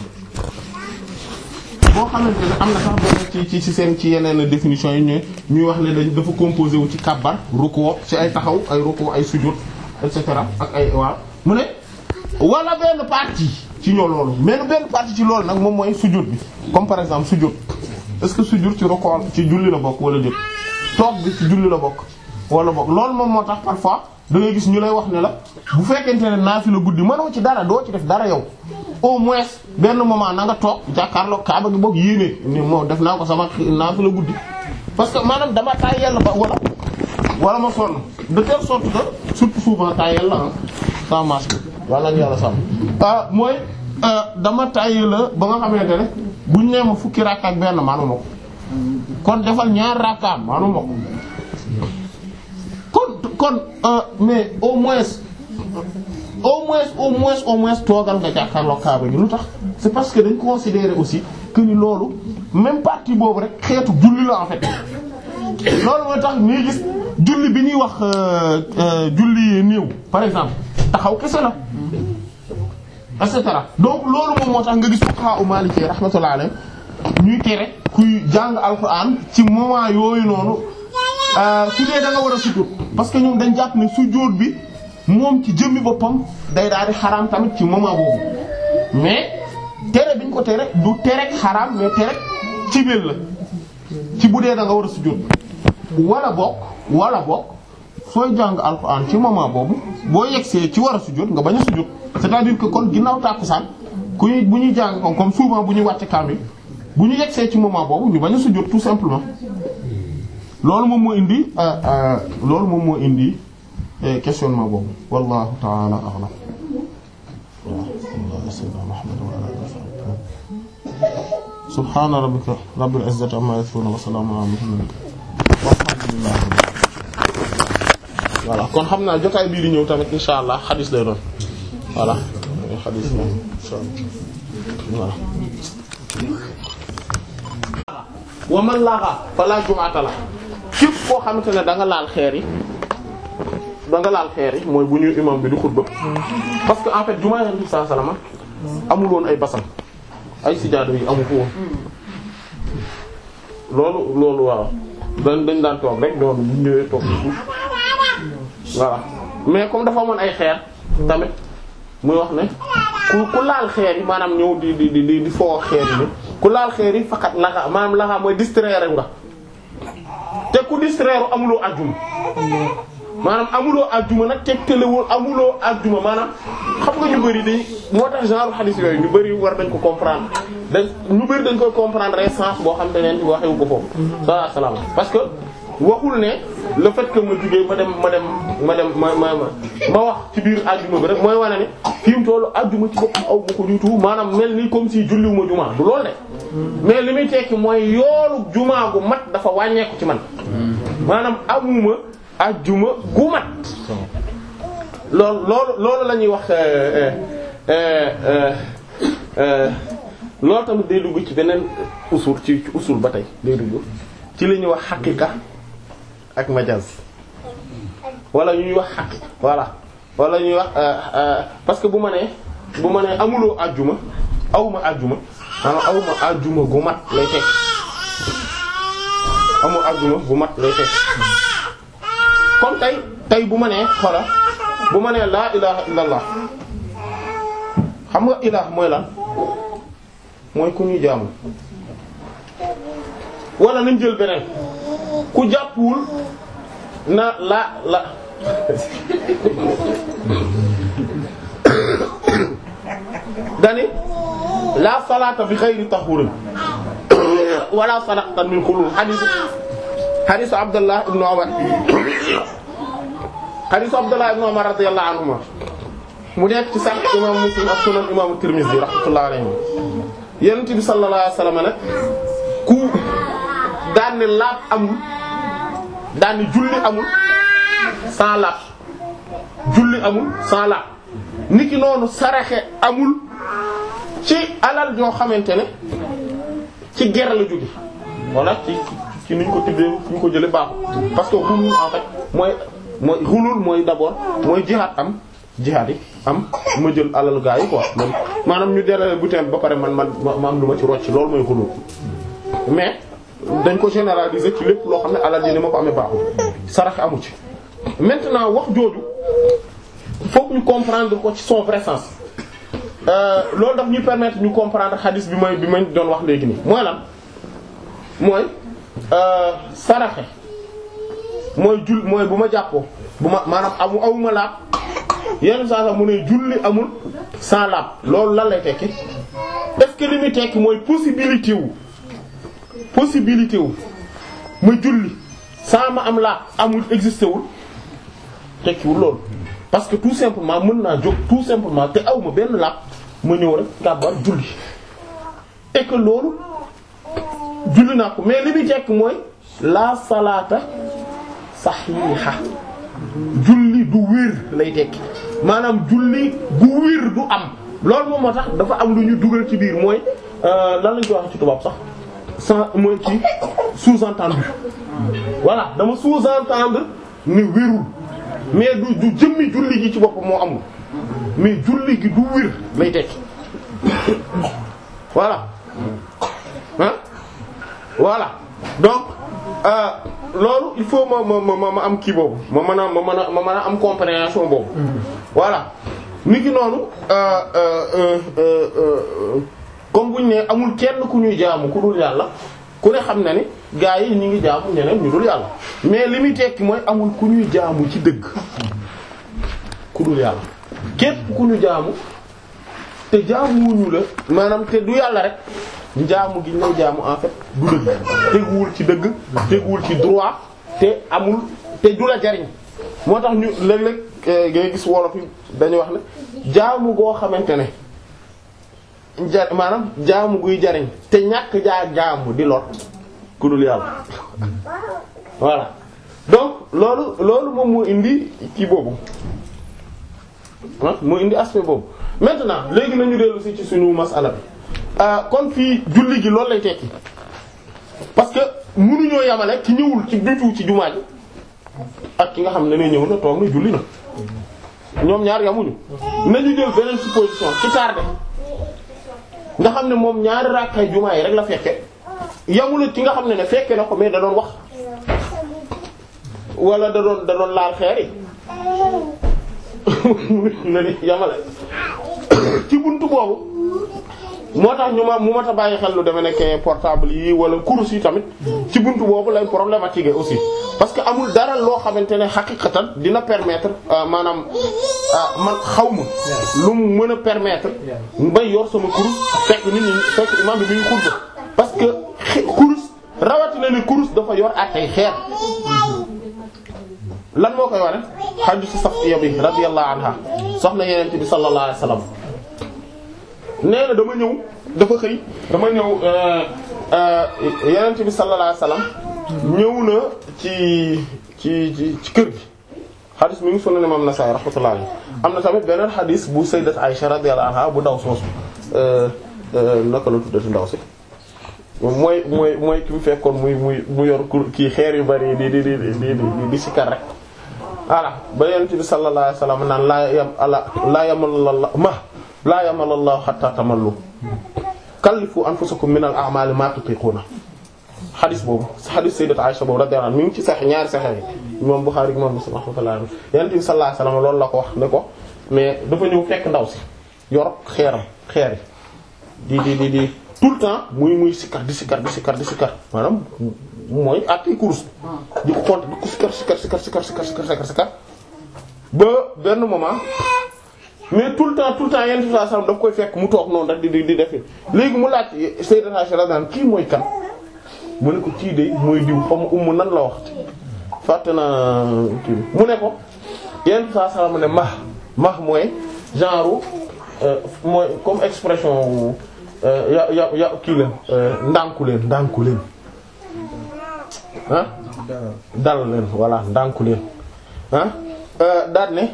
boo xamante ne am na sax benn ci ci ci seen ci yeneen définition yi ñu ñuy wax ne dañ dafa composé wu ci kàbbar ruku ci ay taxaw ay ruku ay sujud et cetera ak ay waaw mu ne wala benn partie ci ñoo loolu mais benn partie ci loolu nag moom mooy sujud bi comme par exemple sujud est-ce que sujud ci ruku ci julli la bokk wala déet toog bi ci julli la bokk wala bokk loolu moom moo tax parfois da ngay gis ñu lay wax ne la bu fekkente ne naafila guddi mënoo ci dara doo ci def dara yow au moins benn moment na nga toog jàkkaarloo kaaba gi boog yéene ni moo def naa ko sama naafila guddi parce que maanaam dama taay yàlla ba wala wala ma sonn de telle sorte que surtout souvent taay yàlla ah sans masque wala ñu yàlla sàmm ah mooy dama taay la ba nga xamante ne buñ nee ma fukki rakka ak benn maanuma ko kon defal ñaar rakkaam maanuma ko kon kon mais au moins au moins au moins au moins toogal nga jàkkaarloo kaaba gi lu tax c'est parce que dañ considérer aussi que ni loolu même partie boobu rek xeetu julli la en fait loolu mooy tax ñuy gis julli bi ñuy wax euh, euh, julli néew par exemple taxaw kese la et cetera donc loolu moom moo tax nga gis fuqaha u Maliki rahmatullah alayhi ñuy tere kuy jàng alxuraan ci moment yooyu noonu su dee da nga war a sujjóot parce que ñoom dañ jàpp ne sujjóot bi moom ci jëmmi boppam day daal di xaraam tamit ci moment boobu mais tere biñ ko tere du tere xaraam mais tere ci biir la ci bu dee da nga war a sujjóot wala bokk wala bokk sooy jàng alxuraan ci moment boobu boo yegsee ci war a sujjóot nga bañ a sujjóot c'est-à-dire que kon ginnaaw tàkkusaan ku ñuy bu ñuy jàng comme comme souvent bu ñuy wàcc kaamil bu ñu yegsee ci moment boobu ñu bañ a sujjóot tout simplement loolu moom moo indi loolu moom moo indi questionnement boobu wallahu ta'ala a'lam subhana rabbika rabbil izzati amma yasifun wa salamun ala mursalin walhamdulillah voilà kon xam naa jotaay bii di ñëw tamit insha allah xadis lay doon voilà xadis moom insha allah voilà wa man laaxa fala jumaata la képp koo xamante ne da nga laal xeer yi da nga laal xeer yi mooy bu ñuy imam bi di xutba parce que en fait jumaa Yonent bi sallallahu alayhi wasallam amul woon ay basan ay sijaada yi amu ko woon loolu loolu waaw dañ dañ daan toog rek doon bu ñëwee toog ci suuf voilà mais comme dafa amoon ay xeer tamit muy wax ne ku ku laal xeer yi maanaam ñëw di di di di foo xeer yi ni ku laal xeer yi fakat laxa maanaam laxa mooy distraire nga te ku distraire amuloo ajjuma maanaam amuloo ajjuma nag tegtalewul amuloo ajjuma maanaam xam nga ñu bari dañ moo tax genre hadith yooyu ñu bari war dañ ko comprendre dañ ñu bari dañ koy comprendre sens boo xam te neen waxewu ko foofu sallallahu alayhi wasallam parce que waxul ne le fait que ma jugee ma dem ma dem ma dem ma ma ma wax ci biir ajjuma bi rek mooy wane ne fi mu tollu ajjuma ci boppam aw ma ko du tout maanaam mel ni comme si julliwuma jumaa du loolu de mais li muy tekki mooy yoolu jumaa gu mat dafa wàññeeku ci man maanaam amuma ajjuma gu mat loolu loolu loolu la ñuy wax loolu tamit day dugg ci beneen usul ci ci usul ba tey day dugg ci li ñuy wax xaqiqa ak majaz wala ñuy wax xaq voilà wala ñuy wax parce que bu ma nee bu ma nee amuloo ajjuma awma ajjuma maanaam awma ajjuma gu mat lay teg amu ajjuma gu mat lay teg comme tey tey bu ma nee xoola bu ma nee laa ilaha illallah xam nga ilah mooy lan mooy ku ñuy jaamu wala nañ jël beneen ku jàppul na la la dani la salata bi ghayri tahurin wala sadaqatan min khulul hadith hadith Abdullah ibn Umar hadith Abdullah ibn Umar radiyallahu anhuma mu nekk ci sax imam Muslim ak sunan imam Tirmidhi rahmatullahi alayhi yonent bi sallallahu alayhi wasallam nag ku daan ne laab amul daan ne julli amul sans laab julli amul sans laab niki noonu saraxe amul ci alal ñoo xamante ne ci ger la jóge walla ci ci niñ ko tibbee ñu ko jële baaxul parce que xulul en fait mooy mooy xulul mooy d'abord mooy jihaad am jihaad yi am ma jël alal gaa yi quoi man maanaam ñu derale butin ba pare man man ma am lu ma ci rocc loolu mooy xulul mais dañ ko généraliser ci lépp loo xam ne alal ji ni ma ko amee baaxul sarax amu ci maintenant wax jooju faut ñu comprendre ko ci son vrai sens loolu daf ñuy permettre ñu comprendre xadis bi may bi may doon wax léegi nii mooy lan mooy saraxe mooy jul mooy bu ma jàppoo bu ma maanaam amu awuma laab yenn saa sax mu ne julli amul sans laab loolu lan lay tekki est-ce que li muy tekki mooy possibilité wu possibilité wu ma julli sans ma am laab amul existé wul tekkiwul loolu parce que tout simplement mën naa jóg tout simplement te aw ma benn laab ma ñëw rek kàbbar julli et que loolu julli naa ko mais li muy tekki mooy la salaata saxiixa julli du wér lay tekki maanaam julli gu wér du am loolu moom moo tax dafa am lu ñu dugal ci biir mooy lan lañ koy wax ci tubaab sax sans mooy ci sous-entendu voilà dama sous-entendre ne wérul mais du du jëmmi julli gi ci boppam moo amul mais julli gi du wér lay tekki voilà ah voilà donc euh, loolu il faut ma ma ma ma am kii boobu ma mën a ma mën a ma mën a am compréhension boobu voilà ni ki noonu euh, euh, euh, comme bu ñu ne amul kenn ku ñuy jaamu ku dul yàlla ku ne xam na ni gaa yi ñu ngi jaamu ñeneen ñu dul yàlla mais li muy tekki mooy amul ku ñuy jaamu ci dëgg ku dul yàlla képp ku ñu jaamu te jaamuwuñu la maanaam te du yàlla rek njaamu gi ñu lay jaamu en fait du dëgg teguwul ci dëgg teguwul ci droit te amul te du la jariñ moo tax ñu léeg-léeg ngay gis wolof yi dañuy wax ne jaamu goo xamante ne ja maanaam jaamu guy jariñ te ñàkk jaa jaamu di lor ku dul yàlla voilà donc loolu loolu moom moo indi kii boobu ah moo indi aspect boobu maintenant léegi nañu dellu si ci suñu masala bi kon fii julli gi loolu lay tekki parce que mënuñoo yamale ki ñëwul ci bitu ci jumaa ji ak ki nga xam ne ne ñëw na toog na julli na ñoom ñaar yamuñu nañu jël beneen supposition ci tardé nga xam ne moom ñaari rakkay jumaa yi rek la fekke yamula ci nga xam ne ne fekke na ko mais da doon wax wala da doon da doon laal xeer yi na ni yamale ci buntu boobu moo tax ñu ma mu mat a bàyyi xel lu deme nekk portable yi wala course yi tamit ci buntu boobu lay problématique aussi parce que amul dara loo xamante ne xaqiqatan dina permettre maanaam man xaw ma lu mu mën a permettre may yor sama course fekk nit ñi fekk imam bi bi ñu xutba parce que course rawatina ne course dafa yor attey xeer lan moo koy wane xaju ci Safiya bi radiyallahu anha soxna yeneen bi sallallahu alayhi wasallam nee na dama ñëw dafa xëy dama ñëw yeneen bi sallallahu alayhi wasallam ñëw na ci ci ci ci kër gi xadis mi ngi Sunan Imam Nasa'i rahmatullahi alayhi am na tamit beneen xadis bu sayyidat Aisha radiyallahu anha bu ndaw soosu naka la tuddati ndaw si mooy mooy mooy ki mu fekkoon muy muy mu yor kii xeer yu bari di di di di di di sikar rek voilà ba yonent bi sallallahu alayhi wasallam naan laa yam ala laa yamalalla ma laa yamalallahu hatta tamallu kallifu anfusakum min al a'mali ma tutiquna xadis boobu xadis sayyidat Aisha boobu radiyallahu anha mi ngi ci sax ñaari saxex yi imam Bukhari imam Muslim rahmatullahi alayhi yonent bi sallallahu alayhi wasallam loolu la ko wax ne ko mais dafa ñëw fekk ndaw si yor xeeram xeer yi di di di di tout le temps muy muy sikkar di sikkar di sikkar di sikkar maanaam mooy àttee course di ko compter di ko sikkar sikkar sikkar sikkar sikkar sikkar sikkar sikkar ba benn moment mais tout le temps tout le temps yenn saa saa daf koy fekk mu toog noonu rek di di di def léegi mu laaj Sayyidat Aisha radiyallahu kii mooy kan mu ne ko kii de mooy diw xaw ma umm nan la wax fàtte naa kii mu ne ko yenn saa saa mu ne max max mooy genre mooy comme expression. ya ya ya kii leen ndànku leen ndànku leen ah dal leen voilà ndànku leen ah daal ne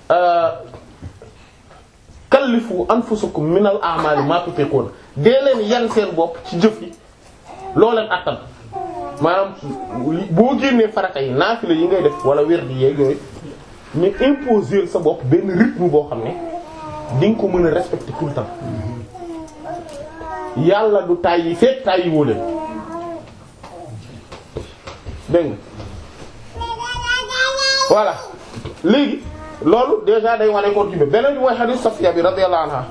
kallifu anfusakum minal a'mali ma tutiqun dee leen yan seen bopp ci jëf yi loo leen attan maanaam boo génnee farata yi naafila yi ngay def wala wér di yeeg yooyu mais imposer sa bopp benn rythme boo xam ne di nga ko mën a respecter tout le temps yàlla du tàyyi fekk tàyyi woo leen dégg nga voilà léegi loolu déjà day wane ko jubbe beneen bi mooy hadith Safiya bi radiyallahu anha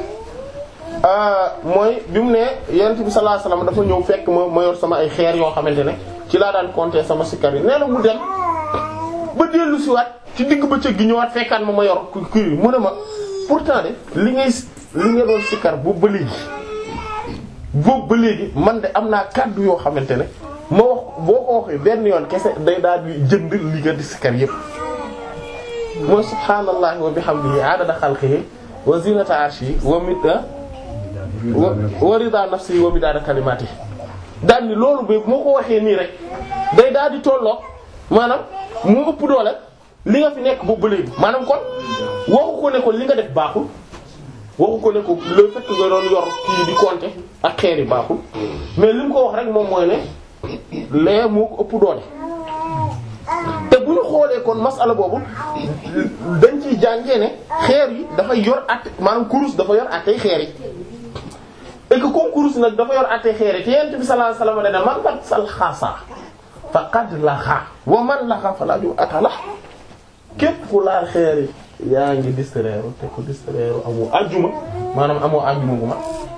mooy bi mu ne yonent bi sallallahu alayhi wasallam dafa ñëw fekk ma ma yor sama ay xeer yoo xamante ne ci laa daan compter sama sikkar yi nee na mu dem ba dellu si waat ci digg bëccëg gi ñëwaat fekkaat ma ma yor kii mu ne ma pourtant de li ngay li nga doon sikkar boobu ba léegi boobu ba léegi man de am naa kàddu yoo xamante ne ma wax boo ko waxee benn yoon kese day daal di jënd li nga di sikkar yépp mooy subhaanallahi wa bihamdihi adada xalqihi wa zinata arshihi wa mida wa rida nafsihi wa midada kalimatihi daal ni loolu ba moo ko waxee nii rek day daal di tolloog maanaam moo ëpp doole li nga fi nekk boobu ba léegi maanaam kon waxu ko ne ko li nga def baaxul waxu ko ne ko le fait que nga doon yor kii di compter ak xeer yi baaxul mais li mu ko wax rek moom mooy ne lee moo ko ëpp doole te bu ñu xoolee kon masala boobu dañ ciy jàngee ne xeer yi dafay yor at maanaam kurus dafa yor attey xeer yi et que comme kurus nag dafa yor attey xeer yi te yent bi sallallahu alayhi wasallam dana man bat sal xaasa faqad laxa wa man laxa fala ju atala képp ku laal xeer yi yaa ngi distraire te ko distraire amoo ajjuma maanaam amoo ajjuma bu ma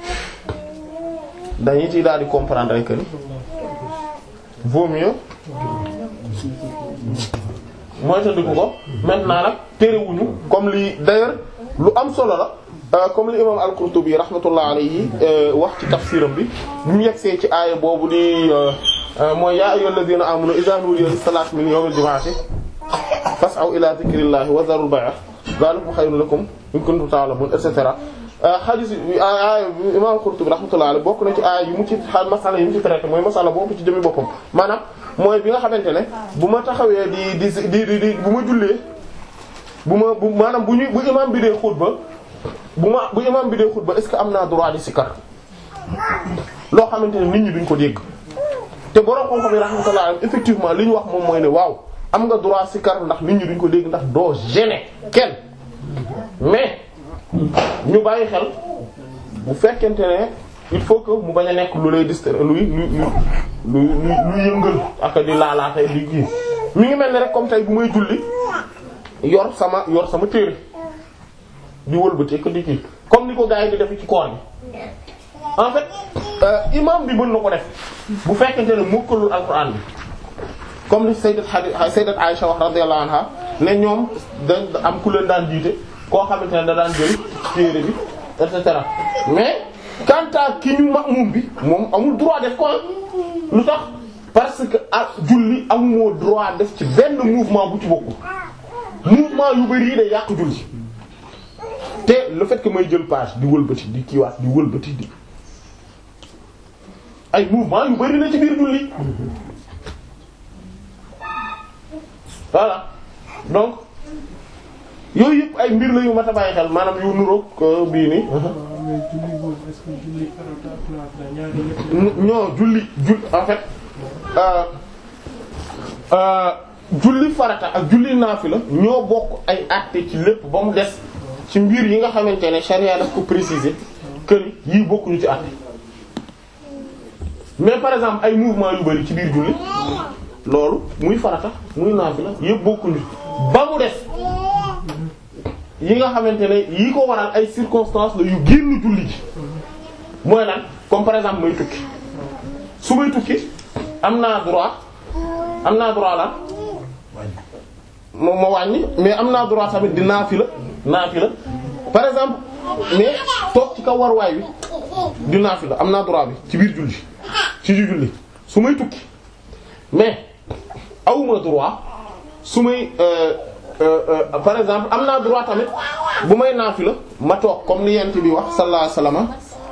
dañuy ci daal di comprendre que ni vaut mieux mooy tëddiku ko maintenant nag terewuñu comme li d'ailleurs lu am solo la euh, comme li imam al-Qurtubi rahmatullah alayhi euh, wax ci tafsiram bi bu mu yegsee ci aaya boobu di euh, mooy yaa ayyuhal ladhina amanu idha nudiya lis-salati min yawmil jumu'ati fas'aw ila dhikrillahi wa dharul bay'a dhalikum khayrun lakum in kuntum ta'lamun et cetera xadis aaya imam Qurtubi rahmatullah alayhi bokk na ci aaya yu mu ci xa masala yi mu ci traité mooy masala boobu ci jëmi boppam maanaam mooy bi nga xamante ne bu ma taxawee di di di di di bu ma jullee bu ma bu maanaam bu ñu bu imam bi dee xutba bu ma bu imam bi dee xutba est-ce que am naa droit di sikar loo xamante ne nit ñi duñ ko dégg te borom xam-xam yi rahmatullah alayhi effectivement li ñu wax moom mooy ne waaw am nga droit sikar ndax nit ñi duñ ko dégg ndax doo gêner kenn mais ñu bàyyi xel bu fekkente ne il faut que mu bañ a nekk lu lay distraire luy luy luy luy yëngal ak di laalaatee di kii mi ngi mel ne rek comme tey bu may julli yor sama yor sama téere di wëlbati ko di kii comme ni ko gars yi di def ci koor bi en fait euh, imam bi mën na ko def bu fekkente ne mokkalul alxuraan bi comme ni sayyidat hadi sayyidat Aisha wax radiyallahu anha ne ñoom dañ am ku leen daan jiite koo xamante ne da daan jël téere bi et cetera mais quant à ki ñu ma'mum bi moom amul droit def ko lu tax parce que ah julli amumoo droit def ci benn mouvement bu ci bokku mouvement yu bari yi day yàq julli te le fait que may jël page di wëlbati di kiiwaat di wëlbati di ay mouvement yu bari na ci biir julli voilà donc yooyu yëpp ay mbir la yu mat a bàyyi xel maanaam yu nuroog bii nii mais julli boobu est-ce que julli farata ak naafila ñaari yëpp ñoo julli julli en fait euh, euh, julli farata ak julli naafila ñoo bokk ay àtte ci lépp ba mu des ci mbir yi nga xamante ne charia daf ko préciser que ni yii bokkuñu ci àtte mais par exemple ay mouvement yu bari ci biir julli loolu muy farata muy naafila yëpp bokkuñu ba mu des yi nga xamante ne yi ko waral ay circonstances la yu génn julli ji mooy lan comme par exemple may tukki su may tukki am naa droit am naa droit lan moom ma wàññi mais am naa droit tamit di naafila naafila par exemple mais toog ci kaw waruwaay bi di naafila am naa droit bi ci biir julli ci biir julli su may tukki mais awuma droit su may euh, euh, euh, par exemple am naa droit tamit bu may naafila ma toog comme ni yent bi wax sallallahu alayhi wasallam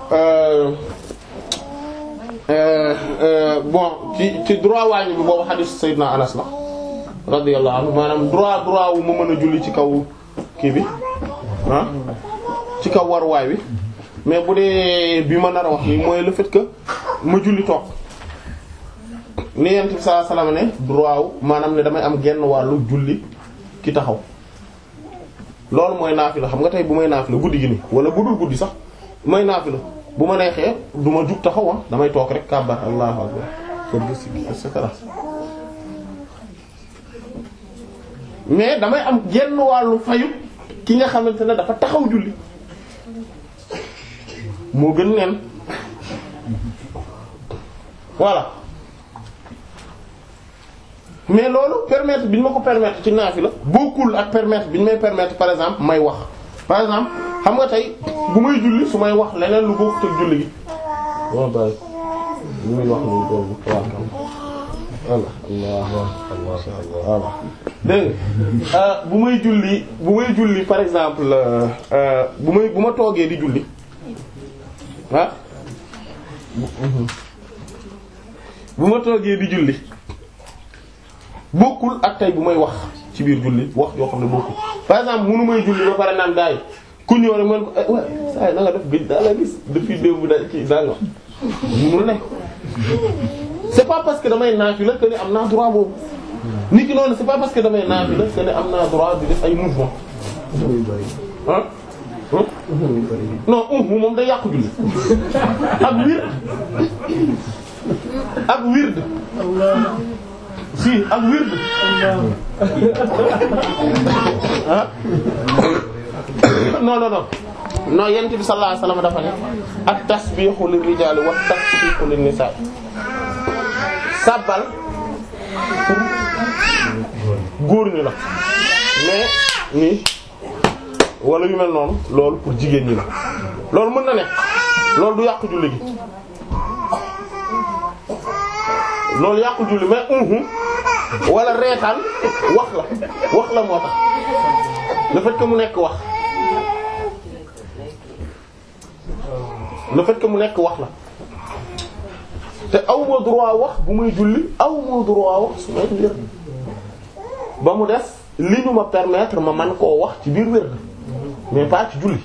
euh, euh, bon ci ci droit wàññi bi boobu hadith Seydina Anas la radiyallahu anhu maanaam droit droit wu ma mën a julli ci kaw kii bi ah ci kaw waruwaay bi mais bu dee bi ma nar a wax nii mooy le fait que ma julli toog ni yent bi sallallahu alayhi wasallam ne droit wu maanaam ne damay am genn wàllu julli ki taxaw loolu mooy naafila xam nga tey bu may naafila guddi gi nii wala bu dul guddi sax may naafila bu ma neexee du ma jug taxaw ah damay toog rek kàbbar allahu akbar sëgg si et cetera mais damay am genn wàllu fayu ki nga xamante ne dafa taxaw julli moo gën neen voilà mais loolu permettre bi ñu ma ko permettre ci naafila bokkul ak permettre bi ñu may permettre par exemple may wax par exemple xam nga tey bu may julli su may wax leneen lu bokkut ak julli gi bon bàyyi lu muy wax nii boobu waaw voilà Allah voilà dégg nga bu may julli bu may julli par exemple euh, bu may bu ma toogee di julli ah bu ma toogee di julli bokkul ak tey bu may wax ci ci biir julli wax joo xam ne bokkul par exemple munu may julli ba pare naan gars yi ku ñëw rek man ko eh ouais saa yi na nga def gëj daa la gis depuis démb da ci daa nga munul ne c'est pas parce que damay naafila que ne am naa droit boobu nit ki noonu c'est pas parce que damay naafila que ne am naa droit di def ay mouvement ah non uhu moom day yàqu julli ak wird ak wird si ak wird ah non non non non yent bi sallallahu alayhi wasallam dafa ne ak tasbihu lir rijali wa tasbihu lin nisa sabbal pour góor ñi la mais nii wala yu mel noonu loolu pour jigéen ñi la loolu mën na ne loolu du yàqu julli gi loolu yàqu julli mais uhu wala reetaan wax la wax la moo tax le fait que mu nekk wax le fait que mu nekk wax la te aw ma droit wax bu muy julli aw ma droit wax su may wér ba mu des li ñu ma permettre ma man koo wax ci biir wér mais pas ci julli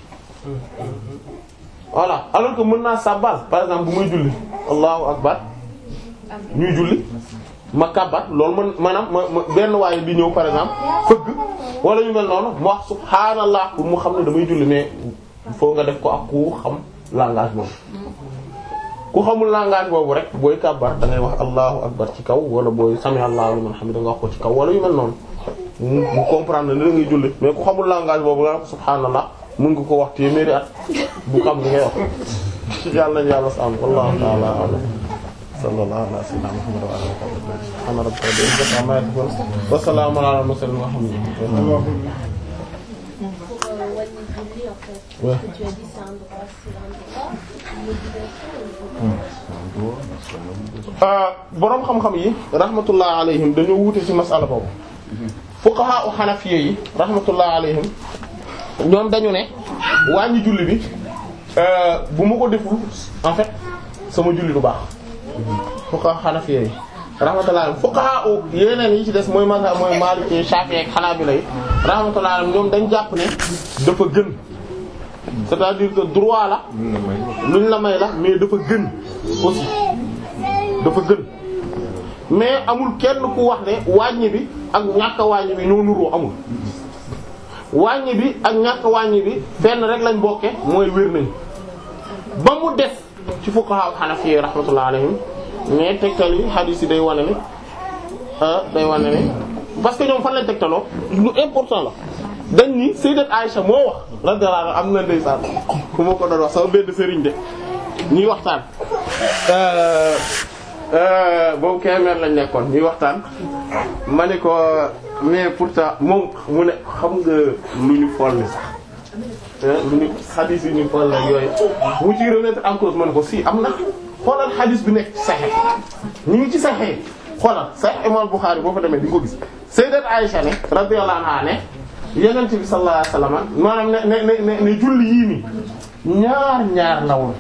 voilà alors que mën naa sabbal par exemple bu muy julli allahu akbar ñuy julli ma kàbbat loolu man maanaam ma ma benn waaye di ñëw par exemple fëgg wala ñu mel noonu ma wax subhaanallah pour mu xam ne damay julli mais il faut nga def ko ak ku xam langage boobu ku xamul langage boobu rek booy kàbbar da ngay wax allahu akbar ci kaw wala booy sami allahu liman hamida nga wax ko ci kaw wala yu mel noonu mu mu comprendre ne da ngay julli mais ku xamul langage boobu nga wax subhaanallah mën nga ko wax téeméeri at bu xam li ngay wax yàlla nañu yàlla sàmm wallahu ta'ala a'lam sallallahu ala sayyidina muhammad wa ala alihi wa sahbihi subhana rabbika rabbil izzati amma yasifun wa salamun ala al mursalin walhamdulillah Pour euh, wàññi julli en fait. Ouais. Ce que tu as dit c'est un droit, c'est un droit. Une obligation ou une boroom xam-xam yi rahmatullah alayhim dañoo wuute ci masala boobu fuqaha u hanafiyya yi rahmatullah alayhim ñoom dañu ne wàññi julli bi euh, bu ma ko deful en fait sama julli du baax fuqaha hanafiyya yi rahmatullah alayhim fuqaha u yeneen yi ci des mooy mazhab mooy maliki shafi'i ak hanabila yi rahmatullah alayhim ñoom dañ jàpp ne dafa gën c'est-à-dire que droit la luñ la may la mais dafa gën aussi dafa gën mais amul kenn ku wax ne wàññi bi ak ñàkk a wàññi bi ñoo nuroo amul wàññi bi ak ñàkk a wàññi bi fenn rek lañ bokke mooy wér nañ ba mu des ci fuqaha hanafi rahmatullah alayhim mais tegtal yi hadith yi day wane ne ah day wane ne parce que ñoom fan lañ tegtaloo lu important la dañ ni sayyidat Aisha moo wax radiyallahu anha am na ndeysaan ku ma ko doon wax sama benn sëriñ de ñuy waxtaan boobu Kébémer lañ nekkoon ñuy waxtaan ma ne ko mais pourtant moom mu ne xam nga lu ñu folli sax lu ñu xadis yi ñu foll ak yooyu mu ci remettre en cause ma ne ko si am na xoolal xadis bi nekk ci Sahih ñu ngi ci Sahih xoolal Sahih Imam Bukhari boo fa demee di nga ko gis Sayyidat Aisha ne radiyallahu anha ne Yonent bi sallallahu alayhi wasallam maanaam ne ne ne ne julli yii nii ñaar ñaar la woon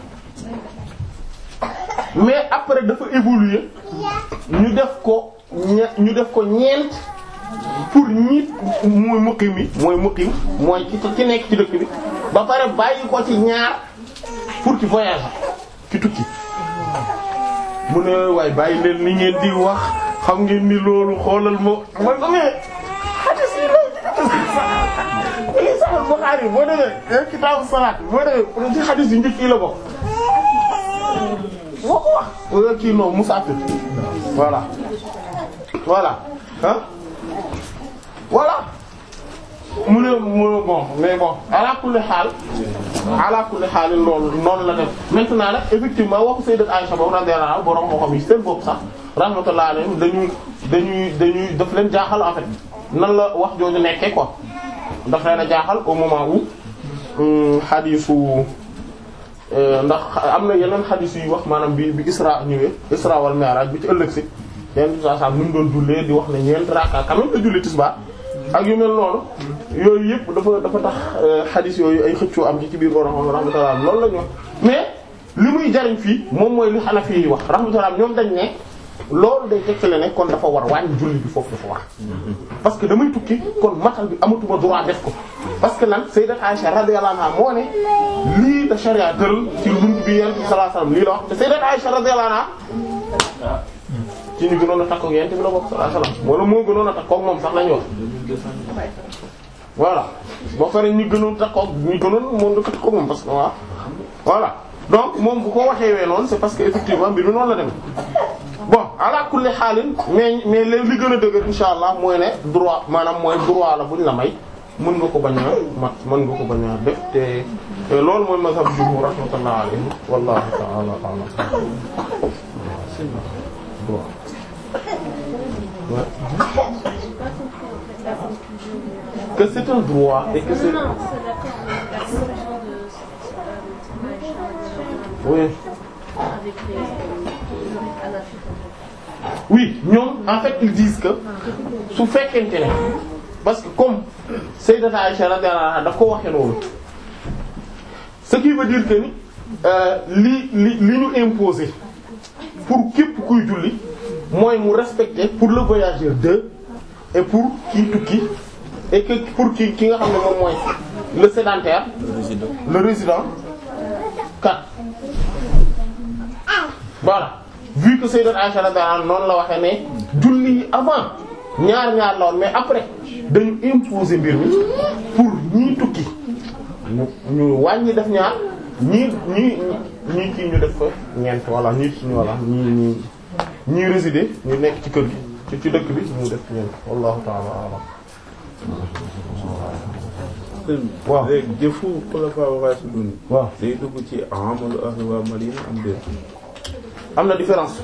mais après dafa évoluer ñu def ko ñe- ñu def ko ñeent pour ñi mooy muqim yi mooy muqim mooy ci ci nekk ci dëkk bi ba pare bàyyi ko ci ñaar pour ci voyage ci tukki mu ne waaye bàyyi leen ni ngeen di wax xam ngeen ni loolu xoolal ma man ko mais hadith yi loolu ci Sahih Bukhari boo demee kitaabu salaat boo demee ci hadith yi njëkk yi la bokk moo ko wax wala kii non musaafir voilà voilà ah voilà mu ne mu bon mais bon ala kulli xaal ala kulli xaal loolu noonu la def maintenant nag effectivement waxu sayyidat Aisha boobu radiyallahu anha borom moo xam yi seen bopp sax rahmatullahi alayhim dañuy dañuy dañuy daf leen jaaxal en fait nan la wax jooju nekkee quoi daf leen a jaaxal au moment où xadiisu ndax am na yeneen xadis yu wax maanaam bi bi Isra ñëwee Isra wal Mi'raj bi ci ëllëg si yenn saa saa nu mu doon jullee di wax ne ñeent raaka quand même la julli tisbaar ak yu mel noonu yooyu yëpp dafa dafa tax xadis yooyu ay xëccoo am ci ci biir borom xam rahmatullah loolu la ñu wax mais li muy jariñ fii moom mooy li Hanafi yi wax rahmatullah ñoom dañ ne loolu day tegtale ne kon dafa war wàññi julli bi foofu dafa war parce que damay tukki kon matal bi amatuma droit def ko parce que lan sayyidat Aisha radiyallahu anha moo ne lii da sharia tëral ci bunt bi yonent bi sallallahu alayhi wasallam lii la wax te sayyidat Aisha radiyallahu anha ci ñu gënoon a takkook yonent bi la bokk sallallahu alayhi wasallam wala moo gënoon a takkook moom sax lañu wax voilà boo pare ñu gënoon takkook ñu gënoon moom da ko takkook moom parce que waaw voilà donc moom bu ko waxee wee noonu c'est parce que effectivement mbir mi noonu la dem bon ala kulli xaalin mais mais léegi li gën a dëgër insha allah mooy ne droit maanaam mooy droit la buñ la may mën nga ko bañ a mat mën nga ko bañ a def te te loolu mooy mazhab jumhur rahmatullah alayhi wallahu ta'ala a'lam droit que c'est un droit et que c'est Non, c'est la la conclusion de euh, Aïcha oui avec les les Hanafi. oui ñoom en fait ils disent que su fekkente ne parce que comme Sayyidata Aïcha radiyallahu anha daf ko waxee noonu ce qui veut dire que ni euh, li li li ñu imposer pour képp kuy julli mooy mu respecter pour le voyageur deux et pour kii tukki et que pour ki ki nga xam ne moom mooy le sédentaire le résident quatre voilà vu que Sayyidat Aisha radiyallahu anha noonu la waxee ne julli yi avant ñaar ñaar la woon mais après dañu imposer mbir mi pour ñii tukki ñu ñu wàññi def ñaar ñii ñii ñii kii ñu def ko ñeent wala ñii suñu wala ñii ñii ñii résider ñu nekk ci kër gi ci ci dëkk bi ñu def ñeent wallahu ta'ala a'lam waaw léegi jëfu xulafaa raashidun waaw day dugg ci amalu ahli waa Madina am déet am na différence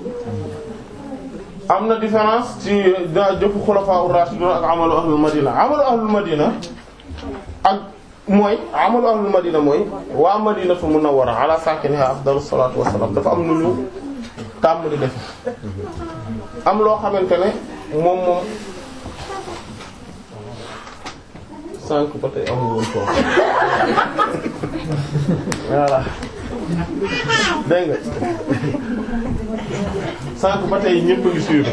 am na différence ci da jëfu xulafaa ur-rashidun ak amalu ahlul madina amalu ahlul madina ak mooy amalu ahlul madina mooy waa madinatu munawwara ala sakiniha afdalu salatu wassalam dafa am nu ñu tàmm di defe am loo xamante ne moom moom sànq ba tey amul woon foofu voilà dégg nga sànq ba tey ñëpp a ngi suivre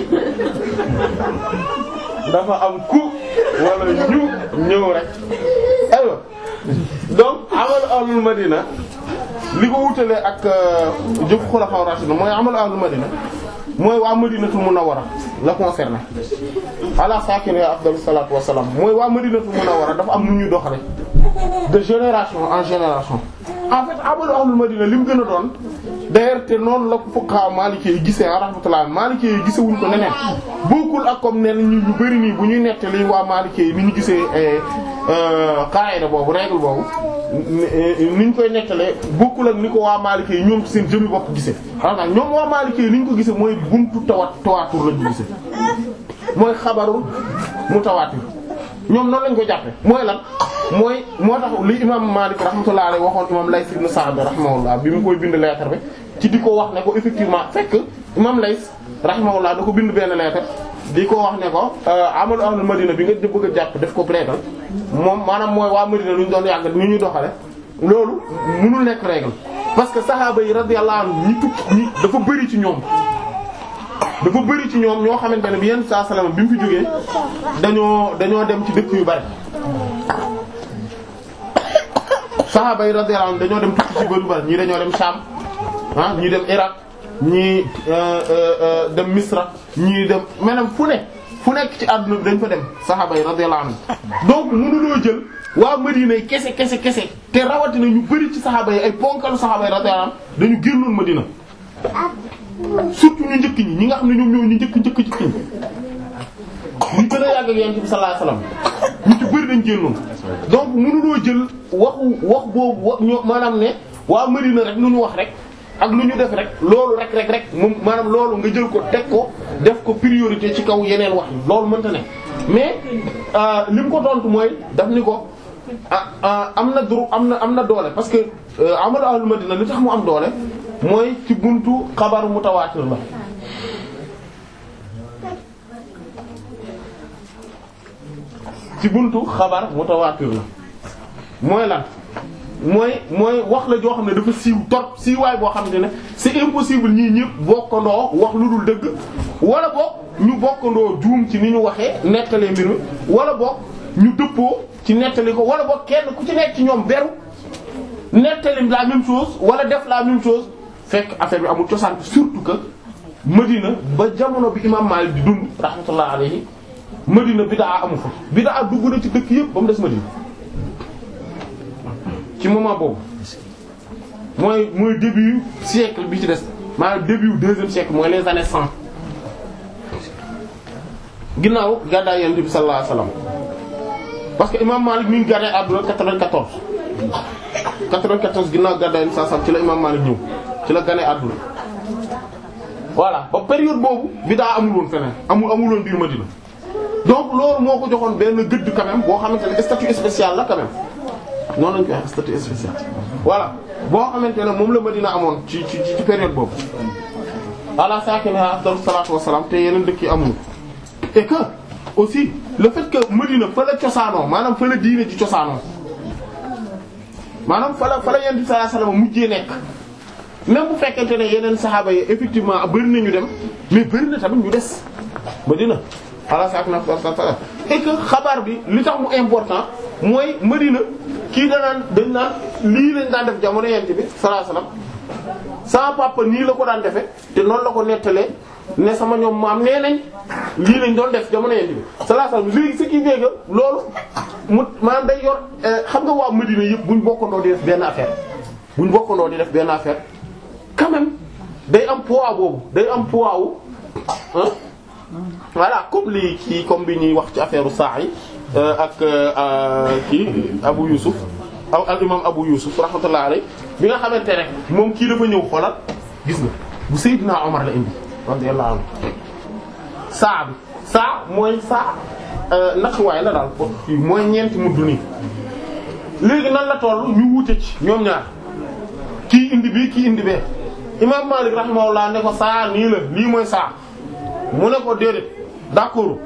dafa am ku wala ñu ñëw rek aywa donc amalu ahlul madina li ko wutalee ak jëf xulafa rashidun mooy amalu ahlul madina mooy waa madinatul munawwara la concerné ala sakini afdalu salatu wassalam mooy waa madinatul munawwara dafa am nu ñuy doxale de génération en génération en fait amalu ahlul madina li mu gën a doon d'ailleurs te noonu la ko fuqaha maliki yi gisee rahmatullah maliki yi gisewuñ ko neneen bokkul ak comme nen ñu ñu bari nii bu ñuy nettali waa maliki yi ni ñu gisee qaida boobu règle boobu ni ñu koy nettalee bokkul ak ni ko waa maliki yi ñoom ci seen jëmmi bopp gisee xam nga ñoom waa maliki yi ni ñu ko gisee mooy buntu tawat tawaatur lañu gisee mooy xabarul mutawaatir ñoom noonu lañ ko jàppe mooy lan mooy moo tax li imam Malik rahmatullah alayhi waxoon imam Layth ibn Sa'd rahimahullah bi mu koy bind lettre bi ci di ko wax ne ko effectivement fekk imam Layth rahimahullah da ko bind benn lettre di ko wax ne ko amalu ahlul Madina bi nga bëgg a jàpp def ko règle moom maanaam mooy waa Madina lu ñu doon yàgg ni ñu doxale loolu mënul nekk règle parce que sahaaba yi radiyallahu anhum ñi tukki ñi dafa bëri ci ñoom dafa bëri ci ñoom ñoo xamante ne bi yenn saa salama bi mu fi jógee dañoo dañoo dem ci dëkk yu bari saxaaba yi radiyallahu anhum dañoo dem tukki ci bari bari ñii dañoo dem Sham ah ñii dem Irak ñii dem Misra ñii dem maanaam fu ne fu nekk ci àdduna bi dañ fa dem saxaaba yi radiyallahu anhum donc mënuloo jël waa Madina yi kese kese kese te rawatina ñu bëri ci saxaaba yi ay ponkalu saxaaba yi radiyallahu anhum dañu génnoon Madina surtout ñu njëkk ñi ñi nga xam ne ñoom ñoo ñu njëkk njëkk njëkk ñi ñu gën a yàgg ak Yonent bi sallallahu alayhi wasallam ñu ci bëri dañ génnoon donc mënuloo jël waxu wax boobu wax ñoo maanaam ne waa Madina rek lu ñu wax rek ak lu ñu def rek loolu rek rek rek moom maanaam loolu nga jël ko teg ko def ko priorité ci kaw yeneen wax yi loolu mënta ne mais li mu ko tontu mooy daf ni ko ah am na duru am na am na doole parce que amalu ahlul Madina li tax mu am doole mooy ci buntu xabaru mutawaatir la ci buntu xabar mutawaatir la mooy lan mooy mooy wax la joo xam ne dafa siiw torop siiwaay boo xamante ne c'est impossible ñii ñëpp bokkandoo wax lu dul dëgg wala boog ñu bokkandoo juum ci ni ñu waxee nettalee mbir mi wala boog ñu dëppoo ci nettali ko wala boog kenn ku ci nekk ci ñoom beru nettali la même chose wala def la même chose fekk affaire bi amul cosaan surtout que Madina ba jamono bi imam Malik di dund rahmatullah alayhi Madina bidaa amu fa bidaa dugg na ci dëkk yëpp ba mu des Madina ci moment boobu mooy mooy début siècle bi ci des maanaam début deuxième siècle mooy les années cent ginnaaw gàddaay Yonent bi sallallahu alayhi wasallam parce que imam Malik mi ngi gàddaay àdduna 94 94 ginnaaw gàddaay Yonent bi sallallahu alayhi wasallam ci la imam Malik ñëw ci la gane àdduna voilà ba période boobu bidaa amul woon feneen amul amul woon biir Madina donc loolu moo ko joxoon benn gëdd quand même boo xamante ne statut spécial la quand même noonu lañ koy wax statut spécial voilà boo xamante ne moom la Madina amoon ci ci ci période boobu ala sakina afdalu salaatu wassalaam te yeneen dëkk yi amuñu et que aussi le fait que Madina fa la cosaanoo maanaam fa la diine ci cosaanoo maanaam fa la fa la Yonent bi sallallahu alayhi wasallam mujjee nekk même bu fekkente ne yeneen saxaaba yi effectivement bëri na ñu dem mais bëri na tamit ñu des Madina ala sakina afdalu salaatu wassalaam et que xabaar bi li tax mu important mooy Madina kii danaan dañ naan lii lañ daan def jamono Yonent bi sallallahu alayhi wasallam sama papa nii la ko daan defe te noonu la ko nettalee ne sama ñoom maam nee nañ lii lañ doon def jamono Yonent bi sallallahu alayhi wasallam léegi ce qui fait que loolu mu maanaam day yor xam nga waa Madina yëpp buñ bokkandoo di def benn affaire buñ bokkandoo di def benn affaire quand même day am poids boobu day am poids wu ah voilà comme lii kii comme bi ñuy wax ci affaire saa yi ak kii Abu Yusuf al imam Abu Yusuf rahmatullah alayhi bi nga xamante ne moom kii dafa ñëw xoolal gis nga bu Seydina Omar la indi radiyallahu anhu saa bi saa mooy saa nattuwaay la daal mooy ñeenti mudd nii léegi nan la toll ñu wute ci ñoom ñaar kii indi bii kii indi bee imam Malik rahimahullah ne ko saa nii la lii mooy saa mu ne ko déedéet d'accord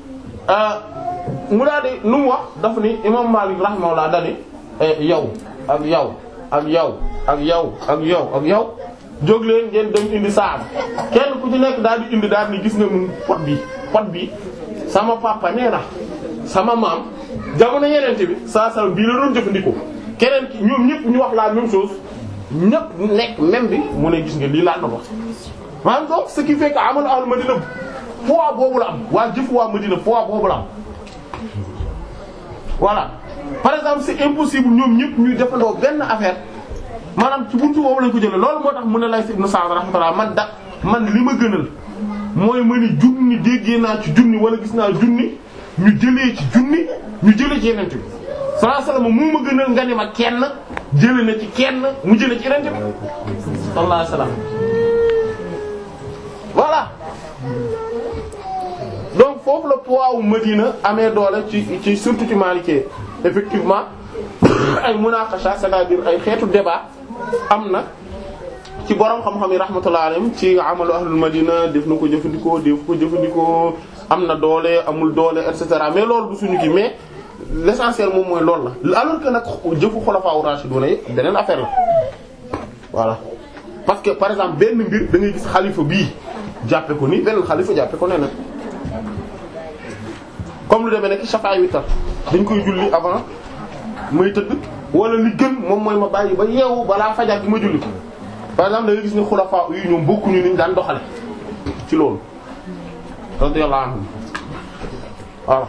mu daal di nu mu wax daf ni imam Malik rahimahullah dani yow ak yow ak yow ak yow ak yow ak yow jóg leen ngeen dem indi saabu kenn ku ci nekk daal di indi daal ni gis nga mun pot bi pot bi sama papa nee na sama maam jamono yenente bi saa saa bii la doon jëfandikoo keneen ki ñoom ñëpp ñu wax la même chose ñëpp nekk même bi mu ne gis nga lii laa doon wax maanaam donc ce qui fait que amoon ahlu Madina poids boobu la am waa jëf waa Madina poids boobu la am voilà par exemple c'est impossible ñoom ñëpp ñuy defandoo benn affaire maanaam ci buntu boobu lañ ko jëlee loolu moo tax mu ne lay ibn Sa'd rahmatullah man da man li ma gënal mooy ma ni junni déggee naa ci junni wala gis naa junni ñu jëlee ci junni ñu jëlee ci yeneen bi sallallahu alayhi wasallam moo ma gënal nga ni ma kenn jëlee na ci kenn mu jëlee ci yeneen bi sallallahu alayhi wasallam voilà donc foofu la poids wu Madina amee doole ci ci surtout ci Maliki effectivement ay munaqasha c'est-à-dire ay xeetu débat am na ci borom xam-xam yi rahmatullah alayhim ci amalu ahlul Madina def na ko jëfandikoo def ko jëfandikoo am na doole amul doole et cetera mais loolu du suñu kii mais l'essentiel moom mooy loolu la alors que nag jëfu xulafaa rashiduna yi beneen affaire la voilà parce que par exemple benn mbir da ngay gis xalifa bii jàppe ko nii benn xalifa jàppe ko neneen comme lu demee nekk shafa'i witr dañ koy julli avant may tëdd wala li gën moom mooy ma bàyyi ba yeewu balaa fajar bi ma julli ko par exemple da ngay gis ne xulafaa yi ñoom bokkuñu niñ daan doxale ci loolu radiyallahu anhum voilà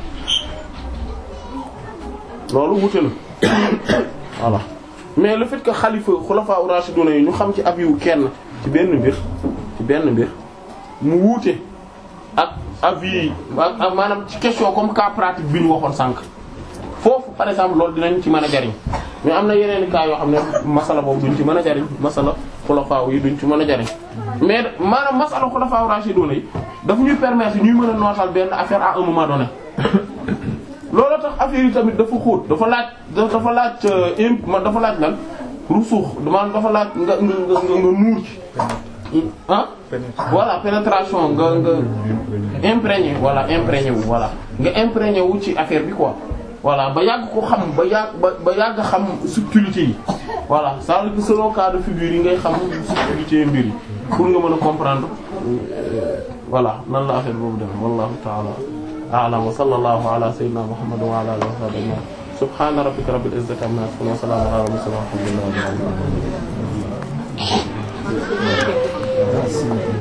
loolu wute na voilà mais le fait que xalifa xulafaa rashiduna yi ñu xam ci ab yu kenn ci benn mbir ci benn mbir mu wuute ak avis ak maanaam ci question comme cas pratique bi ñu waxoon sànq foofu par exemple loolu dinañ ci mën a jariñ mais am na yeneen cas yoo xam ne masala boobu duñ ci mën a jariñ masala xulafaa yi duñ ci mën a jariñ mais maanaam masala xulafaa rashiduna yi daf ñuy permettre ñuy mën a nootal benn affaire à un moment donné loolu tax affaire yi tamit dafa xóot dafa laaj dafa laaj imp man dafa laaj lan rusuux man dafa laaj nga nga nga nga nuur ci ah voilà pénétration nga nga imprégné voilà imprégné wu voilà nga imprégné wu ci affaire bi quoi voilà ba yàgg ko xam ba yàgg ba ba yàgg xam subtilité yi voilà ça veut dire que selon cas de figure yi ngay xam subtilité yi mbir yi pour nga mën a comprendre euh, voilà nan la affaire boobu demee wallahu ta'ala a'lam wa sallallahu ala sayyidina muhammad wa ala alihi wa sahbihi ajma'in subhana rabbika rabbil izzati amma yasifun wa salamun ala al-mursalin walhamdulillahi rabbil alamin